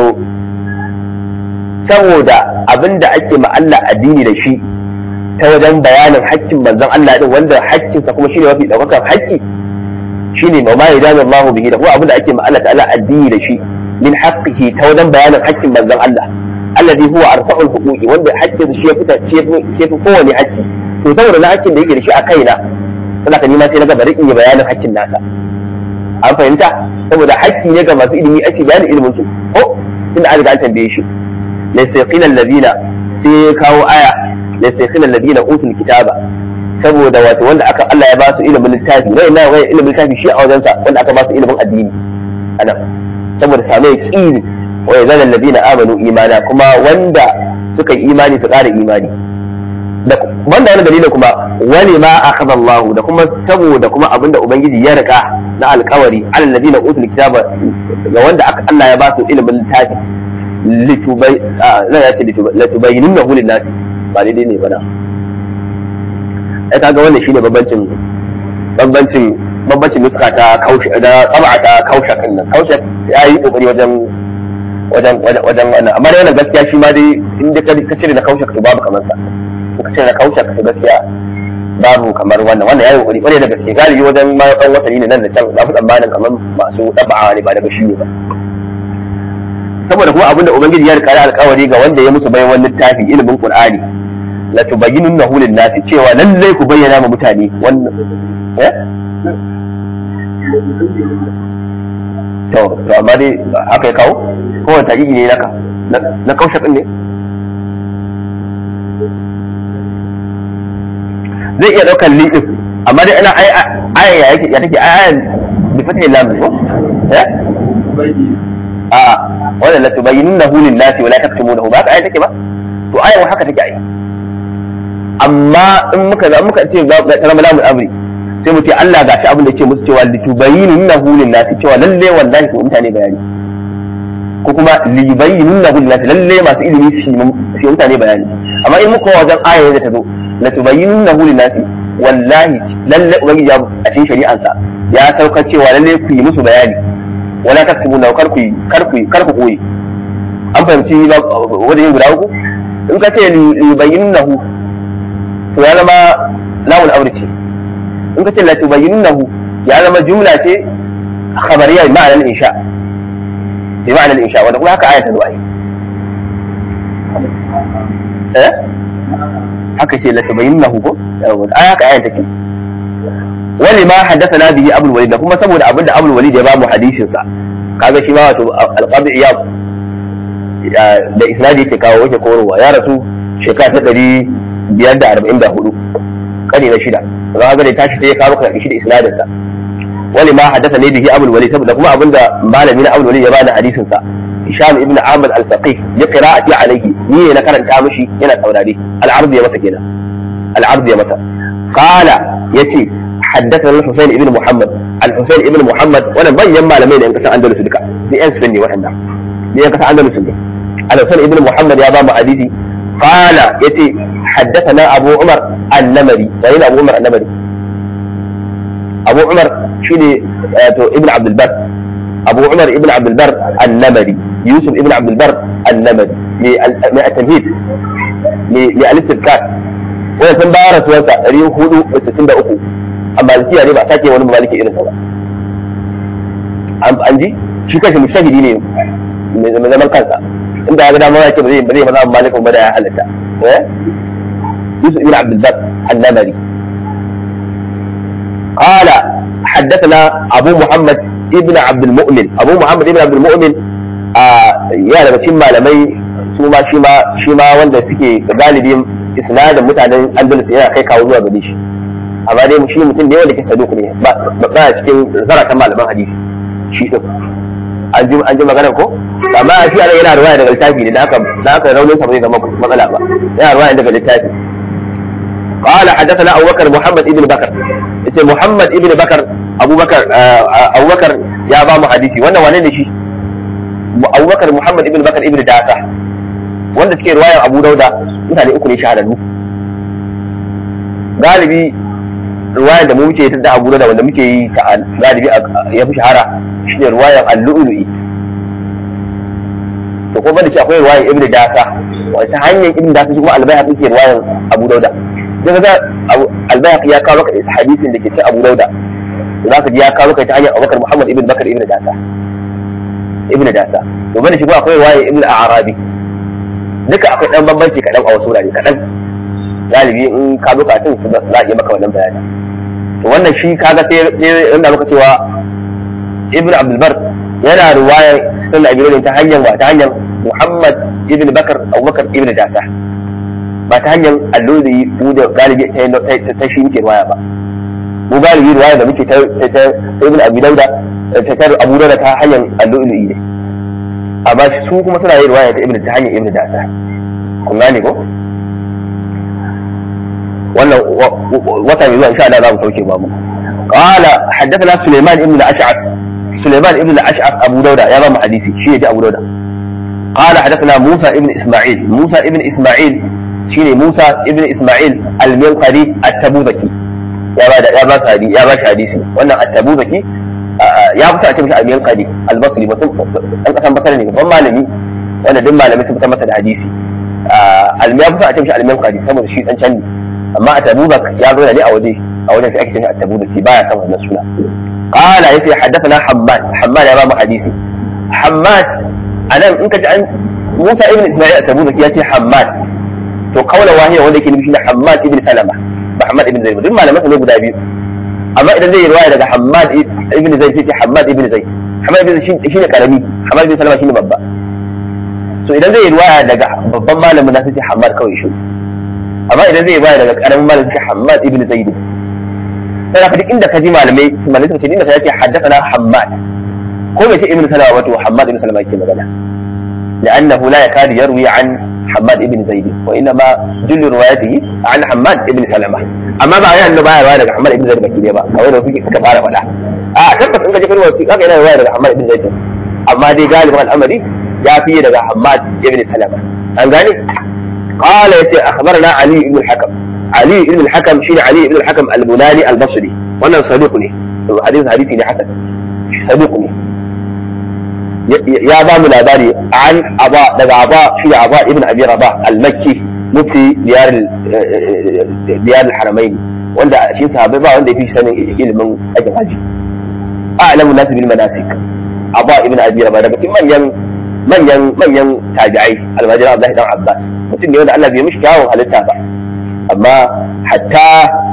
saboda abin da ake ma Allah addini da shi ta wajen bayanin haƙƙin manzon Allah din wanda haƙƙinsa kuma shine mafi daukakan haƙƙi shine wa ma idani Allah bihi da kuma abin da ake ma Allah ta'ala addini da shi min haqqihi ta wajen bayanin haƙƙin manzon Allah alladhi huwa arfa'ul huquqi wanda haƙƙin shi ya fita ce fi kowane haƙƙi to saboda na haƙƙin da yake da shi a kaina saboda ka nima sai na ga bari in yi bayanin haƙƙin nasa an fahimta saboda haƙƙi ne ga masu ilimi ake bayanin ilimin su ko tunda an riga an tambaye shi laysa alladhina sai ya kawo aya laysa alladhina utul kitaba saboda wato wanda aka Allah ya ba su ilimin littafi wai na wai ilimin littafi shi a wajensa wanda aka ba su ilimin addini anan saboda samu yaqini wa yazal alladhina amanu imana kuma wanda suka yi imani su ƙara imani da banda wani dalilin kuma wani ma akhadha Allah da kuma saboda kuma abinda ubangiji ya rika na alƙawari alal ladina utul kitaba ga wanda Allah ya ba su ilimin littafi litubai na ya ce litubayyinunnahu lin-nasi ba daidai ne bana ai kaga wannan shine bambancin bambancin bambancin nuska ta kaushe da tsaba ta kaushe kan nan kaushe ya yi kokari wajen wajen wajen wannan amma dai wannan gaskiya shi ma dai in da ka cire na kaushe ka babu kamar sa in ka cire na kaushe ka gaskiya babu kamar wannan wannan yayi kokari kwarai da gaske galibi wajen ma dan watanni ne nan da can na fi tsammanin kamar masu daba'a ne ba daga shi ne ba saboda kuma abinda ubangiji ya rika alkawari ga wanda ya musu bayan wani littafi ilimin qur'ani la tubayyinunnahu lin-nasi cewa lallai ku bayyana ma mutane wannan eh to to amma dai haka ya kawo ko wani taƙiƙi ne naka na kaushe ɗin ne zai iya ɗaukar liɗin amma dai ana aya ya yake ya take aya bi fata lam ko eh a wannan la tubayyinunnahu lin-nasi wa la taktumunahu ba haka aya take ba to aya haka take ai amma in muka za muka ce ga tarama lamu amri sai mu ce Allah ga shi abin da ke musu cewa litubayyinunnahu lin-nasi cewa lalle wallahi ko mutane bayani ko kuma libayyinunnahu lin-nasi lalle masu ilimi su yi mutane bayani amma in muka wajen aya da ta zo latubayyinunnahu lin-nasi wallahi lalle ubangiji ya a cikin shari'ansa ya saukar cewa lalle ku yi musu bayani wala taktubuna kar ku kar ku kar ku koyi an fahimci wajen guda uku in ka ce libayyinunnahu to ya zama lawul aure ce in ka ce la tubayyinunnahu ya zama jumla ce khabariya bi ma'anar insha bi ma'anar insha wanda kuma haka ayata zuwa eh haka ce la tubayyinunnahu ko ai haka ayata take wani ma haddathana bihi abul walid da kuma saboda abinda abul walid ya ba mu hadisin sa kaga shi ma wato alqabi iyab da isnadi yake kawo yake korowa ya rasu shekara ta ɗari biyar da arba'in da hudu kare na shida za ka ga da tashi sai ya kawo ka shi da isnadin sa wani ma haddasa ne bihi abul walid saboda kuma abinda malami na abul walid ya bada hadisin sa hisham ibn amr al-faqih ya qira'ati alayhi ni ne na karanta mishi yana saurare al-ard ya masa kenan al-ard ya masa qala yace حدثنا الحسين ابن محمد الحسين ابن محمد وانا بين malamai da yan kasar andalus duka ni yan sunni waɗannan ni yan kasar andalus ne الحسين ابن محمد يا بابا حديثي قال يتي حدثنا ابو عمر النمري وين ابو عمر النمري ابو عمر شيني ابن عبد البر ابو عمر ابن عبد البر النمري يوسف ابن عبد البر النمري من التمهيد للاستذكار wani sun bayar rasuwarsa ɗari hudu da sittin da uku a malikiya ne ba a sake wani maliki irinsa ba an ji shi kanshi mushahidi ne mai zaman kansa inda ya ga dama ya ce ba zai ba zai maza malikin ba da ya halatta يوسف بن عبد البر النمري قال حدثنا ابو محمد ابن عبد المؤمن ابو محمد ابن عبد المؤمن ya daga cikin malamai su ma shi ma shi ma wanda suke galibin isnadin mutanen andalus yana kai kawo zuwa gare shi amma dai shi mutum ne wanda ke saduk ne ba ba cikin zaratan malaman hadisi shi din an ji an ji maganar ko amma shi ana yana ruwaya daga littafi ne da aka da aka raunin sa bai zama matsala ba yana ruwaya daga littafi قال حدثنا ابو بكر محمد ابن بكر yace محمد ابن بكر ابو بكر ابو بكر ya ba mu hadisi wannan wane ne shi Abu Bakar Muhammad ibn Bakar ibn Dasa wanda suke ruwayan Abu Dauda mutane uku ne shahararru galibi ruwayan da mu muke ta Abu Dauda wanda muke yi ta galibi ya fi shahara shine ruwayan Al-Lu'lu'i to kuma da shi akwai ruwayan Ibn Dasa wata hanyar Ibn Dasa shi kuma Al-Bayhaqi ke ruwayan Abu Dauda daga ga Al-Bayhaqi ya kawo maka hadisin da ke cikin Abu Dauda za ka ji ya kawo maka ta hanyar Abu Bakar Muhammad ibn Bakar ibn Dasa ibn dasa to bane shi akwai waye ibn arabi duka akwai dan bambanci kadan a wasu wurare kadan galibi in ka bukatun su za a yi maka wannan bayani to wannan shi kaga sai inda muka cewa ibn abdul bar yana ruwaya sunan abi ta hanyar wa ta hanyar muhammad ibn bakar abubakar ibn dasa ba ta hanyar alloli mu da galibi ta shi muke ruwaya ba mu galibi ruwaya da muke ta ibn abi dauda fitar abu da ta hanyar allu'ulu'i ne amma su kuma suna yin ruwaya ta ibnu ta hanyar ibnu dasa kun gane ko wannan wata mai zuwa insha Allah za mu sauke babu qala haddathana Sulaiman ibn al-Ash'ab Sulaiman ibn al-Ash'ab Abu Dauda ya ba mu hadisi shi ne Abu Dauda قال حدثنا موسى ابن اسماعيل موسى ابن اسماعيل شيني موسى ابن اسماعيل المنقري التبوذكي يا بعد يا بعد حديث يا بعد حديثي وانا التبوذكي ya fita a ce mishi almiyan kadi albasri mutum an kasan basar ne babban malami wanda duk malami sun fita masa da hadisi almiya fita a ce mishi almiyan kadi saboda shi dan canni amma a tabubak ya zo ne a waje a wajen sai ake ce mishi a tabubak baya san wannan suna qala yace haddathana hammad hammad ya ba mu hadisi hammad anan in ka ji an Musa ibn Isma'il at-Tabuzaki ya ce Hammad to kaula wahiya wanda yake nufi na Hammad ibn Salama ba Hammad ibn Zaid duk malaman ne guda biyu amma idan zai yi riwaya daga Hammad ibn Zaid sai ce Hammad ibn Zaid Hammad ibn Zaid shine karami Hammad ibn Salama shine babba so idan zai yi riwaya daga babban malamin na sai ce Hammad kawai shi amma idan zai yi riwaya daga karamin malamin sai Hammad ibn Zaid sai ka duk inda ka ji malamai malamai suka ce inda sai ya ce haddathana Hammad ko bai ce ibn Salama wato Hammad ibn Salama yake magana لأنه لا يكاد يروي عن حماد بن زيد وإنما جل روايته عن حماد بن سلمة أما بعد أنه بقى رواية عن حماد بن زيد بكي بقى أو إنه سيكي كفارة ولا آه تبت إنك جفر وسيك أكي إنه رواية عن حماد بن زيد أما دي غالبا الأمر جاء فيه لغا حماد بن سلمة أنقاني قال يتي أخبرنا علي بن الحكم علي بن الحكم شين علي بن الحكم البناني البصري وانا صديقني حديث حديثي حسن صديقني ya ba mu labari an aba daga aba shi da aba ibn abi rabah al-makki mufti diyar diyar al-haramain wanda shi sahabbai ba wanda yafi sanin ilimin aikin haji a'lamu nas bil manasik aba ibn abi rabah daga cikin manyan manyan manyan tabi'ai al-majid Abdullah dan Abbas mutum ne wanda Allah bai mishi kyawun halitta ba amma hatta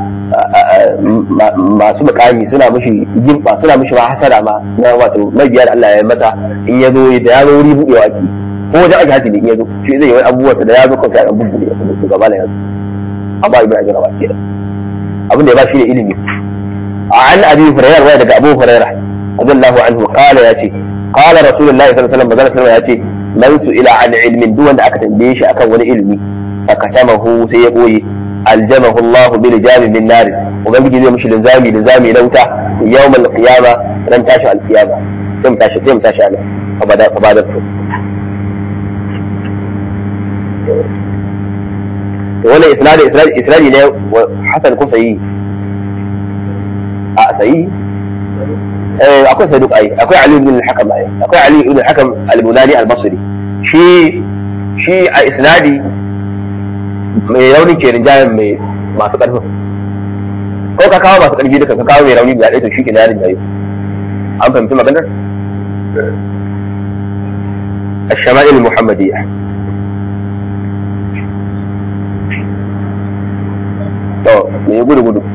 masu mukami suna mishi gimba suna mishi ma hasara ma na wato mabiya da Allah ya masa in ya zo da ya zo wuri buɗewa ake ko wajen ake hati ne in ya zo shi zai yi wani abubuwa da ya zo kawai sai an bubbuɗe ya kuma gaba da yanzu amma ibn ajira ba ke da abin da ya ba shi ne ilimi an abi hurairah waya daga abu hurairah radiyallahu anhu qala yace qala rasulullahi sallallahu alaihi wasallam magana yace man su ila an ilmin duk wanda aka tambaye shi akan wani ilimi fakatamahu sai ya boye aljamahu Allah bil jami min nar ubangiji zai mishi linzami linzami na wuta yawmal qiyama ran tashi al qiyama sai mu tashi sai mu tashi ana abada abada to wannan isnadi isnadi isnadi ne hasan ko sayi a sayi eh akwai saduk ai akwai ali ibn al-hakam ai akwai ali ibn al-hakam al-bunani al-basri shi shi a isnadi mai rauni ke rinjayen mai masu ƙarfin ko ka kawo masu ƙarfi duka ka kawo mai rauni guda ɗaya to shi ke na rinjaye an fahimci maganar الشمائل المحمدية me ya gudu gudu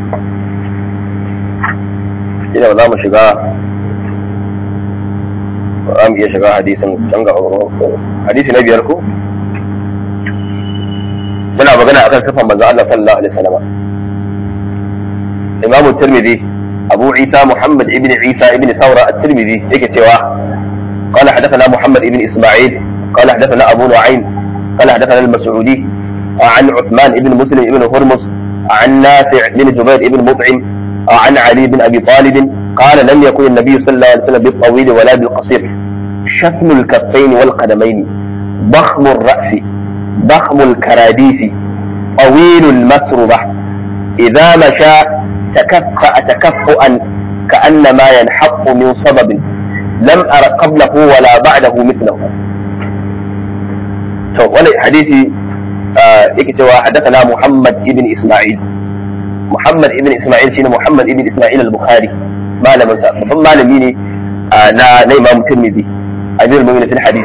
ina ba za mu shiga ba za mu iya shiga hadisin can ga hadisi na biyar ko muna magana akan sifan manzo Allah sallallahu alaihi wasallam Imam Tirmidhi Abu Isa Muhammad ibn Isa ibn Sawra at-Tirmidhi yake cewa قال حدثنا محمد بن اسماعيل قال حدثنا ابو نعيم قال حدثنا المسعودي عن عثمان بن مسلم بن هرمز عن نافع بن جبير بن مطعم عن علي بن ابي طالب قال لم يكن النبي صلى الله عليه وسلم بالطويل ولا بالقصير شتم الكفين والقدمين ضخم الراس ضخم الكراديس طويل المسربه اذا مشى تكفأ تكفؤا كانما ينحط من صبب لم أر قبله ولا بعده مثله to wani hadisi yake cewa haddathana Muhammad ibn Isma'il Muhammad ibn Isma'il shine Muhammad ibn Isma'il al-Bukhari malamin sa babban malami ne na na Imam Tirmidhi ajil mu'min fil hadith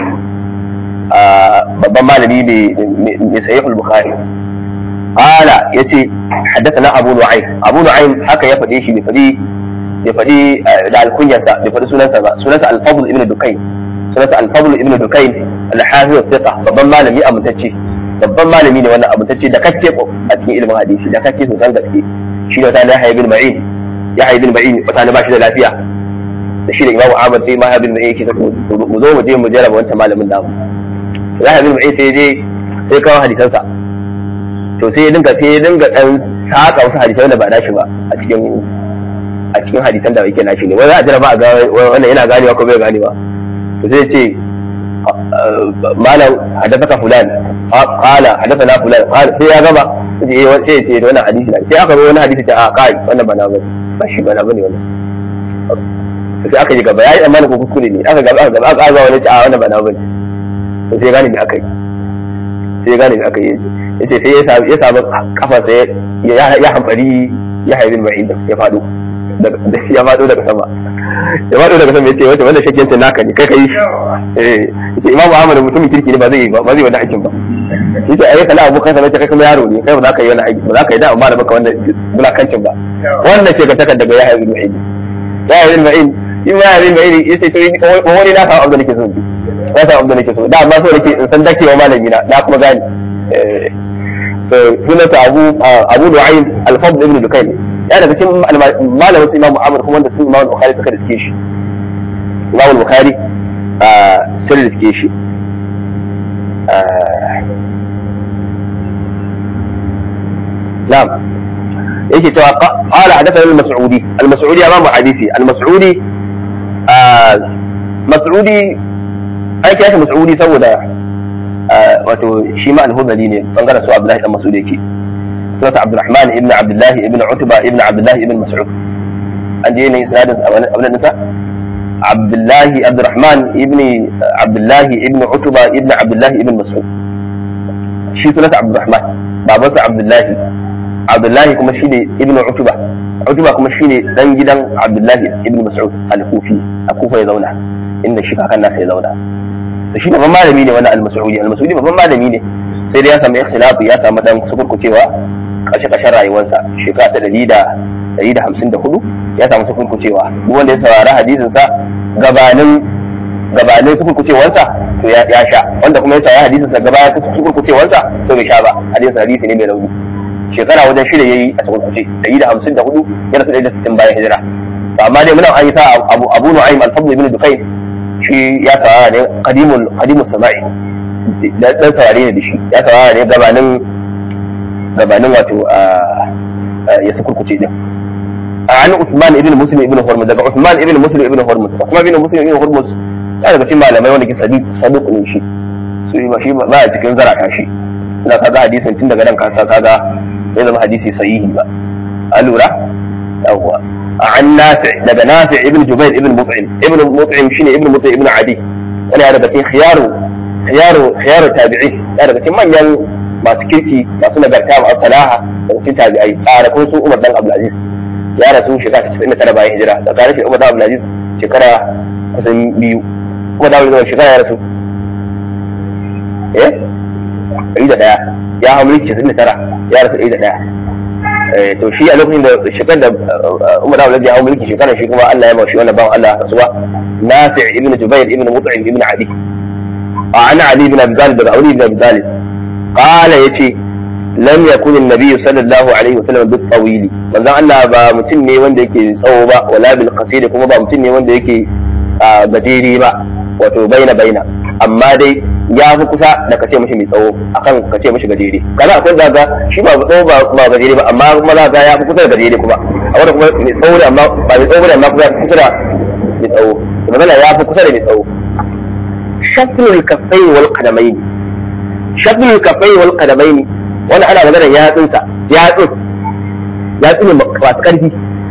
babban malami ne mai sahih al-Bukhari qala yace haddathana Abu Nu'aym Abu Nu'aym haka ya fade shi bai fadi bai faɗi da alkunyarsa bai faɗi sunansa ba sunansa al-fadl ibn dukain sunansa al-fadl ibn dukain al-hafiz thiqa babban malami amintacce babban malami ne wannan amintacce da kake a cikin ilimin hadisi da kake sosan gaske shi da wata Yahya bin Ma'in Yahya bin Ma'in wata ba shi da lafiya da shi da Imam Ahmad sai Yahya bin Ma'in yake mu zo mu je mu jarraba wancan malamin namu Yahya bin Ma'in sai je sai kawo hadisansa to sai ya dinga sai ya dinga dan saka wasu hadisai da ba dashi ba a cikin a cikin hadisan da yake nashi ne wai za a jira ba a ga wannan yana ganewa ko bai ganewa to sai ce malam hadathaka fulan qala hadathana fulan qala sai ya gaba sai ya ce wannan hadisi ne sai aka zo wani hadisi ta a kai wannan ba na bane ba shi ba na bane wannan sai aka ji gaba yayi amma ko kuskure ne aka gaba aka gaba aka ga wani ta a wannan ba na bane to sai ya gane me aka yi sai ya gane me aka yi yace sai ya samu kafa sai ya hamfari ya haibin ma'in ya faɗo ya faɗo daga sama ya faɗo daga sama ya ce wata wanda shakkiyancin naka ne kai kai eh yace imamu ahmad mutumin kirki ne ba zai ba zai wani aikin ba yace ai kana abokan sa kai kuma yaro ne kai ba za ka yi wani aiki ba za ka yi da amma da baka wannan bulakancin ba wannan ce ka saka daga ya haibin ma'in ya haibin ma'in in ya haibin ma'in yace to wani na samu abin da nake so na samu abin da nake so da amma so nake in san dakewa malami na na kuma gane so sunansa abu abu du'ayn al-fadl ibn dukayn ya daga cikin malamin su imam Muhammad kuma wanda sun imam Bukhari suka riske shi imam Bukhari sun riske shi na'am yake cewa qala hadathana al-mas'udi al-mas'udi imam hadisi al-mas'udi mas'udi ai kai mas'udi saboda wato shi ma al-hudali ne bangaren su Abdullahi dan Mas'ud yake sunansa Abdurrahman ibn Abdullah ibn Utba ibn Abdullah ibn Mas'ud an je ne isnadin abin nisa Abdullah Abdurrahman ibn Abdullah ibn Utba ibn Abdullah ibn Mas'ud shi sunansa Abdurrahman babansa Abdullah Abdullah kuma shi ne ibn Utba Utba kuma shi ne dan gidan Abdullah ibn Mas'ud al-Kufi a Kufa ya zauna inda shi kakan nasa ya zauna da shi babban malami ne wannan al-Mas'udi al-Mas'udi babban malami ne sai dai ya samu ikhtilafi ya samu dan sukurkucewa kashe kashen rayuwarsa shekara ta dari da dari da hamsin da hudu ya samu sukurkucewa duk wanda ya saurari hadisin sa gabanin gabanin sukurkucewarsa to ya sha wanda kuma ya saurari hadisin sa gabanin sukurkucewarsa to bai sha ba hadisin hadisi ne mai rauni shekara wajen shida yayi a sukurkuce dari da hamsin da hudu yana sa da sittin bayan hijira to amma dai muna an yi sa abu abu nu'aym al-fadl ibn dukayn shi ya saurara ne qadimul qadimul sama'i dan saurare ne da shi ya saurara ne gabanin gabanin wato ya sukurkuce din an Usman ibn Muslim ibn Hormuz daga Usman ibn Muslim ibn Hormuz kuma ibn Muslim ibn Hormuz ya daga cikin malamai wanda ke sadiq sadiq ne shi su ba shi ba a cikin zarata shi ina kaga hadisin tun daga nan ka kaga bai zama hadisi sahihi ba a lura yawwa an nafi daga nafi ibn Jubair ibn Mut'im ibn Mut'im shine ibn Mut'im ibn Adi wani ya daga cikin khiyaru khiyaru khiyaru tabi'i ya daga cikin manyan masu kirki masu nagarta masu salaha da cikin tabi'ai tsara ko su Umar dan Abdulaziz ya rasu shekara ta 99 bayan hijira da tsara shi Umar dan Abdulaziz shekara kusan biyu kuma da wani shekara ya rasu eh ɗari da ɗaya ya hau mulki 99 ya rasu ɗari da ɗaya to shi a lokacin da shekar da Umar Abu ya hau mulki shekarar shi kuma Allah ya ba shi wannan bawan Allah rasuwa Nafi' ibn Jubair ibn Mut'im ibn Ali a ana Ali ibn Abi Talib da Ali ibn Abi Talib qala yace lam yakun an-nabiy sallallahu alaihi wasallam bi tawili manzon Allah ba mutum ne wanda yake tsawo ba wala bil qasir kuma ba mutum ne wanda yake gajeri ba wato baina baina amma dai ya fi kusa da kace mishi mai tsawo akan kace mishi gajere kaza akwai zaga shi ba tsawo ba ba gajere ba amma kuma zaga ya fi kusa da gajere kuma a wanda kuma mai tsawo da amma ba mai tsawo da amma kuma ya fi kusa da mai tsawo kuma ya fi kusa da mai tsawo shaklul kaffai wal qadamain shaklul kaffai wal qadamain wanda ana magana yatsunsa yatsun yatsun masu karfi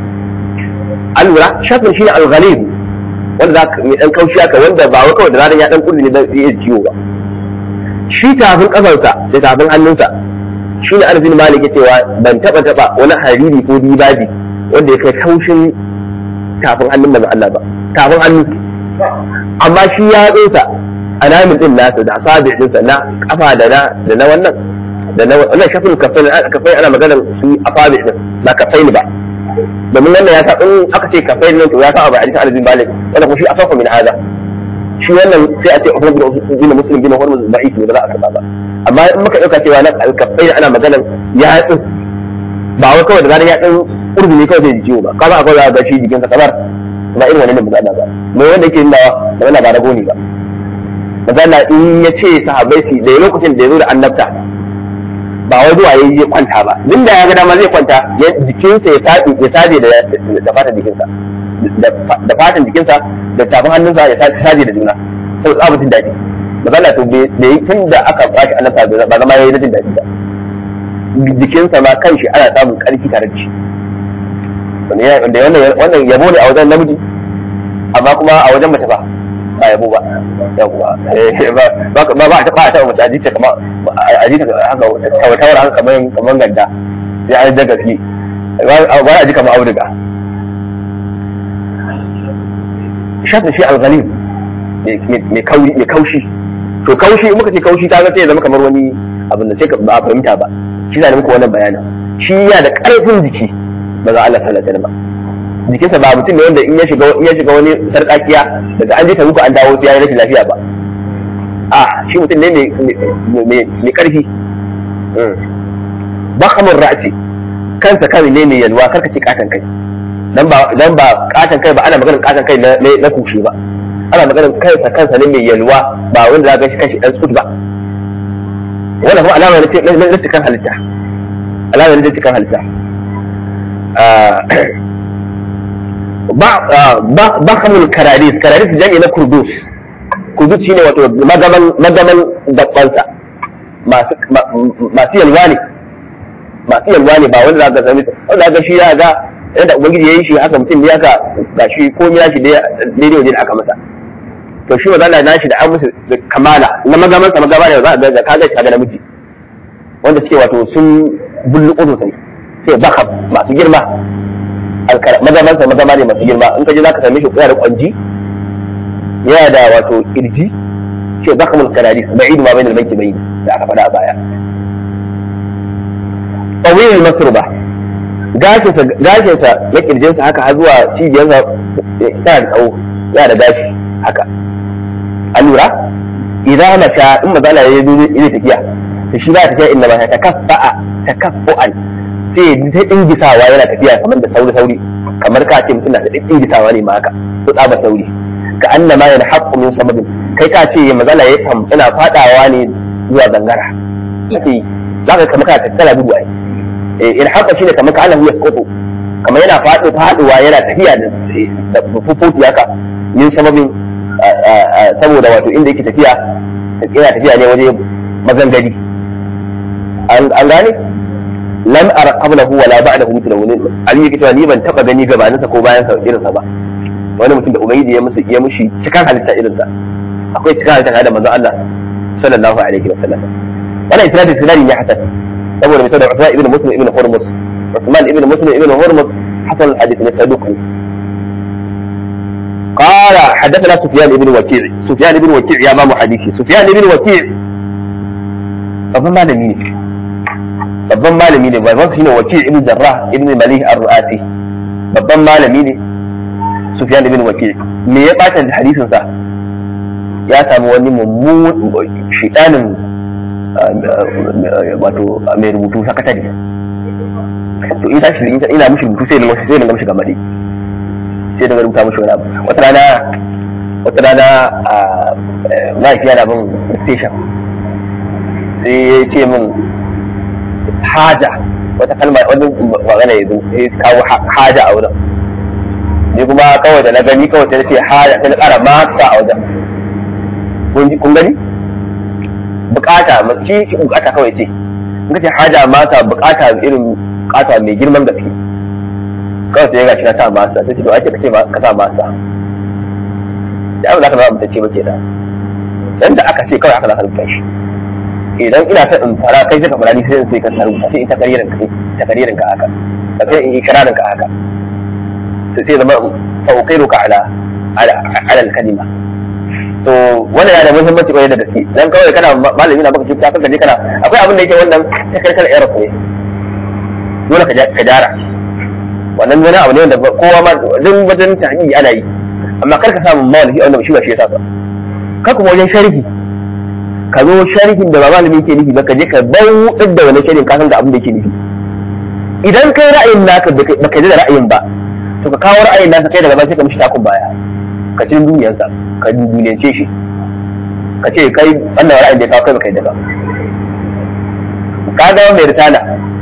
an lura shaklul shine al-ghalib wanda za ka mai dan kaushi haka wanda ba wai kawai da ranar ya dan kulli ne zai iya ciwo ba shi tafin kafarsa da tafin hannunsa shi ne arzin malik ya cewa ban taba taba wani hariri ko dibaji wanda ya kai kaushin tafin hannun manzon Allah ba tafin hannu amma shi ya tsinsa alamin din nasa da asabi dinsa na kafa da na da na wannan da na wannan shafin kafai kafai ana maganar su asabi din ba kafai ne ba domin wannan ya sa in aka ce kafai nan to ya sa abu hadisi arzin malik wanda kuma shi asafa min hada shi wannan sai a ce Uthman bin Muslim bin Hormuz da'if ne ba za a karba ba amma in muka dauka cewa nan alkafai ana maganar ya tsin ba wai kawai da zarar ya dan urbi ne kawai zai jiwo ba kaza akwai za ga shi jikin sa kamar ba irin wannan ne magana ba me wanda yake nuna da wannan ba rago ne ba magana in ya ce sahabbai su da lokacin da ya zo da annabta ba wai zuwa yayi ya kwanta ba din da ya ga dama zai kwanta jikinsa ya sabe ya sabe da da fatan jikinsa da fatan jikinsa da tafin hannunsa ya saje da juna sau da jin daɗi magana to da yi tun da aka bashi annabta ba zama ya yi na jin daɗi ba jikinsa ma kan shi ana samun ƙarfi tare da shi wanda wannan yabo ne a wajen namiji amma kuma a wajen mace ba ba yabo ba yawwa ba ba ba ta ba ta mace a jita kama a jita haka tawar haka kamar kamar ganda sai an daga fi ba a ji kamar auduga shafin shi alghalib mai kaushi to kaushi muka ce kaushi ta sai ya zama kamar wani abin da sai ba a fahimta ba shi na muku wannan bayanin shi yana da karfin jiki ba za Allah sallallahu alaihi wasallam jikinsa ba mutum ne wanda in ya shiga in ya shiga wani sarkakiya daga an je ta muku an dawo sai ya yi rashin lafiya ba a shi mutum ne mai karfi bakamun ra'asi kansa kan ne mai yalwa karka ce katan kai dan ba dan ba katan kai ba ana maganar katan kai na na kushe ba ana maganar kansa kansa ne mai yalwa ba wanda za ka shi kanshi dan tsut ba wannan kuma alama ne na cikin halitta alama ne cikin halitta ba kamul kararis kararis jami'i na kurdus kurdus shine wato magaman magaman dabbansa masu masu yalwa ne masu yalwa ne ba wanda za ka sami wanda ga shi ya ga yadda ubangiji ya yi shi haka mutum ne haka ga shi ko ya shi daidai waje da aka masa to shi wa zalla nashi da an musu kamala na magaman sa magaba ne za a ga kaga kaga namiji wanda suke wato sun bulluƙo sosai sai baka masu girma magaman sa magama ne masu girma in ka je zaka same shi yana da kwanji yana da wato kirji ce zakamul kararis ba'idu ma bainal banki bayin da aka faɗa a baya tawil masruba gashinsa gashinsa na kirjinsa haka har zuwa cibiyarsa yana da tsawo yana da gashi haka an lura idan mata in mazala ya yi zai tafiya to shi ba ta tafiya inda ba ta takaffa'a takaffu'an sai ta dingisawa yana tafiya kamar da sauri sauri kamar ka ce mutum na da dingisawa ne ma haka to tsaba sauri ka annama yana haqqu min sababin kai ka ce mazala ya tam ina fadawa ne zuwa gangara kake zaka kamar ka tattala gudu ai in haka shine kamar ka Allah ya skoto kamar yana faɗo faɗuwa yana tafiya da fufuti haka yin sababin saboda wato inda yake tafiya yana tafiya ne waje magangari an gane lam ara qablahu wala ba'dahu mithlahu ali yake cewa ni ban taba gani gabanin sa ko bayan sa irin sa ba wani mutum da ubangiji ya musu ya mushi cikan halitta irin sa akwai cikan halitta da manzon Allah sallallahu alaihi wasallam wannan isnadi isnadi ne hasan saboda mai da Uthman ibn Muslim ibn Hurmus Uthman ibn Muslim ibn Hurmus hasan al-hadith ne saduq ne قال حدثنا سفيان بن وكيع سفيان بن وكيع يا مامو حديثي سفيان بن وكيع babban malami ne babban malami ne babban shine wakil ibn jarrah ibn malih ar-ru'asi babban malami ne sufyan ibn wakil me ya bata da hadisin sa ya samu wani mummun shitanin wato mai rubutu sakatare to in tashi ina mishi rubutu sai na sai na mishi gamadi sai daga rubuta mishi wani abu wata rana wata rana a mahaifiya na bin station sai ya ce min haja wata kalma wani magana ya zo sai kawo haja a wurin ni kuma kawai da na gani kawai sai na ce haja sai na kara masa a wajen kun gani bukata shi shi bukata kawai ce in ka ce haja masa bukata irin bukata mai girman gaske kawai sai ya gashi na sa masa sai ce to ake kace ka sa masa da abu za ka zama mutacce ba kenan dan da aka ce kawai aka za ka rubuta shi idan ina son in fara kai sai ka fara ni sai sai ka rubuta sai ita karirin ka ta karirin ka haka da sai in ikrarin ka haka sai sai zama fauqairu ka ala ala ala kalima so wannan yana da muhimmanci kwarai da gaske dan kawai kana malami na baka cuta kanka je kana akwai abin da yake wannan ta kai kana error ne dole ka ka jara wannan wani abu ne wanda kowa ma duk wajen tahqiqi ana yi amma kar ka samu malami wanda shi ba shi yasa ba ka kuma wajen sharhi ka zo sharhin da ba malami ke nufi ba ka je ka bautar da wani sharhin ka san da abin da yake nufi idan kai ra'ayin naka baka ji da ra'ayin ba to ka kawo ra'ayin naka kai daga baya sai ka mishi takun baya ka ci duniyarsa ka duniyance shi ka ce kai wannan ra'ayin da ya kawo kai baka yi daga ka ga mai risala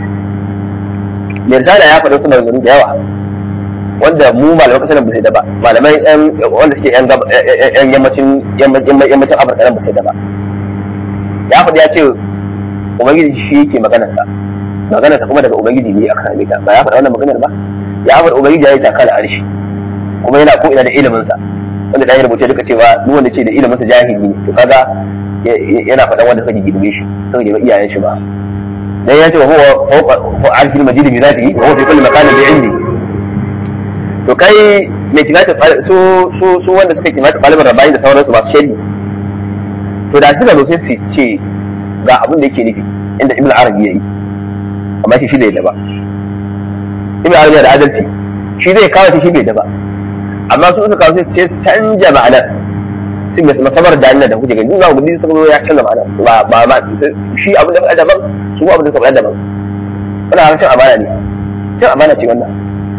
mai risala ya faɗa suna maganganu da yawa wanda mu malaman kasar ba sai da ba malamai wanda suke yan yammacin yammacin afirka nan ba sai da ba ya faɗi ya ce ubangiji shi yake maganarsa maganarsa kuma daga ubangiji ne aka same ta ba ya faɗa wannan maganar ba ya faɗa ubangiji ya yi takala arshi kuma yana ko ina da iliminsa wanda ta yi rubuce duka cewa duk wanda ce da iliminsa jahili ne to kaga yana faɗan wanda suka girme shi suka girme iyayen shi ba dan ya ce wa huwa fawqa arshil majid bi zatihi wa huwa fi kulli makanin bi ilmi to kai mai kimata su su su wanda suka kimata ɗaliban rabani da sauransu masu shari to da suka zo sai su ce ga abin da yake nufi inda ibn arabi yayi amma shi shi bai da ba ibn arabi da adalci shi zai kawo shi bai da ba amma su suka kawo sai su ce canja ma'anar sun mai masabar da da kuke gani za ku gudu suka zo ya canza ma'anar ba ba ba shi abin da faɗa daban su abin da suka faɗa daban wannan harshen amana ne cin amana ce wannan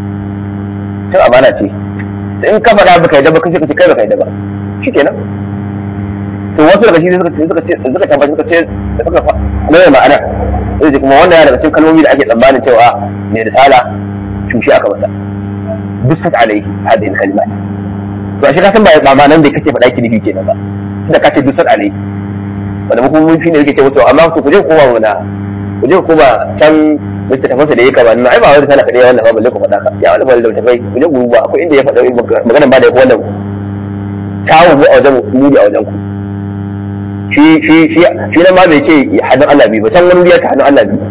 cin amana ce sai in ka faɗa baka yadda ba kai ka ce kai baka yadda ba shikenan to wasu daga shi suka ce suka ce suka tabbaci suka ce suka mai ma'ana sai ce kuma wannan yana daga cikin kalmomi da ake tsammanin cewa mai risala cushe aka masa dusat alai hadin kalimat to ashe ka san ba ma'anan da kake faɗa ki nufi kenan ba da kace dusat alai wanda mu kuma mun shine yake ce to amma ku je koma wala ku je koma can littattafansa da ya kama nuna ai ba wani sana kaɗai wannan ba balle ku faɗa ka ya wani balle da tafai ku je guruba akwai inda ya faɗa maganan ba da ya wannan kawo mu a wajen mu a wajen ku shi shi shi shi nan ma bai ce hadin Allah bi ba can wani ya ta hadin Allah bi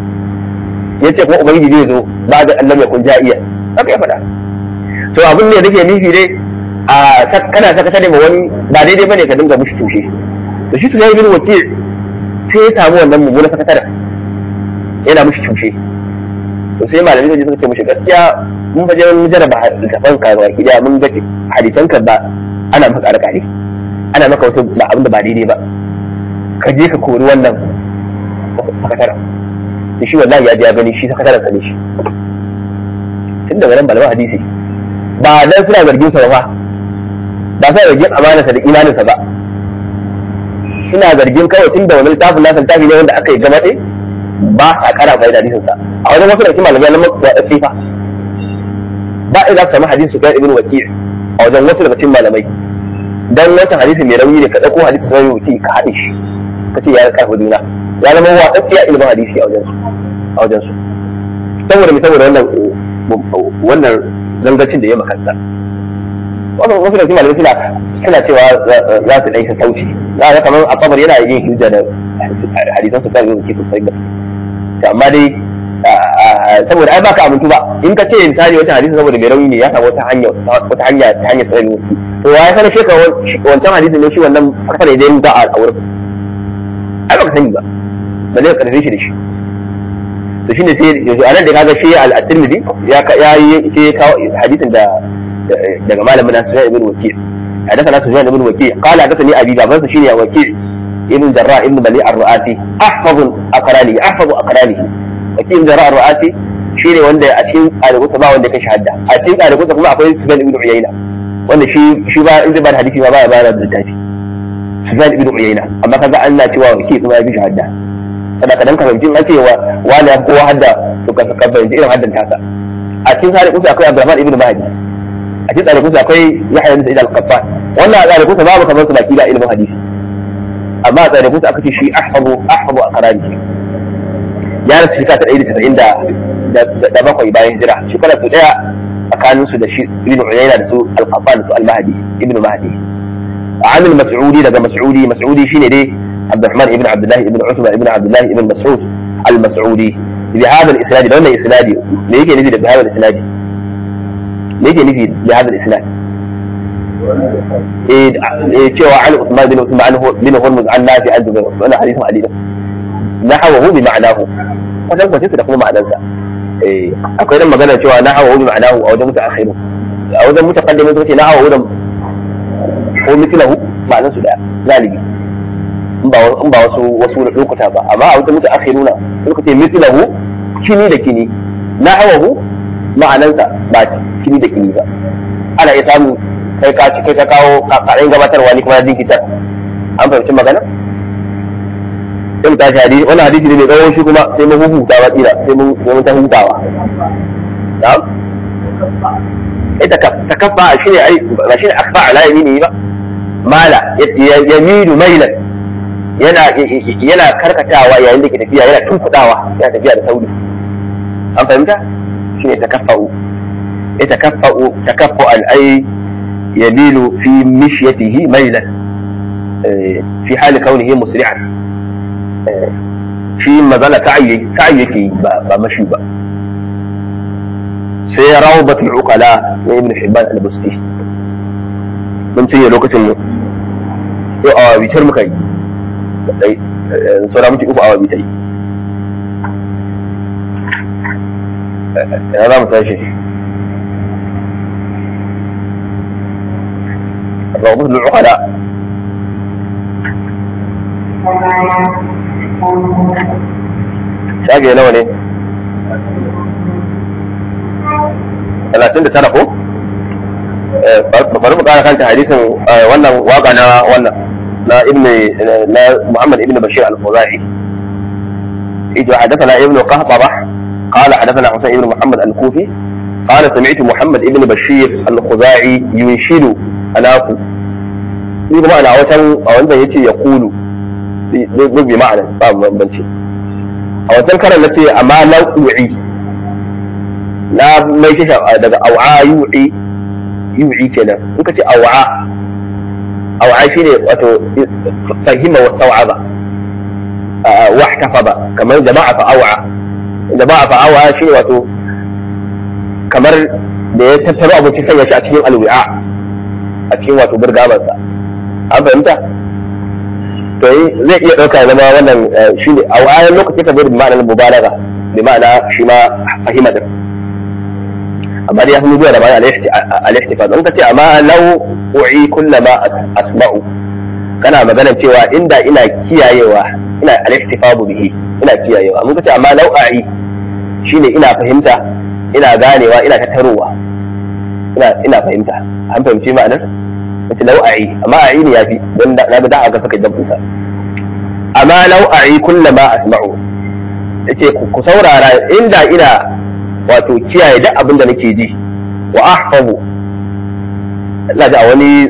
ya ce kuma ubangiji zai zo ba da Allah ya kun ja'iya haka ya faɗa to abin ne da ke nufi dai a kana saka tare ma wani ba daidai bane ka dinga mushi tushe to shi tunai bin wakil sai ya samu wannan mummunan sakataren yana mushi tushe to sai malamai zai suka ce mushi gaskiya mun faje mun jarraba littafan ka ga kida mun ga hadisan ka ba ana maka alƙali ana maka wasu ba abin da ba daidai ba ka je ka kori wannan sakataren da shi wallahi ya je ya gani shi sakataren sa ne shi tun daga nan malaman hadisi ba dan suna zargin sa ba ba suna zargin amanarsa da imaninsa ba suna zargin kawai tun da wani littafin nasa littafi ne wanda aka yi gama ɗaya ba a kara bai da hadisinsa a wajen wasu da kuma malamai na masu da sifa ba a za su samu hadisi su kai ibn wakil a wajen wasu daga cikin malamai dan wancan hadisi mai rauni ne ka ɗauko hadisi sai wuce ka haɗe shi ka ce ya karfa juna ya zama watsatsiya ilimin hadisi a wajen su a wajen su saboda mai saboda wannan wannan zangacin da ya makansa wasu wasu da cikin malamai suna suna cewa za su ɗan sauci za ga kamar a kabar yana yin hujja da hadisan su kan yi sosai gaske to amma dai saboda ai baka amintu ba in ka ce misali wata hadisi saboda mai rauni ne ya samu wata hanya wata hanya ta hanyar sanin wuki to ya sanar shi ka wancan hadisin ne shi wannan kafar da yin da'a a wurin ai baka sani ba ba zai karfe shi da shi to shine sai yanzu anan da kaga shi al-Tirmidhi ya ya yi sai ya kawo hadisin da daga malamin nasu Sufyan ibn Waki' حدثنا سفيان بن وكيع قال حدثني ابي بابا شيني وكيع ابن جراء ابن بليع الرؤاسي احفظ اقرانه احفظ اقرانه وكيع جراء الرؤاسي shine wanda a cikin ɗalibansa ba wanda kai shahada a cikin ɗalibansa kuma akwai Sufyan ibn Uyayna wanda shi shi ba in zai ba da hadisi ba baya bayar da littafi Sufyan ibn Uyayna amma kaga Allah cewa wake kuma ya bi shahada kada ka dan ka fahimci an cewa wani ya kowa hadda to ka ka fahimci irin haddan tasa a cikin ɗalibansa akwai Abdurrahman ibn Mahdi a cikin ɗalibansa akwai Yahya ibn Sa'id al-Qattan wannan a ɗalibansa babu kamar su baki da ilimin hadisi amma a ɗalibansa aka ce shi ahfazu ahfazu a karani ya rasu shekara ta ɗari da casa'in da bakwai bayan hijira shekara su ɗaya tsakanin su da shi ibn Uyayna da su al-Qattan da su al-Mahdi ibn Mahdi Amil Mas'udi daga Mas'udi Mas'udi shine dai Abdurrahman ibn Abdullah ibn Utba ibn Abdullah ibn Mas'ud al-Mas'udi bi hada al-isnad da wannan isnadi me yake nufi da hada al-isnad me yake nufi da hada al-isnad eh cewa an Uthman bin Usman bin Hurmuz an Nafi an Zubair wannan hadisin Ali nahawahu bi ma'anahu wajen kwace da kuma ma'anarsa eh akwai dan magana cewa nahawahu bi ma'anahu a wajen mutaakhiru a wajen mutaqaddimin sun ce nahawahu da ko mithlahu ma'anar su daya galibi in ba in ba wasu wasu lokuta ba amma a wajen mutaakhiruna sun ce mithlahu kini da kini nahawahu ma'anarsa ba kini da kini ba ana iya samu kai ka kai ka kawo kakarin gabatarwa ni kuma ya jinkitar an fahimci magana sai mu tashi hadisi wannan hadisi ne mai tsawo shi kuma sai mun huta ba tsira sai mun sai mun ta hutawa na'am ita ka takaffa shi ne ai ba shi ne akfa ala yamini ba mala yaminu mailan yana yana karkatawa yayin da ke tafiya yana tunkudawa yana tafiya da sauri an fahimta shi ne takaffa'u ita takaffa'u takaffu al-ay yamilu fi mishyatihi mailan في حال كونه مسرعا shi mazala sa'ayi sa'ayi yake ba mashi ba sai rawbatul uqala na ibn hibban al-busti mun ce lokacin mu yau awa bitar muka yi dai saura muke uku awa bitai ya za mu tashi rawbatul uqala shage nawa ne talatin da tara ko bari mu kara kanta hadisin wannan waka na wannan na ibn na muhammad ibn bashir al-khuzai إذا حدثنا ابن قهطرة قال حدثنا حسين بن محمد الكوفي قال سمعت محمد ابن بشير الخزاعي ينشد أناكو ni kuma ana watan a wanda yace ya kulu duk bi ma'ana ba bambanci a wancan karan na ce amma lau'i na mai shi daga au'a yu'i yu'i kenan in ka ce au'a au'a shine wato fahima wa sau'aba wa ihtafaza kamar jama'a fa au'a jama'a fa au'a shine wato kamar da ya tattaro abinci sanya shi a cikin alwi'a a cikin wato burgamansa an fahimta to zai iya ɗauka zama wannan shi ne a wayan lokaci ka zai da ma'anar mubalaga da ma'ana shi ma fahima din amma dai ya fi zuwa da ma'ana al-ihtifaz in ka ce amma law u'i kullama asma'u kana magana cewa inda ina kiyayewa ina al-ihtifazu bihi ina kiyayewa mun ka ce amma law a'i shine ina fahimta ina ganewa ina tattarowa ina ina fahimta an fahimci ma'anar mace lau'a'i amma a'i ne yafi don na da da'a ga saka dabbusa amma lau'a'i kulla ma asma'u yace ku saurara inda ina wato kiyaye duk abin da nake ji wa ahfazu ina da wani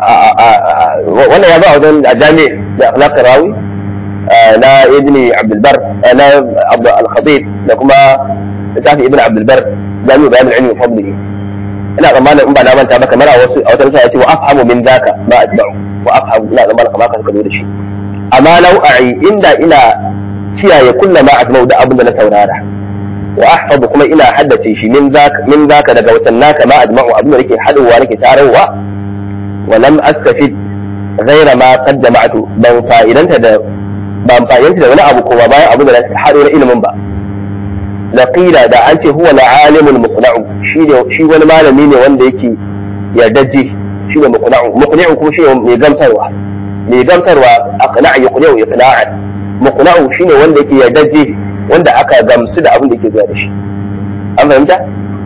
wannan ya ba a wajen a jami da akhlaq rawi na ibni abdul bar na abdul al-khatib da kuma littafi ibn abdul bar jami'u bayan al-ilmi wa fadlihi ina tsammanin in ba na manta ba kamar a wasu a wata ya ce wa afhamu min zaka ma atba'u wa afhamu ina tsammanin kamar ka suka zo da shi amma lau'a'i inda ina kiyaye kulla ma asma'u da abin da na saurara wa ahfazu kuma ina haddace shi min zaka min zaka daga watan naka ma ajma'u abin da nake hadowa nake tarawa wa lam askafid ghaira ma qad jama'tu ban fa'idanta da ban fa'idanta da wani abu kuma bayan abin da na hado na ilimin ba laqila da an ce huwa al-alimul muqna'u shi ne shi wani malami ne wanda yake yardaje shi ne muqna'u muqna'u kuma shi ne mai gamsarwa mai gamsarwa aqna'a yuqna'u iqna'an muqna'u shi ne wanda yake yardaje wanda aka gamsu da abin da yake zuwa da shi an fahimta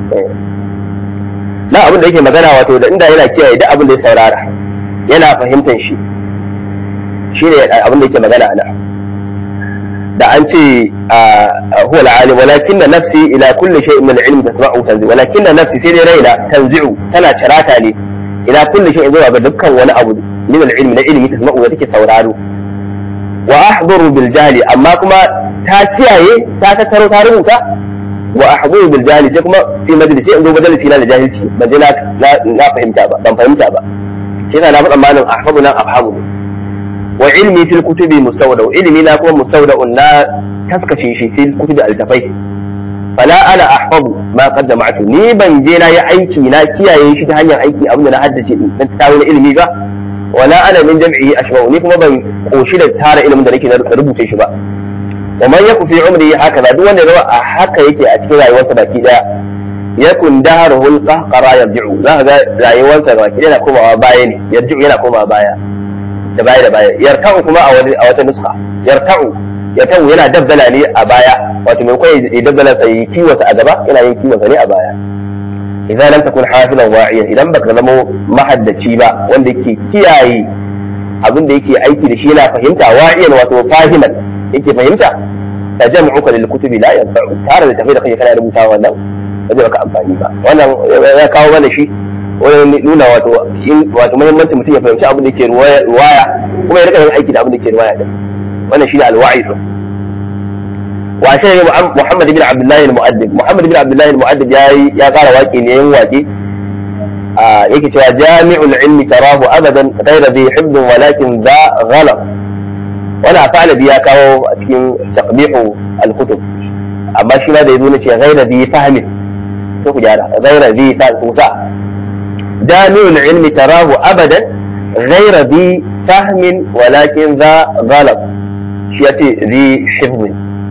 na abin da yake magana wato da inda yana kiyaye duk abin da ya saurara yana fahimtar shi shi ne abin da yake magana a nan da an ce huwa al-alim walakinna nafsi ila kulli shay'in min al-ilm tasma'u tanzi walakinna nafsi sai dai raina tanzi'u tana cirata ne ila kulli shay'in zuwa ga dukkan wani abu min al-ilm na ilimi tasma'u da take sauraro wa ahduru bil jahli amma kuma ta kiyaye ta tattaro ta rubuta wa ahduru bil jahli sai kuma fi majalisi in zo majalisi na da jahilci ban je na fahimta ba ban fahimta ba shi na faɗa malin ahfazu nan afhamu wa ilmi fil kutubi mustawda ilmi na kuma mustawda na taskace shi fil kutubi altafai fala ana ahfazu ma qad jama'tu ni ban je na yi aiki na kiyaye shi ta hanyar aiki abin da na haddace din dan tawo na ilmi ba wala ana min jam'i ashba'u ni kuma ban koshi da tara ilimin da nake rubuce shi ba wa man yaku fi umri haka duk wanda ya a haka yake a cikin rayuwarsa baki daya yakun daharuhul qahqara yarji'u za ka ga rayuwarsa baki daya na komawa baya ne yarji'u yana komawa baya da baya da baya yarta'u kuma a wani a wata nuska yarta'u yarta'u yana dabbala ne a baya wato mai kai ya dabbala sai kiwasa a gaba yana yin kiwasa ne a baya idan lam takun hafilan wa'iyan idan baka zama mahaddaci ba wanda yake kiyaye abin da yake aiki da shi yana fahimta wa'iyan wato fahiman yake fahimta ta jam'uka lil kutubi la yanfa'u tare da tafi da kai kana rubuta wannan ba zai baka amfani ba wannan ya kawo mana shi wani nuna wato wato muhimmanci mutum ya fahimci abin da ke ruwaya kuma ya rika yin aiki da abin da ke ruwaya din wannan shine alwa'i din wa shi Muhammad ibn Abdullah al-Mu'addib Muhammad ibn Abdullah al-Mu'addib ya ya kara waki ne yin waki yake cewa jami'ul ilmi tarahu abadan ghayra bi hibd walakin za ghalab wala fa'ala bi ya kawo a cikin taqbihu al-kutub amma shi ma da yazo ne ce ghayra bi fahmin to ku gyara ghayra bi fahmin جامع العلم تراه أبدا غير ذي فهم ولكن ذا غلط شيء ذي حفظ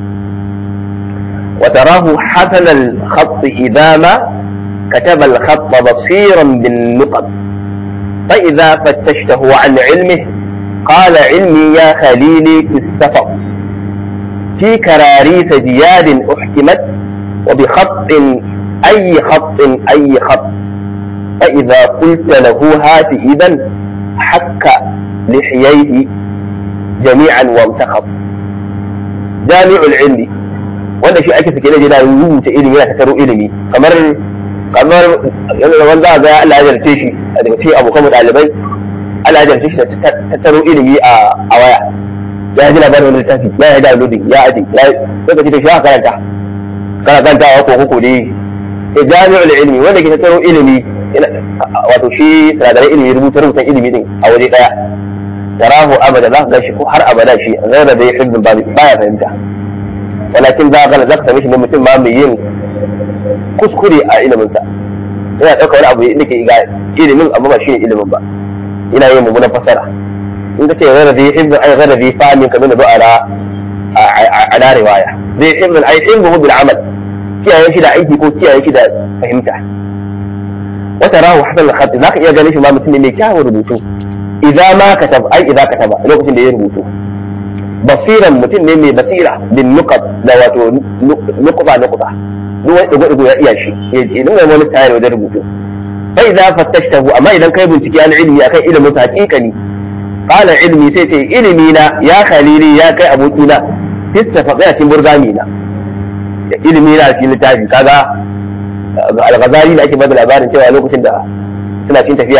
وتراه حسن الخط إذا ما كتب الخط بصيرا بالنقط فإذا فتشته عن علمه قال علمي يا خليلي في السفر في كراريس جياد أحكمت وبخط أي خط أي خط فإذا قلت له هات إذا حك لحييه جميعا وامتخط جامع العلم wanda shi ake sake da rubuta ilimi yana tattaro ilimi kamar kamar wanda ga Allah ya jarce shi a daga cikin abokan ɗalibai Allah ya jarce shi da tattaro ilimi a waya ya ji labarin wani littafi ya yi downloading ya aji ya lokaci da shi aka karanta kana karantawa ko ko dai sai jami'ul ilmi wanda ke tattaro ilimi wato shi sinadarai ilimi rubuta rubutan ilimi din a waje daya tarahu abada za ka ga shi ko har abada shi zaira da ya hibbin ba baya fahimta walakin za ka za ka same shi ne mutum ma mai yin kuskure a ilimin sa yana ɗauka wani abu da ke ga ilimin amma ba shi ne ilimin ba yana yin mummunan fasara in ka ce zaira da ya hibbin ai zaira da ya fahimi kamar da ba ala ala riwaya zai hibbin ai hibbin bil amal kiyaye shi da aiki ko kiyaye shi da fahimta wata rahu hasan al-khat zaka iya ganin shi ma mutum ne mai kyawun rubutu idza ma katab ai idza kataba lokacin da ya rubutu basiran mutum ne mai basira bin nuqat da wato nuqba nuqba duk wani digo digo ya iya shi ya dinga wani tayar wajen rubutu fa idza fattashtahu amma idan kai bincike an ilmi akan ilimin sa hakikani qala ilmi sai ce ilimi na ya khalili ya kai abokina fista fa cikin burgami na ilimi na cikin littafi kaga al-ghazali da ake bada labarin cewa lokacin da suna cin tafiya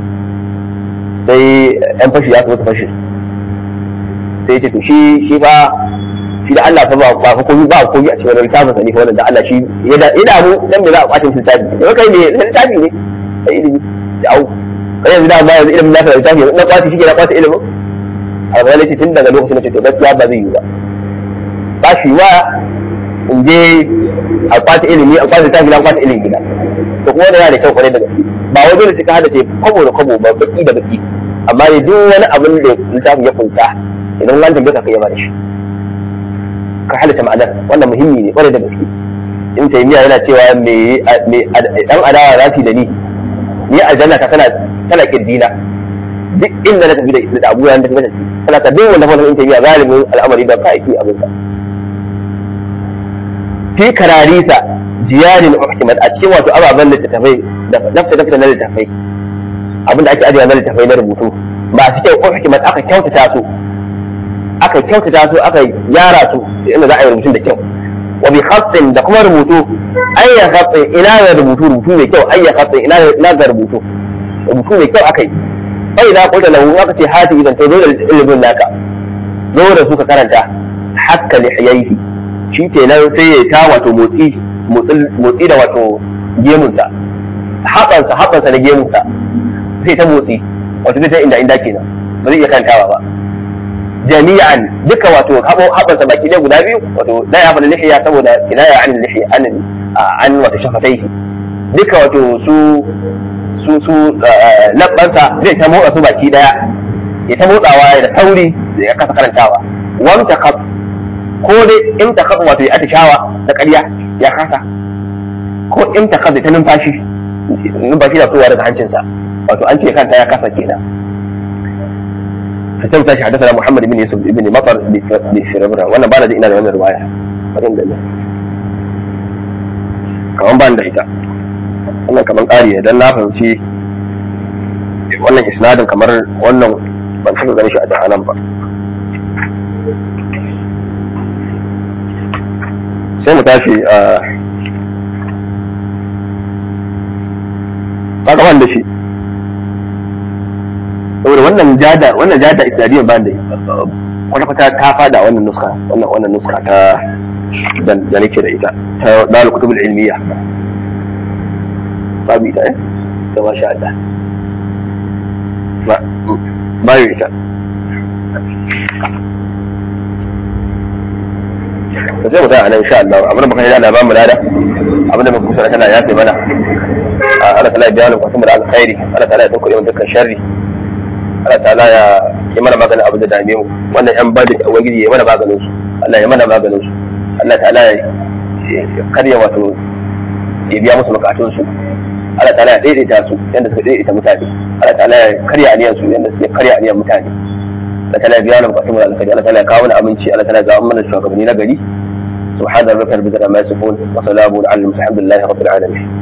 sai yan fashi ya su fashi sai ce to shi shi fa shi da Allah fa ba ba komai ba komai a cikin littafin sa ne fa wannan da Allah shi ya da ina mu dan me za a kwatin littafi to kai ne littafi ne sai ilimi da au kai yanzu da ba yanzu ilimin lafiya littafi na kwati shi ke na kwata ilimin al-ghazali ce tun daga lokacin da ce to gaskiya ba zai yi ba ba shi wa in je a kwata ilimi a kwata tafi na kwata ilimi gida to kuma da yana da kyau kwarai da gaske ba wai dole sai ka hada ce kwabo da kwabo ba baki da baki amma ne duk wani abin da littafin ya kunsa idan wani tambaye ka kai ba da shi ka halitta ma'anar wannan muhimmi ne kwarai da gaske in taymiya yana cewa me me dan adawa za su da ni ni aljanna ta tana tana kirdina duk inda na tafi da abu yan da tafi tana ta duk wanda wannan in taymiya zalimin al'amari da ka aiki abin sa fi kararisa jiyarin uhkimat a cikin wato ababen littattafai da dafta dafta na littattafai abin da ake ajiye na littattafai na rubutu ba su kyau uhkimat aka kyautata su aka kyautata su aka gyara su inda za a yi rubutun da kyau wa bi khatin da kuma rubutu ayya khatin ina ga rubutu rubutu mai kyau ayya khatin ina ina ga rubutu rubutu mai kyau akai sai da kulta lahu aka ce hati idan to dole ilimin naka zo da su ka karanta hakka lihiyaihi shi kenan sai ya ta wato motsi motsi da wato gemunsa haɓansa haɓansa na gemunsa sai ta motsi wato zai ta inda inda kenan ba zai iya kantawa ba jami'an duka wato haɓansa baki ɗaya guda biyu wato da ya faɗi lihiya saboda ina ya an lihiya an an wato shafataihi duka wato su su su labbansa zai ta motsa su baki ɗaya ya ta motsawa da sauri da ya kasa karantawa wamta kaf ko dai in ta kaf wato ya atishawa da ƙarya ya kasa ko in ta kaf ta numfashi numfashi na fitowa daga hancinsa wato an ce kanta ya kasa kenan sai tashi hadasa Muhammad ibn Yusuf ibn Matar bi Firabra wannan ba da ina da wannan riwaya bari da kaman ban da ita wannan kaman ƙari ne dan na fahimci wannan isnadin kamar wannan ban saka ganin shi a jahanan ba sai mu tashi a kaga wanda shi saboda wannan jada wannan jada islamiyya ba da wata fata ta fada wannan nuska wannan wannan nuska ta da nake da ita ta dalil kutubul ilmiya babu ita eh da masha Allah ba ba ita to sai mu tsaya nan insha Allah abin da muka yi da ba mu lada abin da muka kusa tana yafe mana Allah ta'ala ya biya mu kwatum da alkhairi Allah ta'ala ya tunkuɗe mu dukkan sharri Allah ta'ala ya yi mana maganin abin da dame mu wannan yan bada da ubangiji ya mana maganin su Allah ya mana maganin su Allah ta'ala ya karya wato ya biya musu bukatun su Allah ta'ala ya daidaita su yanda suka daidaita mutane Allah ta'ala ya karya aniyan su yanda suke karya aniyan mutane Allah ta'ala ya biya mana bukatun mu da alkhairi Allah ta'ala ya kawo mana aminci Allah ta'ala ya ga mana shugabanni na gari سبحان ربك رب العزة عما يصفون وسلام على المرسلين الحمد لله رب العالمين